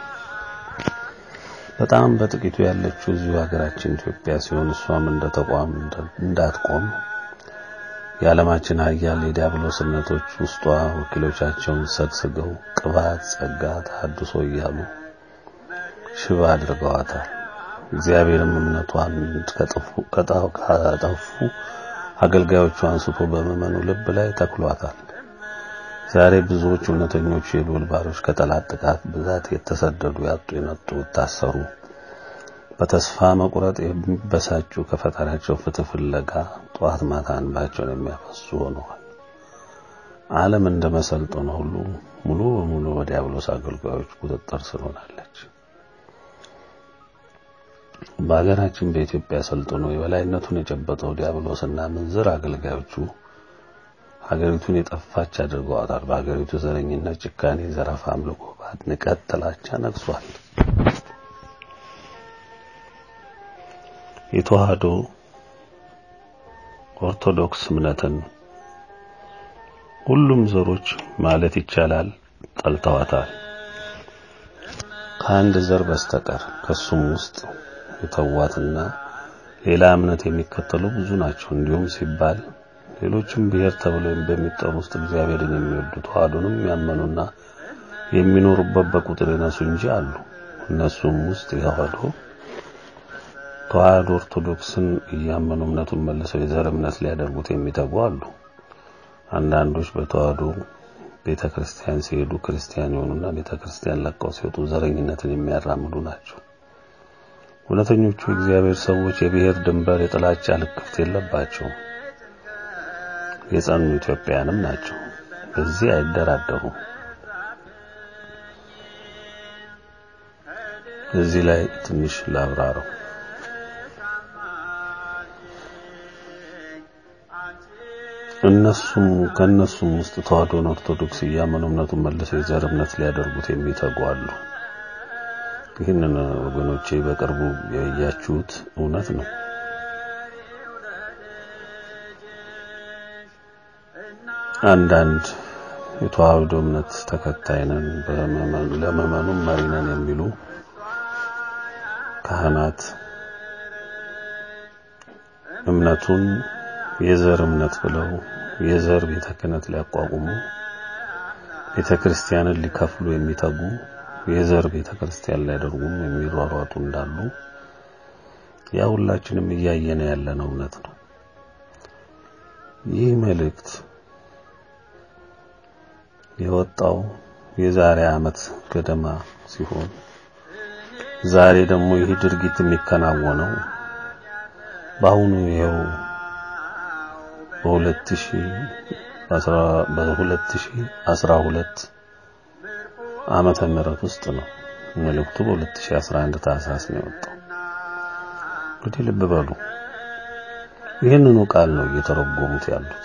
በጣም በጥቂቱ ያለችው እዚሁ ሀገራችን ኢትዮጵያ ሲሆን እሷም እንደ ተቋም እንዳትቆም የዓለማችን ሀያል የዲያብሎስነቶች ውስጧ ወኪሎቻቸውን ሰግስገው ቅባት፣ ጸጋ፣ ተሐድሶ እያሉ ሽባ አድርገዋታል። እግዚአብሔርም እምነቷን ከጠፉ አገልጋዮቹ አንስቶ በምዕመኑ ልብ ላይ ተክሏታል። ዛሬ ብዙዎች እውነተኞቹ የልዑል ባሮች ከጠላት ጥቃት ብዛት የተሰደዱ ያጡ፣ የነጡ፣ የታሰሩ በተስፋ መቁረጥ የሚበሳጩ ከፈጣሪያቸው ፍትህ ፍለጋ ጠዋት ማታ እንባቸውን የሚያፈሱ ሆነዋል። ዓለም እንደ መሰልጠኑ ሁሉ ሙሉ በሙሉ በዲያብሎስ አገልጋዮች ቁጥጥር ስር ሆናለች። በሀገራችን በኢትዮጵያ ሰልጥኖ የበላይነቱን የጨበጠው ዲያብሎስና ምንዝር አገልጋዮቹ ሀገሪቱን የጠፋች አድርገዋታል። በሀገሪቱ ዘረኝነት፣ ጭካኔ፣ ዘረፋ፣ አምልኮ፣ ባዕድ፣ ንቀት፣ ጥላቻ ነግሷል። የተዋህዶ ኦርቶዶክስ እምነትን ሁሉም ዘሮች ማለት ይቻላል ጠልተዋታል። ከአንድ ዘር በስተቀር ከሱም ውስጥ የተዋትና ሌላ እምነት የሚከተሉ ብዙ ናቸው። እንዲሁም ሲባል ሌሎችም ብሔር ተብለው በሚጠሩ ውስጥ እግዚአብሔርን የሚወዱ ተዋህዶንም ያመኑና የሚኖሩበት በቁጥር የነሱ እንጂ አሉ። እነሱም ውስጥ የተዋህዶ ተዋህዶ ኦርቶዶክስን እያመኑ እምነቱን መልሰው የዘር እምነት ሊያደርጉት የሚተጉ አሉ። አንዳንዶች በተዋህዶ ቤተ ክርስቲያን ሲሄዱ ክርስቲያን የሆኑና ቤተ ክርስቲያን ለቀው ሲወጡ ዘረኝነትን የሚያራምዱ ናቸው። እውነተኞቹ የእግዚአብሔር ሰዎች የብሔር ድንበር፣ የጥላቻ ልክፍት የለባቸውም። የጸኑ ኢትዮጵያውያንም ናቸው። በዚህ አይደራደሩም። እዚህ ላይ ትንሽ ላብራረው። እነሱም ከነሱም ውስጥ ተዋህዶን ኦርቶዶክስ እያመኑ እምነቱን መልሰው የዘር እምነት ሊያደርጉት የሚተጉ አሉ። ይህንን ወገኖቼ በቅርቡ ያያችሁት እውነት ነው። አንዳንድ የተዋህዶ እምነት ተከታይ ነን ለምዕመኑም መሪ ነን የሚሉ ካህናት እምነቱን የዘር እምነት ብለው የዘር ቤተ ክህነት ሊያቋቁሙ ቤተ ክርስቲያንን ሊከፍሉ የሚተጉ የዘር ቤተ ክርስቲያን ሊያደርጉም የሚሯሯጡ እንዳሉ ያ ሁላችንም እያየነ ያለነው እውነት ነው። ይህ መልእክት የወጣው የዛሬ ዓመት ገደማ ሲሆን ዛሬ ደግሞ ይህ ድርጊት የሚከናወነው በአሁኑ ይኸው በ2012 ዓመተ ምህረት ውስጥ ነው። መልእክቱ በ2011 ታህሳስ ነው የወጣው። እንግዲህ ልብ በሉ ይህንኑ ቃል ነው እየተረጎሙት ያሉት።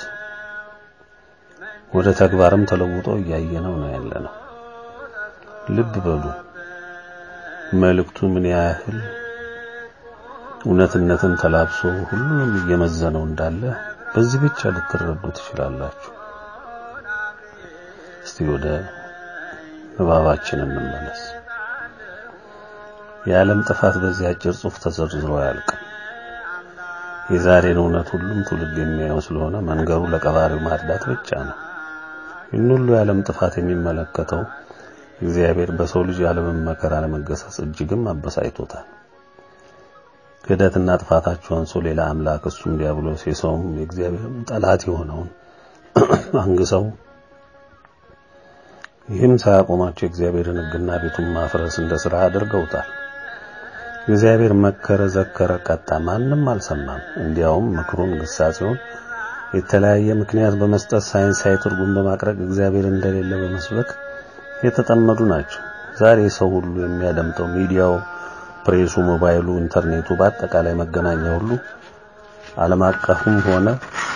ወደ ተግባርም ተለውጦ እያየነው ነው ያለነው። ልብ በሉ መልእክቱ ምን ያህል እውነትነትን ተላብሶ ሁሉንም እየመዘነው እንዳለ በዚህ ብቻ ልትረዱ ትችላላችሁ። እስቲ ወደ ንባባችን እንመለስ። የዓለም ጥፋት በዚህ አጭር ጽሑፍ ተዘርዝሮ አያልቅም። የዛሬን እውነት ሁሉም ትውልድ የሚያየው ስለሆነ መንገሩ ለቀባሪው ማርዳት ብቻ ነው። ይህን ሁሉ የዓለም ጥፋት የሚመለከተው እግዚአብሔር በሰው ልጅ የዓለምን መከራ ለመገሰጽ እጅግም አበሳጭቶታል። ክህደትና ጥፋታቸው አንሶ ሌላ አምላክ እሱም ዲያብሎስ የሰውም የእግዚአብሔርም ጠላት የሆነውን አንግሰው ይህም ሳያቆማቸው የእግዚአብሔርን ሕግና ቤቱን ማፍረስ እንደ ሥራ አድርገውታል። እግዚአብሔር መከረ፣ ዘከረ፣ ቀጣ፣ ማንም አልሰማም። እንዲያውም ምክሩን፣ ግሳጼውን የተለያየ ምክንያት በመስጠት ሳይንሳዊ ትርጉም በማቅረብ እግዚአብሔር እንደሌለ በመስበክ የተጠመዱ ናቸው። ዛሬ ሰው ሁሉ የሚያደምጠው ሚዲያው፣ ፕሬሱ፣ ሞባይሉ፣ ኢንተርኔቱ፣ በአጠቃላይ መገናኛ ሁሉ ዓለም አቀፍም ሆነ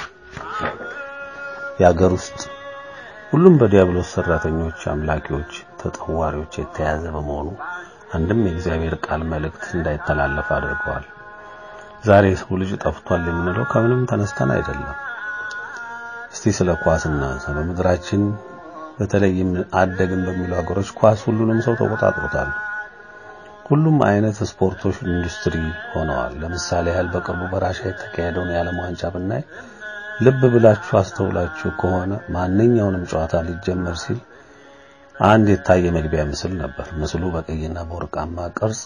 የአገር ውስጥ ሁሉም በዲያብሎስ ሰራተኞች፣ አምላኪዎች፣ ተጠዋሪዎች የተያዘ በመሆኑ አንድም የእግዚአብሔር ቃል መልእክት እንዳይተላለፍ አድርገዋል። ዛሬ ሰው ልጅ ጠፍቷል የምንለው ከምንም ተነስተን አይደለም። እስቲ ስለ ኳስ እናንሳ። በምድራችን በተለይም አደግን በሚሉ ሀገሮች ኳስ ሁሉንም ሰው ተቆጣጥሮታል። ሁሉም አይነት ስፖርቶች ኢንዱስትሪ ሆነዋል። ለምሳሌ ያህል በቅርቡ በራሻ የተካሄደውን የዓለም ዋንጫ ብናይ ልብ ብላችሁ አስተውላችሁ ከሆነ ማንኛውንም ጨዋታ ሊጀመር ሲል አንድ የታየ መግቢያ ምስል ነበር። ምስሉ በቀይና በወርቃማ ቅርጽ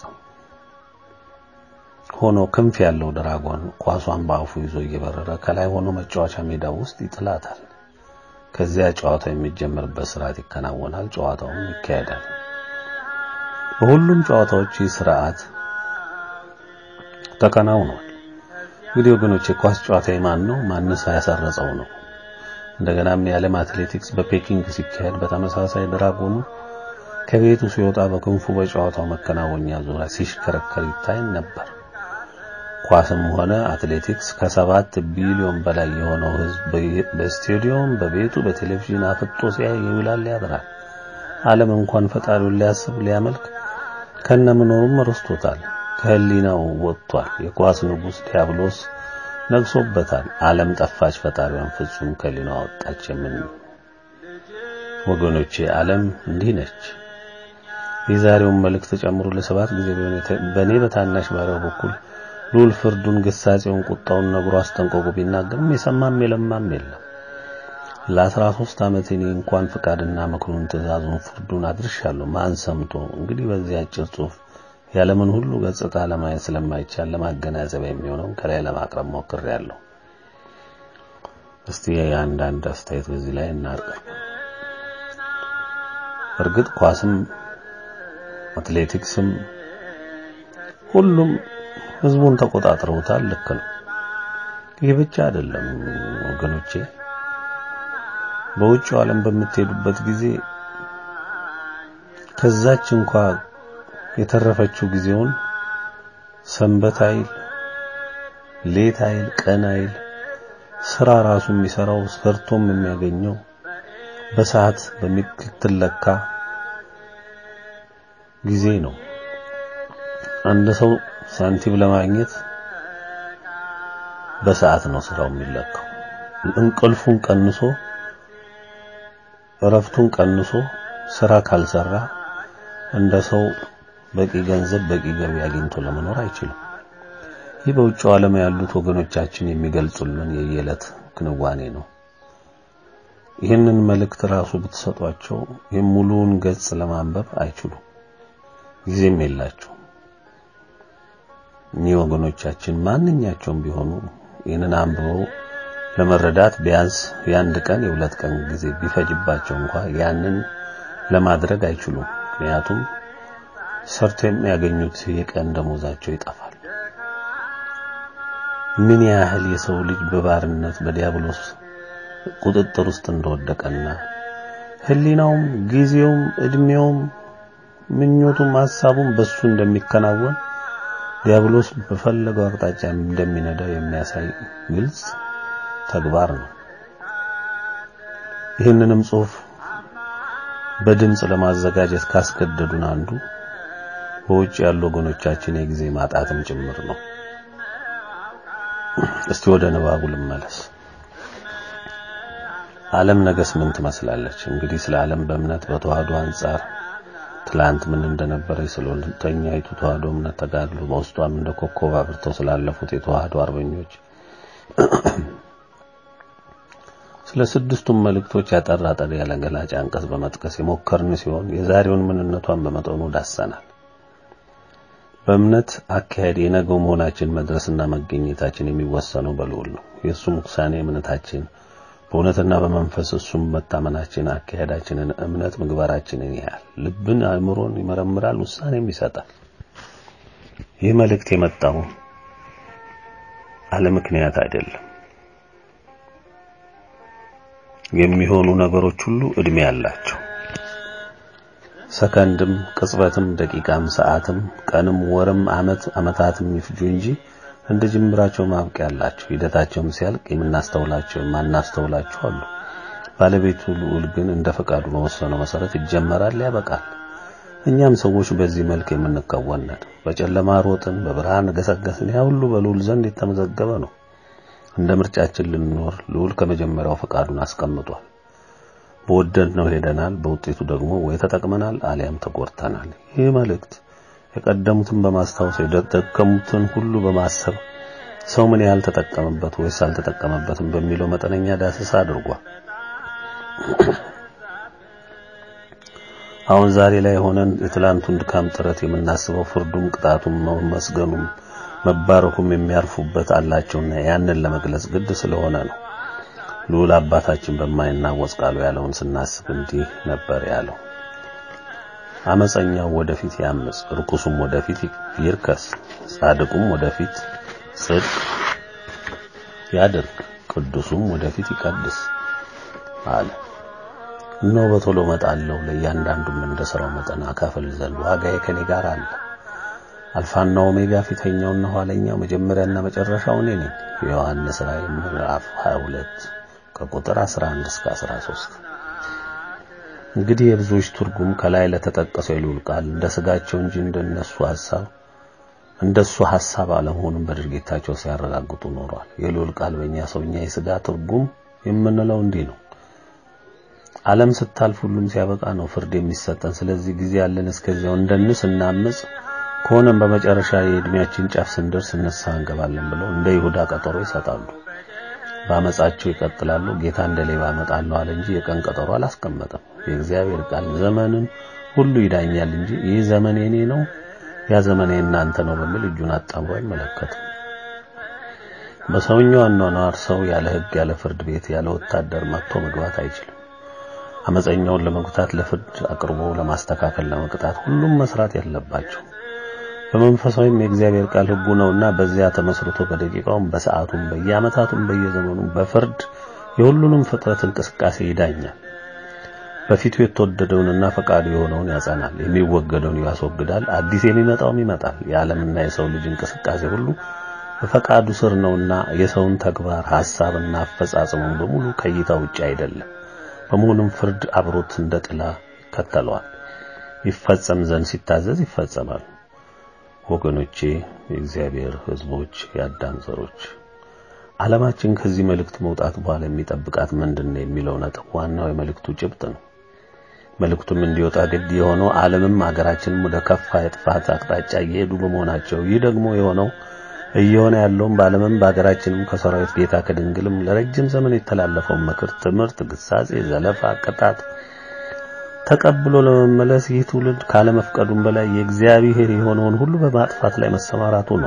ሆኖ ክንፍ ያለው ድራጎን ኳሷን በአፉ ይዞ እየበረረ ከላይ ሆኖ መጫወቻ ሜዳው ውስጥ ይጥላታል። ከዚያ ጨዋታው የሚጀመርበት ስርዓት ይከናወናል። ጨዋታውም ይካሄዳል። በሁሉም ጨዋታዎች ይህ ስርዓት ተከናውኗል። እንግዲህ ወገኖች የኳስ ጨዋታ የማን ነው? ማንስ ያሰረጸው ነው? እንደገናም የዓለም አትሌቲክስ በፔኪንግ ሲካሄድ በተመሳሳይ ድራጎኑ ከቤቱ ሲወጣ በክንፉ በጨዋታው መከናወኛ ዙሪያ ሲሽከረከር ይታይ ነበር። ኳስም ሆነ አትሌቲክስ ከሰባት ቢሊዮን በላይ የሆነው ሕዝብ በስቴዲየም፣ በቤቱ፣ በቴሌቪዥን አፍጦ ሲያይ ይውላል ያድራል። ዓለም እንኳን ፈጣሪውን ሊያስብ ሊያመልክ ከነምኖሩም ረስቶታል። ከህሊናው ወጥቷል። የኳስ ንጉሥ ዲያብሎስ ነግሶበታል። ዓለም ጠፋች፣ ፈጣሪዋን ፍጹም ከህሊናዋ ወጣች። የምን ወገኖቼ ዓለም እንዲህ ነች። የዛሬውን መልእክት ጨምሮ ለሰባት ጊዜ በእኔ በታናሽ ባሪያው በኩል ሉል ፍርዱን፣ ግሳጼውን፣ ቁጣውን ነግሮ አስጠንቅቆ ቢናገርም የሰማም የለማም የለም። ለአስራ ሦስት ዓመት እኔ እንኳን ፍቃድና ምክሩን፣ ትእዛዙን፣ ፍርዱን አድርሻለሁ። ማን ሰምቶ? እንግዲህ በዚህ አጭር ጽሑፍ የዓለምን ሁሉ ገጽታ ለማየት ስለማይቻል ለማገናዘብ የሚሆነውን ከላይ ለማቅረብ ሞክሬያለሁ። እስቲ አንዳንድ አስተያየት በዚህ ላይ እናርቅ። እርግጥ ኳስም አትሌቲክስም ሁሉም ህዝቡን ተቆጣጥረውታል። ልክ ነው። ይህ ብቻ አይደለም ወገኖቼ። በውጭው ዓለም በምትሄዱበት ጊዜ ከዛች እንኳ የተረፈችው ጊዜውን ሰንበት አይል፣ ሌት አይል፣ ቀን አይል ስራ ራሱ የሚሰራው ሰርቶም የሚያገኘው በሰዓት በሚትለካ ጊዜ ነው። አንድ ሰው ሳንቲም ለማግኘት በሰዓት ነው ስራው የሚለካው። እንቅልፉን ቀንሶ እረፍቱን ቀንሶ ስራ ካልሰራ እንደ ሰው በቂ ገንዘብ በቂ ገቢ አግኝቶ ለመኖር አይችልም። ይህ በውጭው ዓለም ያሉት ወገኖቻችን የሚገልጹልን የየዕለት ክንዋኔ ነው። ይህንን መልእክት ራሱ ብትሰጧቸው ይህን ሙሉውን ገጽ ለማንበብ አይችሉም፣ ጊዜም የላቸው። እኚህ ወገኖቻችን ማንኛቸውም ቢሆኑ ይህንን አንብበው ለመረዳት ቢያንስ የአንድ ቀን የሁለት ቀን ጊዜ ቢፈጅባቸው እንኳ ያንን ለማድረግ አይችሉም። ምክንያቱም ሰርቶ የሚያገኙት የቀን ደሞዛቸው ይጠፋል። ምን ያህል የሰው ልጅ በባርነት በዲያብሎስ ቁጥጥር ውስጥ እንደወደቀና ሕሊናውም ጊዜውም እድሜውም ምኞቱም ሐሳቡም በሱ እንደሚከናወን ዲያብሎስ በፈለገው አቅጣጫ እንደሚነዳው የሚያሳይ ግልጽ ተግባር ነው። ይህንንም ጽሑፍ በድምጽ ለማዘጋጀት ካስገደዱን አንዱ በውጭ ያሉ ወገኖቻችን የጊዜ ማጣትም ጭምር ነው። እስቲ ወደ ንባቡ ልመለስ። ዓለም ነገስ ምን ትመስላለች? እንግዲህ ስለ ዓለም በእምነት በተዋህዶ አንጻር ትላንት ምን እንደነበረ ስለ ሁለተኛይቱ ተዋህዶ እምነት ተጋድሎ በውስጧም እንደ ኮከብ አብርተው ስላለፉት የተዋህዶ አርበኞች ስለ ስድስቱም መልእክቶች ያጠራ ጠር ያለ ገላጭ አንቀጽ በመጥቀስ የሞከርን ሲሆን የዛሬውን ምንነቷን በመጠኑ ዳሰናል። በእምነት አካሄድ የነገው መሆናችን መድረስና መገኘታችን የሚወሰነው በልዑል ነው። የእሱም ውሳኔ እምነታችን በእውነትና በመንፈስ እሱም መታመናችን አካሄዳችንን፣ እምነት ምግባራችንን ያህል ልብን፣ አእምሮን ይመረምራል፣ ውሳኔም ይሰጣል። ይህ መልእክት የመጣው አለ ምክንያት አይደለም። የሚሆኑ ነገሮች ሁሉ እድሜ አላቸው። ሰከንድም፣ ቅጽበትም፣ ደቂቃም፣ ሰዓትም፣ ቀንም፣ ወርም፣ አመት አመታትም ይፍጁ እንጂ እንደ ጅምራቸው ማብቂያ አላቸው። ሂደታቸውም ሲያልቅ የምናስተውላቸው የማናስተውላቸው አሉ። ባለቤቱ ልዑል ግን እንደ ፈቃዱ በወሰነው መሰረት ይጀመራል፣ ያበቃል። እኛም ሰዎች በዚህ መልክ የምንከወን ነን። በጨለማ ሮጥን፣ በብርሃን ገሰገስን። ያ ሁሉ በልዑል ዘንድ የተመዘገበ ነው። እንደ ምርጫችን ልንኖር ልዑል ከመጀመሪያው ፈቃዱን አስቀምጧል። በወደድነው ሄደናል። በውጤቱ ደግሞ ወይ ተጠቅመናል አሊያም ተጎድተናል። ይህ መልእክት የቀደሙትን በማስታወስ የደከሙትን ሁሉ በማሰብ ሰው ምን ያህል ተጠቀመበት ወይስ አልተጠቀመበትም በሚለው መጠነኛ ዳሰሳ አድርጓል። አሁን ዛሬ ላይ ሆነን የትላንቱን ድካም ጥረት የምናስበው ፍርዱም፣ ቅጣቱም፣ መስገኑም መባረኩም የሚያርፉበት አላቸውና ያንን ለመግለጽ ግድ ስለሆነ ነው። ልዑል አባታችን በማይናወጽ ቃሉ ያለውን ስናስብ እንዲህ ነበር ያለው። አመፀኛው ወደፊት ያምጽ፣ ርኩሱም ወደፊት ይርከስ፣ ጻድቁም ወደፊት ጽድቅ ያድርግ፣ ቅዱሱም ወደፊት ይቀድስ አለ። እነሆ በቶሎ እመጣለሁ፣ ለእያንዳንዱም እንደ ሥራው መጠን አካፍል ዘንድ ዋጋዬ ከኔ ጋር አለ። አልፋና ኦሜጋ ፊተኛውና ኋለኛው መጀመሪያና መጨረሻው እኔ ነኝ። የዮሐንስ ራእይ ምዕራፍ 22 ከቁጥር 11 እስከ 13። እንግዲህ የብዙዎች ትርጉም ከላይ ለተጠቀሰው የልዑል ቃል እንደ ስጋቸው እንጂ እንደነሱ ሐሳብ እንደሱ ሐሳብ አለመሆኑን በድርጊታቸው ሲያረጋግጡ ኖሯል። የልዑል ቃል በእኛ ሰውኛ የስጋ ትርጉም የምንለው እንዲህ ነው። ዓለም ስታልፍ ሁሉም ሲያበቃ ነው ፍርድ የሚሰጠን። ስለዚህ ጊዜ ያለን እስከዚያው እንደንስ እናምጽ ከሆነም በመጨረሻ የእድሜያችን ጫፍ ስንደርስ ንስሐ እንገባለን ብለው እንደ ይሁዳ ቀጠሮ ይሰጣሉ። በአመጻቸው ይቀጥላሉ። ጌታ እንደ ሌባ እመጣለሁ አለ እንጂ የቀን ቀጠሮ አላስቀመጠም። የእግዚአብሔር ቃል ዘመንን ሁሉ ይዳኛል እንጂ ይህ ዘመን የኔ ነው፣ ያ ዘመን የእናንተ ነው በሚል እጁን አጣምሮ አይመለከትም። በሰውኛው አኗኗር ሰው ያለ ሕግ ያለ ፍርድ ቤት ያለ ወታደር መጥቶ መግባት አይችልም። አመፀኛውን ለመጉታት ለፍርድ አቅርቦ ለማስተካከል ለመቅጣት ሁሉም መስራት ያለባቸው በመንፈሳዊም የእግዚአብሔር ቃል ሕጉ ነውና በዚያ ተመስርቶ በደቂቃውም በሰዓቱም በየዓመታቱም በየዘመኑም በፍርድ የሁሉንም ፍጥረት እንቅስቃሴ ይዳኛል። በፊቱ የተወደደውንና ፈቃዱ የሆነውን ያጸናል፣ የሚወገደውን ያስወግዳል፣ አዲስ የሚመጣውም ይመጣል። የዓለምና የሰው ልጅ እንቅስቃሴ ሁሉ በፈቃዱ ስር ነውና የሰውን ተግባር ሐሳብና አፈጻጸሙን በሙሉ ከእይታ ውጭ አይደለም። በመሆኑም ፍርድ አብሮት እንደ ጥላ ይከተለዋል። ይፈጸም ዘንድ ሲታዘዝ ይፈጸማል። ወገኖቼ፣ የእግዚአብሔር ሕዝቦች፣ የአዳም ዘሮች ዓለማችን ከዚህ መልእክት መውጣት በኋላ የሚጠብቃት ምንድን ነው የሚለው ነጥብ ዋናው የመልእክቱ ጭብጥ ነው። መልእክቱም እንዲወጣ ግድ የሆነው ዓለምም ሀገራችንም ወደ ከፋ የጥፋት አቅጣጫ እየሄዱ በመሆናቸው ይህ ደግሞ የሆነው እየሆነ ያለውም በዓለምም በሀገራችንም ከሰራዊት ጌታ ከድንግልም ለረጅም ዘመን የተላለፈውን ምክር፣ ትምህርት፣ ግሳጼ፣ ዘለፋ፣ ቅጣት ተቀብሎ ለመመለስ ይህ ትውልድ ካለመፍቀዱም በላይ የእግዚአብሔር የሆነውን ሁሉ በማጥፋት ላይ መሰማራቱ ነው።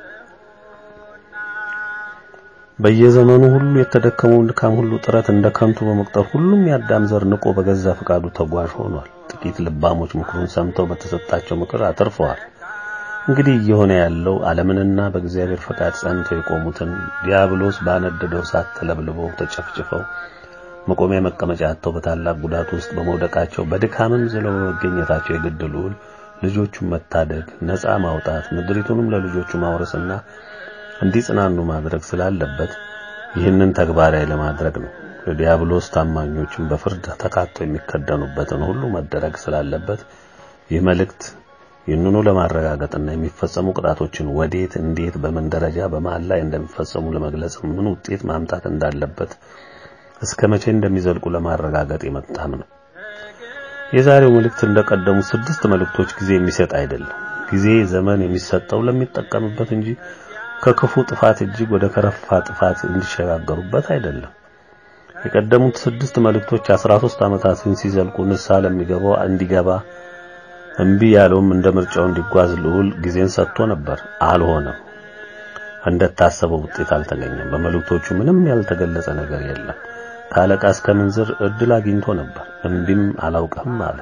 በየዘመኑ ሁሉ የተደከመውን ድካም ሁሉ ጥረት እንደ ከንቱ በመቁጠር ሁሉም የአዳም ዘር ንቆ በገዛ ፈቃዱ ተጓዥ ሆኗል። ጥቂት ልባሞች ምክሩን ሰምተው በተሰጣቸው ምክር አተርፈዋል። እንግዲህ እየሆነ ያለው ዓለምንና በእግዚአብሔር ፈቃድ ጸንተው የቆሙትን ዲያብሎስ ባነደደው እሳት ተለብልበው ተጨፍጭፈው መቆሚያ መቀመጫ አጥተው በታላቅ ጉዳት ውስጥ በመውደቃቸው በድካምም ዝለው በመገኘታቸው የግድ ልዑል ልጆቹን መታደግ፣ ነፃ ማውጣት፣ ምድሪቱንም ለልጆቹ ማውረስና እንዲጽናኑ ማድረግ ስላለበት ይህንን ተግባራዊ ለማድረግ ነው። ለዲያብሎስ ታማኞችን በፍርድ ተካተው የሚከደኑበትን ሁሉ መደረግ ስላለበት ይህ መልእክት ይህንኑ ለማረጋገጥና የሚፈጸሙ ቅጣቶችን ወዴት፣ እንዴት፣ በምን ደረጃ በመሃል ላይ እንደሚፈጸሙ ለመግለጽ ምን ውጤት ማምጣት እንዳለበት እስከ መቼ እንደሚዘልቁ ለማረጋገጥ የመጣም ነው። የዛሬው መልእክት እንደቀደሙ ስድስት መልእክቶች ጊዜ የሚሰጥ አይደለም። ጊዜ ዘመን የሚሰጠው ለሚጠቀምበት እንጂ ከክፉ ጥፋት እጅግ ወደ ከረፋ ጥፋት እንዲሸጋገሩበት አይደለም። የቀደሙት ስድስት መልእክቶች 13 ዓመታትን ሲዘልቁ ንስሐ ለሚገባው እንዲገባ እምቢ ያለውም እንደ ምርጫው እንዲጓዝ ልዑል ጊዜን ሰጥቶ ነበር። አልሆነም። እንደታሰበው ውጤት አልተገኘም። በመልእክቶቹ ምንም ያልተገለጸ ነገር የለም። ከአለቃ እስከ ምንዝር እድል አግኝቶ ነበር። እምቢም አላውቅም አለ።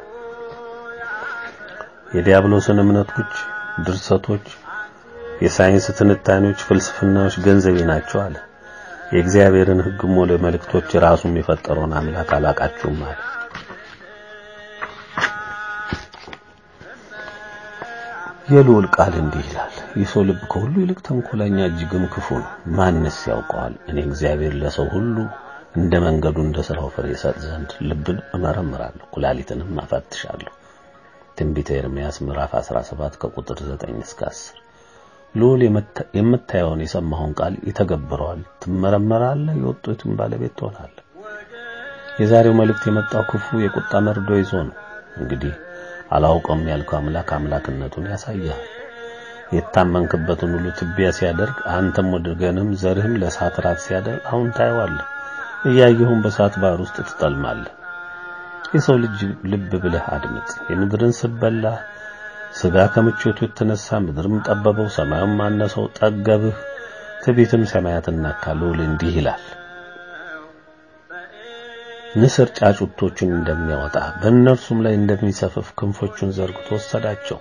የዲያብሎስን እምነቶች፣ ድርሰቶች፣ የሳይንስ ትንታኔዎች፣ ፍልስፍናዎች ገንዘቤ ናቸው አለ። የእግዚአብሔርን ሕግም ሆነ መልእክቶች ራሱም የፈጠረውን አምላክ አላቃችሁም አለ። የልዑል ቃል እንዲህ ይላል፣ የሰው ልብ ከሁሉ ይልቅ ተንኮለኛ እጅግም ክፉ ነው። ማንስ ያውቀዋል? እኔ እግዚአብሔር ለሰው ሁሉ እንደ መንገዱ እንደ ስራው ፍሬ ይሰጥ ዘንድ ልብን እመረምራለሁ፣ ኩላሊትንም አፈትሻለሁ። ትንቢተ ኤርምያስ ምዕራፍ 17 ከቁጥር 9 እስከ 10። ልዑል የምታየውን የሰማኸውን ቃል ይተገብረዋል። ትመረመራለህ፣ የወጡትን ባለቤት ትሆናለህ። የዛሬው መልእክት የመጣው ክፉ የቁጣ መርዶ ይዞ ነው። እንግዲህ አላውቀውም ያልከው አምላክ አምላክነቱን ያሳያል። የታመንክበትን ሁሉ ትቢያ ሲያደርግ አንተም ወገንም ዘርህም ለእሳት ራት ሲያደርግ አሁን ታየዋለህ። እያየሁም በእሳት ባህር ውስጥ ትጠልማለህ። የሰው ልጅ ልብ ብለህ አድምጥ። የምድርን ስበላ ስጋ ከምቾቱ የተነሳ ምድርም ጠበበው፣ ሰማዩም አነሰው፣ ጠገብህ። ትዕቢትም ሰማያትን ነካ። ልዑል እንዲህ ይላል ንስር ጫጩቶቹን እንደሚያወጣ በእነርሱም ላይ እንደሚሰፍፍ ክንፎቹን ዘርግቶ ወሰዳቸው።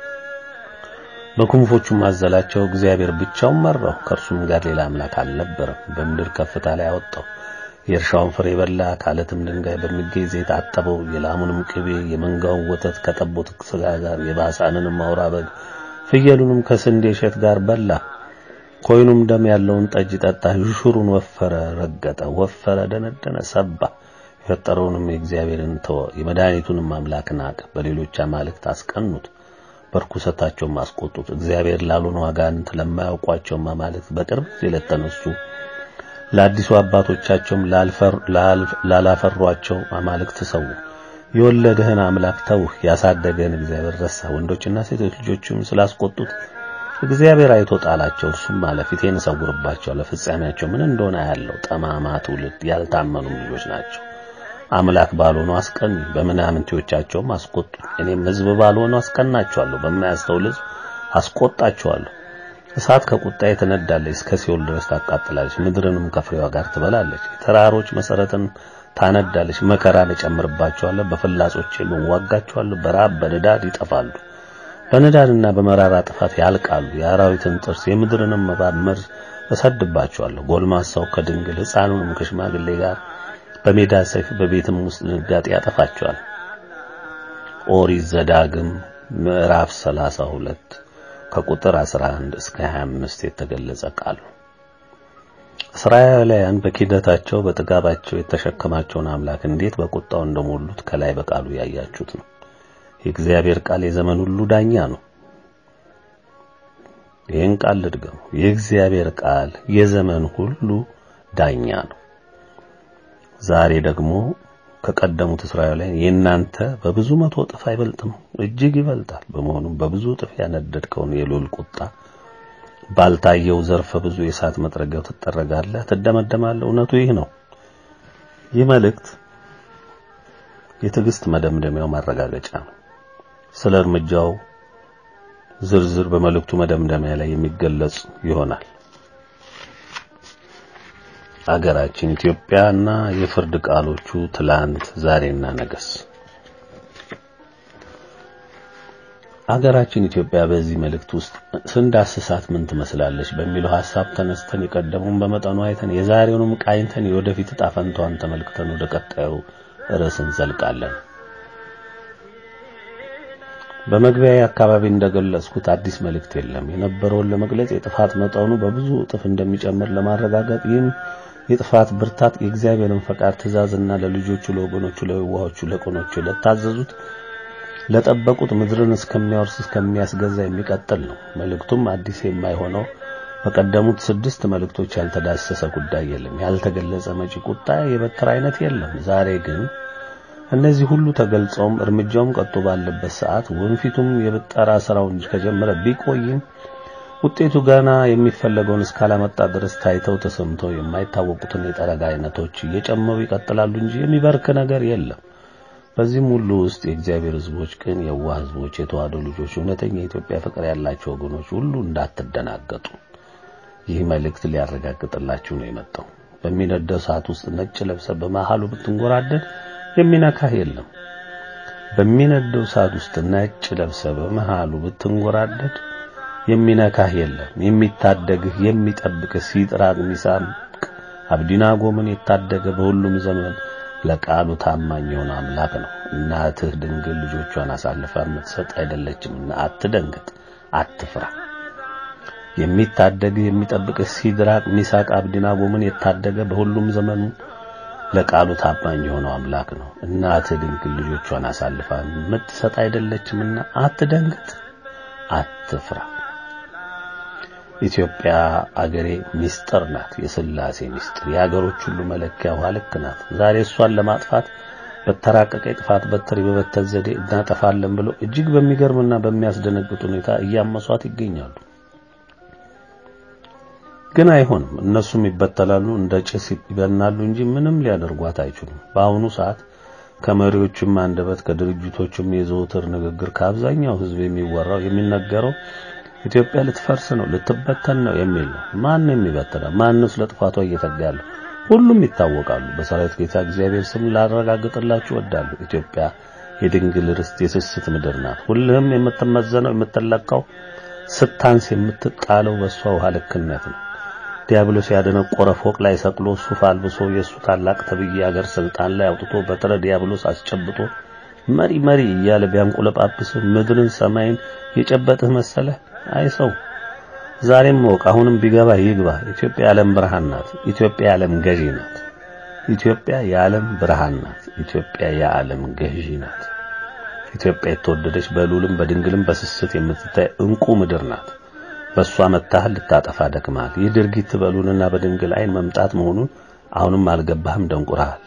በክንፎቹም አዘላቸው። እግዚአብሔር ብቻውን መራው፣ ከእርሱም ጋር ሌላ አምላክ አልነበረም። በምድር ከፍታ ላይ አወጣው። የእርሻውን ፍሬ በላ፣ ከዓለትም ድንጋይ በሚገኝ ዘይት አጠበው። የላሙንም ቅቤ የመንጋውን ወተት ከጠቦት ስጋ ጋር የባሳንንም አውራ በግ ፍየሉንም ከስንዴ እሸት ጋር በላ። ኮይኑም ደም ያለውን ጠጅ ጠጣ። ይሹሩን ወፈረ፣ ረገጠ፣ ወፈረ፣ ደነደነ፣ ሰባ። የፈጠረውንም የእግዚአብሔርን ተወ፣ የመድኃኒቱንም አምላክ ናቀ። በሌሎች አማልክት አስቀኑት፣ በርኩሰታቸውም አስቆጡት። እግዚአብሔር ላልሆኑ አጋንንት ለማያውቋቸውም አማልክት በቅርብ ጊዜ ለተነሱ ለአዲሱ አባቶቻቸውም ላላፈሯቸው አማልክት ሰው። የወለደህን አምላክ ተውህ፣ ያሳደገህን እግዚአብሔር ረሳ። ወንዶችና ሴቶች ልጆችም ስላስቆጡት እግዚአብሔር አይቶ ጣላቸው። እርሱም አለ ፊቴን እሰውርባቸዋለሁ፣ ፍጻሜያቸው ምን እንደሆነ ያለው ጠማማ ትውልድ ያልታመኑም ልጆች ናቸው። አምላክ ባልሆኑ አስቀኑ፣ በምናምንቴዎቻቸውም አስቆጡ። እኔም ሕዝብ ባልሆኑ አስቀናቸዋለሁ፣ በማያስተውል ሕዝብ አስቆጣቸዋለሁ። እሳት ከቁጣዬ ትነዳለች፣ እስከ ሲኦል ድረስ ታቃጥላለች፣ ምድርንም ከፍሬዋ ጋር ትበላለች። የተራሮች መሰረትን ታነዳለች። መከራን እጨምርባቸዋለሁ፣ በፍላጾቼም እዋጋቸዋለሁ። በራብ በንዳድ ይጠፋሉ፣ በንዳድና በመራራ ጥፋት ያልቃሉ። የአራዊትን ጥርስ የምድርንም እባብ መርዝ እሰድባቸዋለሁ። ጎልማሳው ከድንግል ሕፃኑንም ከሽማግሌ ጋር በሜዳ ሰይፍ በቤትም ውስጥ ድንጋጤ ያጠፋቸዋል። ኦሪት ዘዳግም ምዕራፍ 32 ከቁጥር 11 እስከ 25 የተገለጸ ቃል ነው። እስራኤላውያን በኪደታቸው በጥጋባቸው የተሸከማቸውን አምላክ እንዴት በቁጣው እንደሞሉት ከላይ በቃሉ ያያችሁት ነው። የእግዚአብሔር ቃል የዘመን ሁሉ ዳኛ ነው። ይህን ቃል ልድገሙ። የእግዚአብሔር ቃል የዘመን ሁሉ ዳኛ ነው። ዛሬ ደግሞ ከቀደሙት እስራኤላውያን የእናንተ በብዙ መቶ እጥፍ አይበልጥም፣ እጅግ ይበልጣል። በመሆኑም በብዙ እጥፍ ያነደድከውን የልዑል ቁጣ ባልታየው ዘርፈ ብዙ የእሳት መጥረጊያው ትጠረጋለህ፣ ትደመደማለህ። እውነቱ ይህ ነው። ይህ መልእክት የትዕግስት መደምደሚያው ማረጋገጫ ነው። ስለ እርምጃው ዝርዝር በመልእክቱ መደምደሚያ ላይ የሚገለጽ ይሆናል። አገራችን ኢትዮጵያና የፍርድ ቃሎቹ ትላንት ዛሬና ነገስ። አገራችን ኢትዮጵያ በዚህ መልእክት ውስጥ ስንዳስሳት ምን ትመስላለች በሚለው ሐሳብ ተነስተን የቀደሙን በመጠኑ አይተን የዛሬውንም ቃኝተን የወደፊት ዕጣ ፈንታዋን ተመልክተን ወደ ቀጣዩ ርዕስ እንዘልቃለን። በመግቢያ አካባቢ እንደገለጽኩት አዲስ መልእክት የለም። የነበረውን ለመግለጽ የጥፋት መጠኑ በብዙ እጥፍ እንደሚጨምር ለማረጋገጥ ይህም የጥፋት ብርታት የእግዚአብሔርን ፈቃድ ትእዛዝና ለልጆቹ ለወገኖቹ ለዋሆቹ ለቆኖቹ ለታዘዙት ለጠበቁት ምድርን እስከሚያወርስ እስከሚያስገዛ የሚቀጥል ነው። መልእክቱም አዲስ የማይሆነው በቀደሙት ስድስት መልእክቶች ያልተዳሰሰ ጉዳይ የለም። ያልተገለጸ መጪ ቁጣ የበትር አይነት የለም። ዛሬ ግን እነዚህ ሁሉ ተገልጸውም እርምጃውም ቀጥቶ ባለበት ሰዓት ወንፊቱም የብጠራ ስራውን ከጀመረ ቢቆይም ውጤቱ ገና የሚፈለገውን እስካላመጣ ድረስ ታይተው ተሰምተው የማይታወቁትን የጠረጋ አይነቶች እየጨመሩ ይቀጥላሉ እንጂ የሚበርክ ነገር የለም። በዚህም ሁሉ ውስጥ የእግዚአብሔር ሕዝቦች ግን የዋህ ሕዝቦች፣ የተዋህዶ ልጆች፣ እውነተኛ የኢትዮጵያ ፍቅር ያላቸው ወገኖች ሁሉ እንዳትደናገጡ ይህ መልእክት ሊያረጋግጥላችሁ ነው የመጣው። በሚነደው እሳት ውስጥ ነጭ ለብሰ በመሃሉ ብትንጎራደድ የሚነካህ የለም። በሚነደው እሳት ውስጥ ነጭ ለብሰ በመሃሉ ብትንጎራደድ የሚነካህ የለም። የሚታደግህ የሚጠብቅህ ሲጥራቅ ሚሳቅ አብዲናጎምን የታደገ በሁሉም ዘመን ለቃሉ ታማኝ የሆነ አምላክ ነው። እናትህ ድንግል ልጆቿን አሳልፋ የምትሰጥ አይደለችምና አትደንግጥ፣ አትፍራ። የሚታደግህ የሚጠብቅህ ሲድራቅ ሚሳቅ አብዲናጎምን የታደገ በሁሉም ዘመኑ ለቃሉ ታማኝ የሆነው አምላክ ነው። እናትህ ድንግል ልጆቿን አሳልፋ የምትሰጥ አይደለችምና አትደንግጥ፣ አትፍራ። ኢትዮጵያ አገሬ ሚስጥር ናት። የሥላሴ ሚስጥር የአገሮች ሁሉ መለኪያ ውሃ ልክ ናት። ዛሬ እሷን ለማጥፋት በተራቀቀ የጥፋት በትር የመበተን ዘዴ እናጠፋለን ብለው እጅግ በሚገርምና በሚያስደነግጥ ሁኔታ እያመሷት ይገኛሉ። ግን አይሆንም። እነሱም ይበተላሉ፣ እንደ ጭስ ይበናሉ እንጂ ምንም ሊያደርጓት አይችሉም። በአሁኑ ሰዓት ከመሪዎችም አንደበት ከድርጅቶችም የዘወትር ንግግር ከአብዛኛው ሕዝብ የሚወራው የሚነገረው ኢትዮጵያ ልትፈርስ ነው፣ ልትበተን ነው የሚል ነው። ማን የሚበተነው? ማንስ ለጥፋቷ እየተጋ ያለው? ሁሉም ይታወቃሉ። በሰራዊት ጌታ እግዚአብሔር ስም ላረጋግጥላችሁ እወዳለሁ። ኢትዮጵያ የድንግል ርስት የስስት ምድር ናት። ሁልህም የምትመዘነው የምትለካው ስታንስ የምትጣለው በእሷ ውሃ ልክነት ነው። ዲያብሎስ ያደነቆረ ፎቅ ላይ ሰቅሎ ሱፍ አልብሶ የእሱ ታላቅ ተብዬ አገር ስልጣን ላይ አውጥቶ በትረ ዲያብሎስ አስጨብጦ መሪ መሪ እያለ ቢያንቆለጳጵስ ምድርን ሰማይን የጨበጥህ መሰለህ? አይ ሰው ዛሬም ወቅ አሁንም ቢገባ ይግባ። ኢትዮጵያ የዓለም ብርሃን ናት። ኢትዮጵያ የዓለም ገዢ ናት። ኢትዮጵያ የዓለም ብርሃን ናት። ኢትዮጵያ የዓለም ገዢ ናት። ኢትዮጵያ የተወደደች በልዑልም በድንግልም በስስት የምትታይ እንቁ ምድር ናት። በእሷ መታህል ልታጠፋ ደክመሃል። ይህ ድርጊት በልዑልና በድንግል ዓይን መምጣት መሆኑን አሁንም አልገባህም፣ ደንቁረሃል።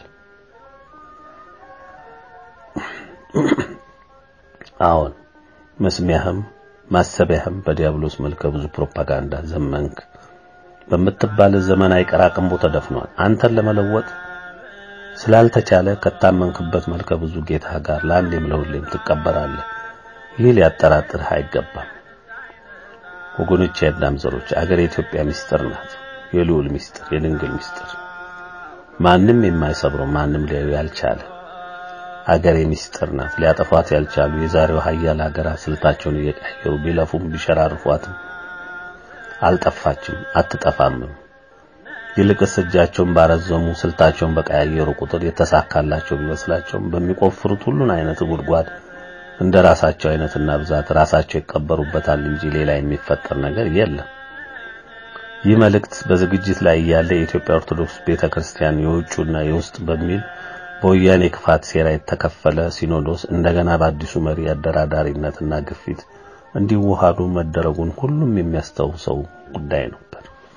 አዎን መስሚያህም ማሰቢያህም በዲያብሎስ መልከ ብዙ ፕሮፓጋንዳ ዘመንክ በምትባል ዘመን አይቀራቅንቦ ተደፍኗል። አንተን ለመለወጥ ስላልተቻለ ከታመንክበት መልከ ብዙ ጌታ ጋር ለአንዴም ለሁሌም ትቀበራለህ። ይህ ሊያጠራጥርህ አይገባም። ወገኖች፣ የአዳም ዘሮች፣ አገር የኢትዮጵያ ምስጢር ናት። የልዑል ምስጢር፣ የድንግል ምስጢር፣ ማንም የማይሰብረው ማንም ሊያዩ ያልቻለ አገር ምስጢር ናት። ሊያጠፏት ያልቻሉ የዛሬው ሀያል ሀገራት ስልታቸውን እየቀየሩ ቢለፉም ቢሸራርፏትም አልጠፋችም፣ አትጠፋምም። ይልቅስ እጃቸውን ባረዘሙ ስልታቸውን በቀያየሩ ቁጥር የተሳካላቸው ቢመስላቸውም በሚቆፍሩት ሁሉን አይነት ጉድጓድ እንደ ራሳቸው አይነትና ብዛት ራሳቸው ይቀበሩበታል እንጂ ሌላ የሚፈጠር ነገር የለም። ይህ መልእክት በዝግጅት ላይ እያለ የኢትዮጵያ ኦርቶዶክስ ቤተክርስቲያን የውጩና የውስጥ በሚል በወያኔ ክፋት ሴራ የተከፈለ ሲኖዶስ እንደገና በአዲሱ መሪ አደራዳሪነትና ግፊት እንዲዋሃዱ መደረጉን ሁሉም የሚያስታውሰው ጉዳይ ነበር።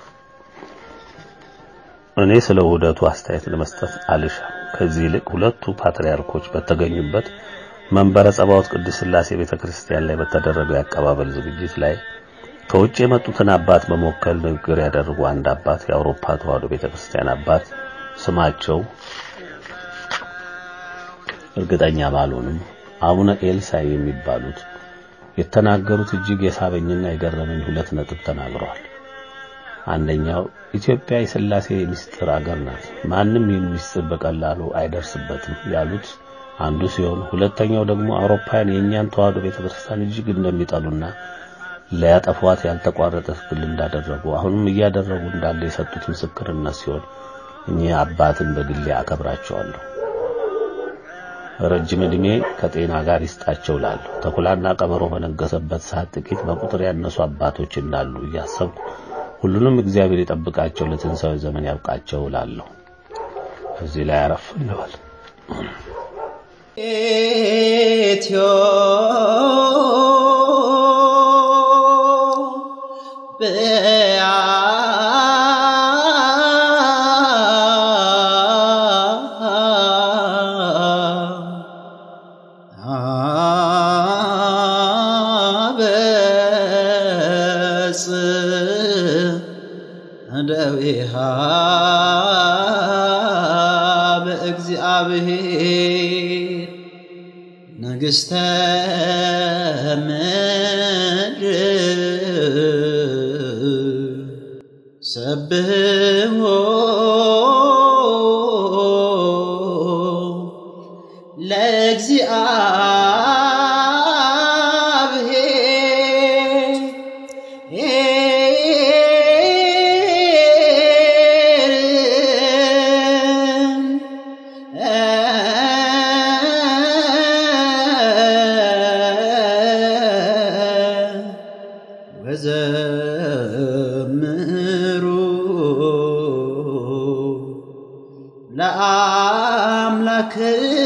እኔ ስለ ውህደቱ አስተያየት ለመስጠት አልሻም። ከዚህ ይልቅ ሁለቱ ፓትርያርኮች በተገኙበት መንበረ ጸባዖት ቅድስት ሥላሴ ቤተክርስቲያን ላይ በተደረገው የአቀባበል ዝግጅት ላይ ከውጭ የመጡትን አባት በመወከል ንግግር ያደረጉ አንድ አባት የአውሮፓ ተዋሕዶ ቤተክርስቲያን አባት ስማቸው እርግጠኛ ባልሆንም አቡነ ኤልሳ የሚባሉት የተናገሩት እጅግ የሳበኝና የገረመኝ ሁለት ነጥብ ተናግረዋል። አንደኛው ኢትዮጵያ የሥላሴ ምስጢር አገር ናት፣ ማንም ይህን ምስጢር በቀላሉ አይደርስበትም ያሉት አንዱ ሲሆን ሁለተኛው ደግሞ አውሮፓውያን የእኛን ተዋሕዶ ቤተክርስቲያን እጅግ እንደሚጠሉና ለያጠፏት ያልተቋረጠ ትግል እንዳደረጉ አሁንም እያደረጉ እንዳለ የሰጡት ምስክርነት ሲሆን እኚህ አባትን በግሌ አከብራቸዋለሁ። ረጅም ዕድሜ ከጤና ጋር ይስጣቸው ላለሁ። ተኩላና ቀበሮ በነገሰበት ሰዓት ጥቂት በቁጥር ያነሱ አባቶች እንዳሉ እያሰብኩ ሁሉንም እግዚአብሔር ይጠብቃቸው፣ ለትንሣኤው ዘመን ያብቃቸው ላለሁ። እዚህ ላይ አረፍ እንበል። ኢትዮ አበጽ እደዊሃ በእግዚአብሔር ንግሥተ ምድር ሰብሕዎ ወዘምሩ ለአምላክ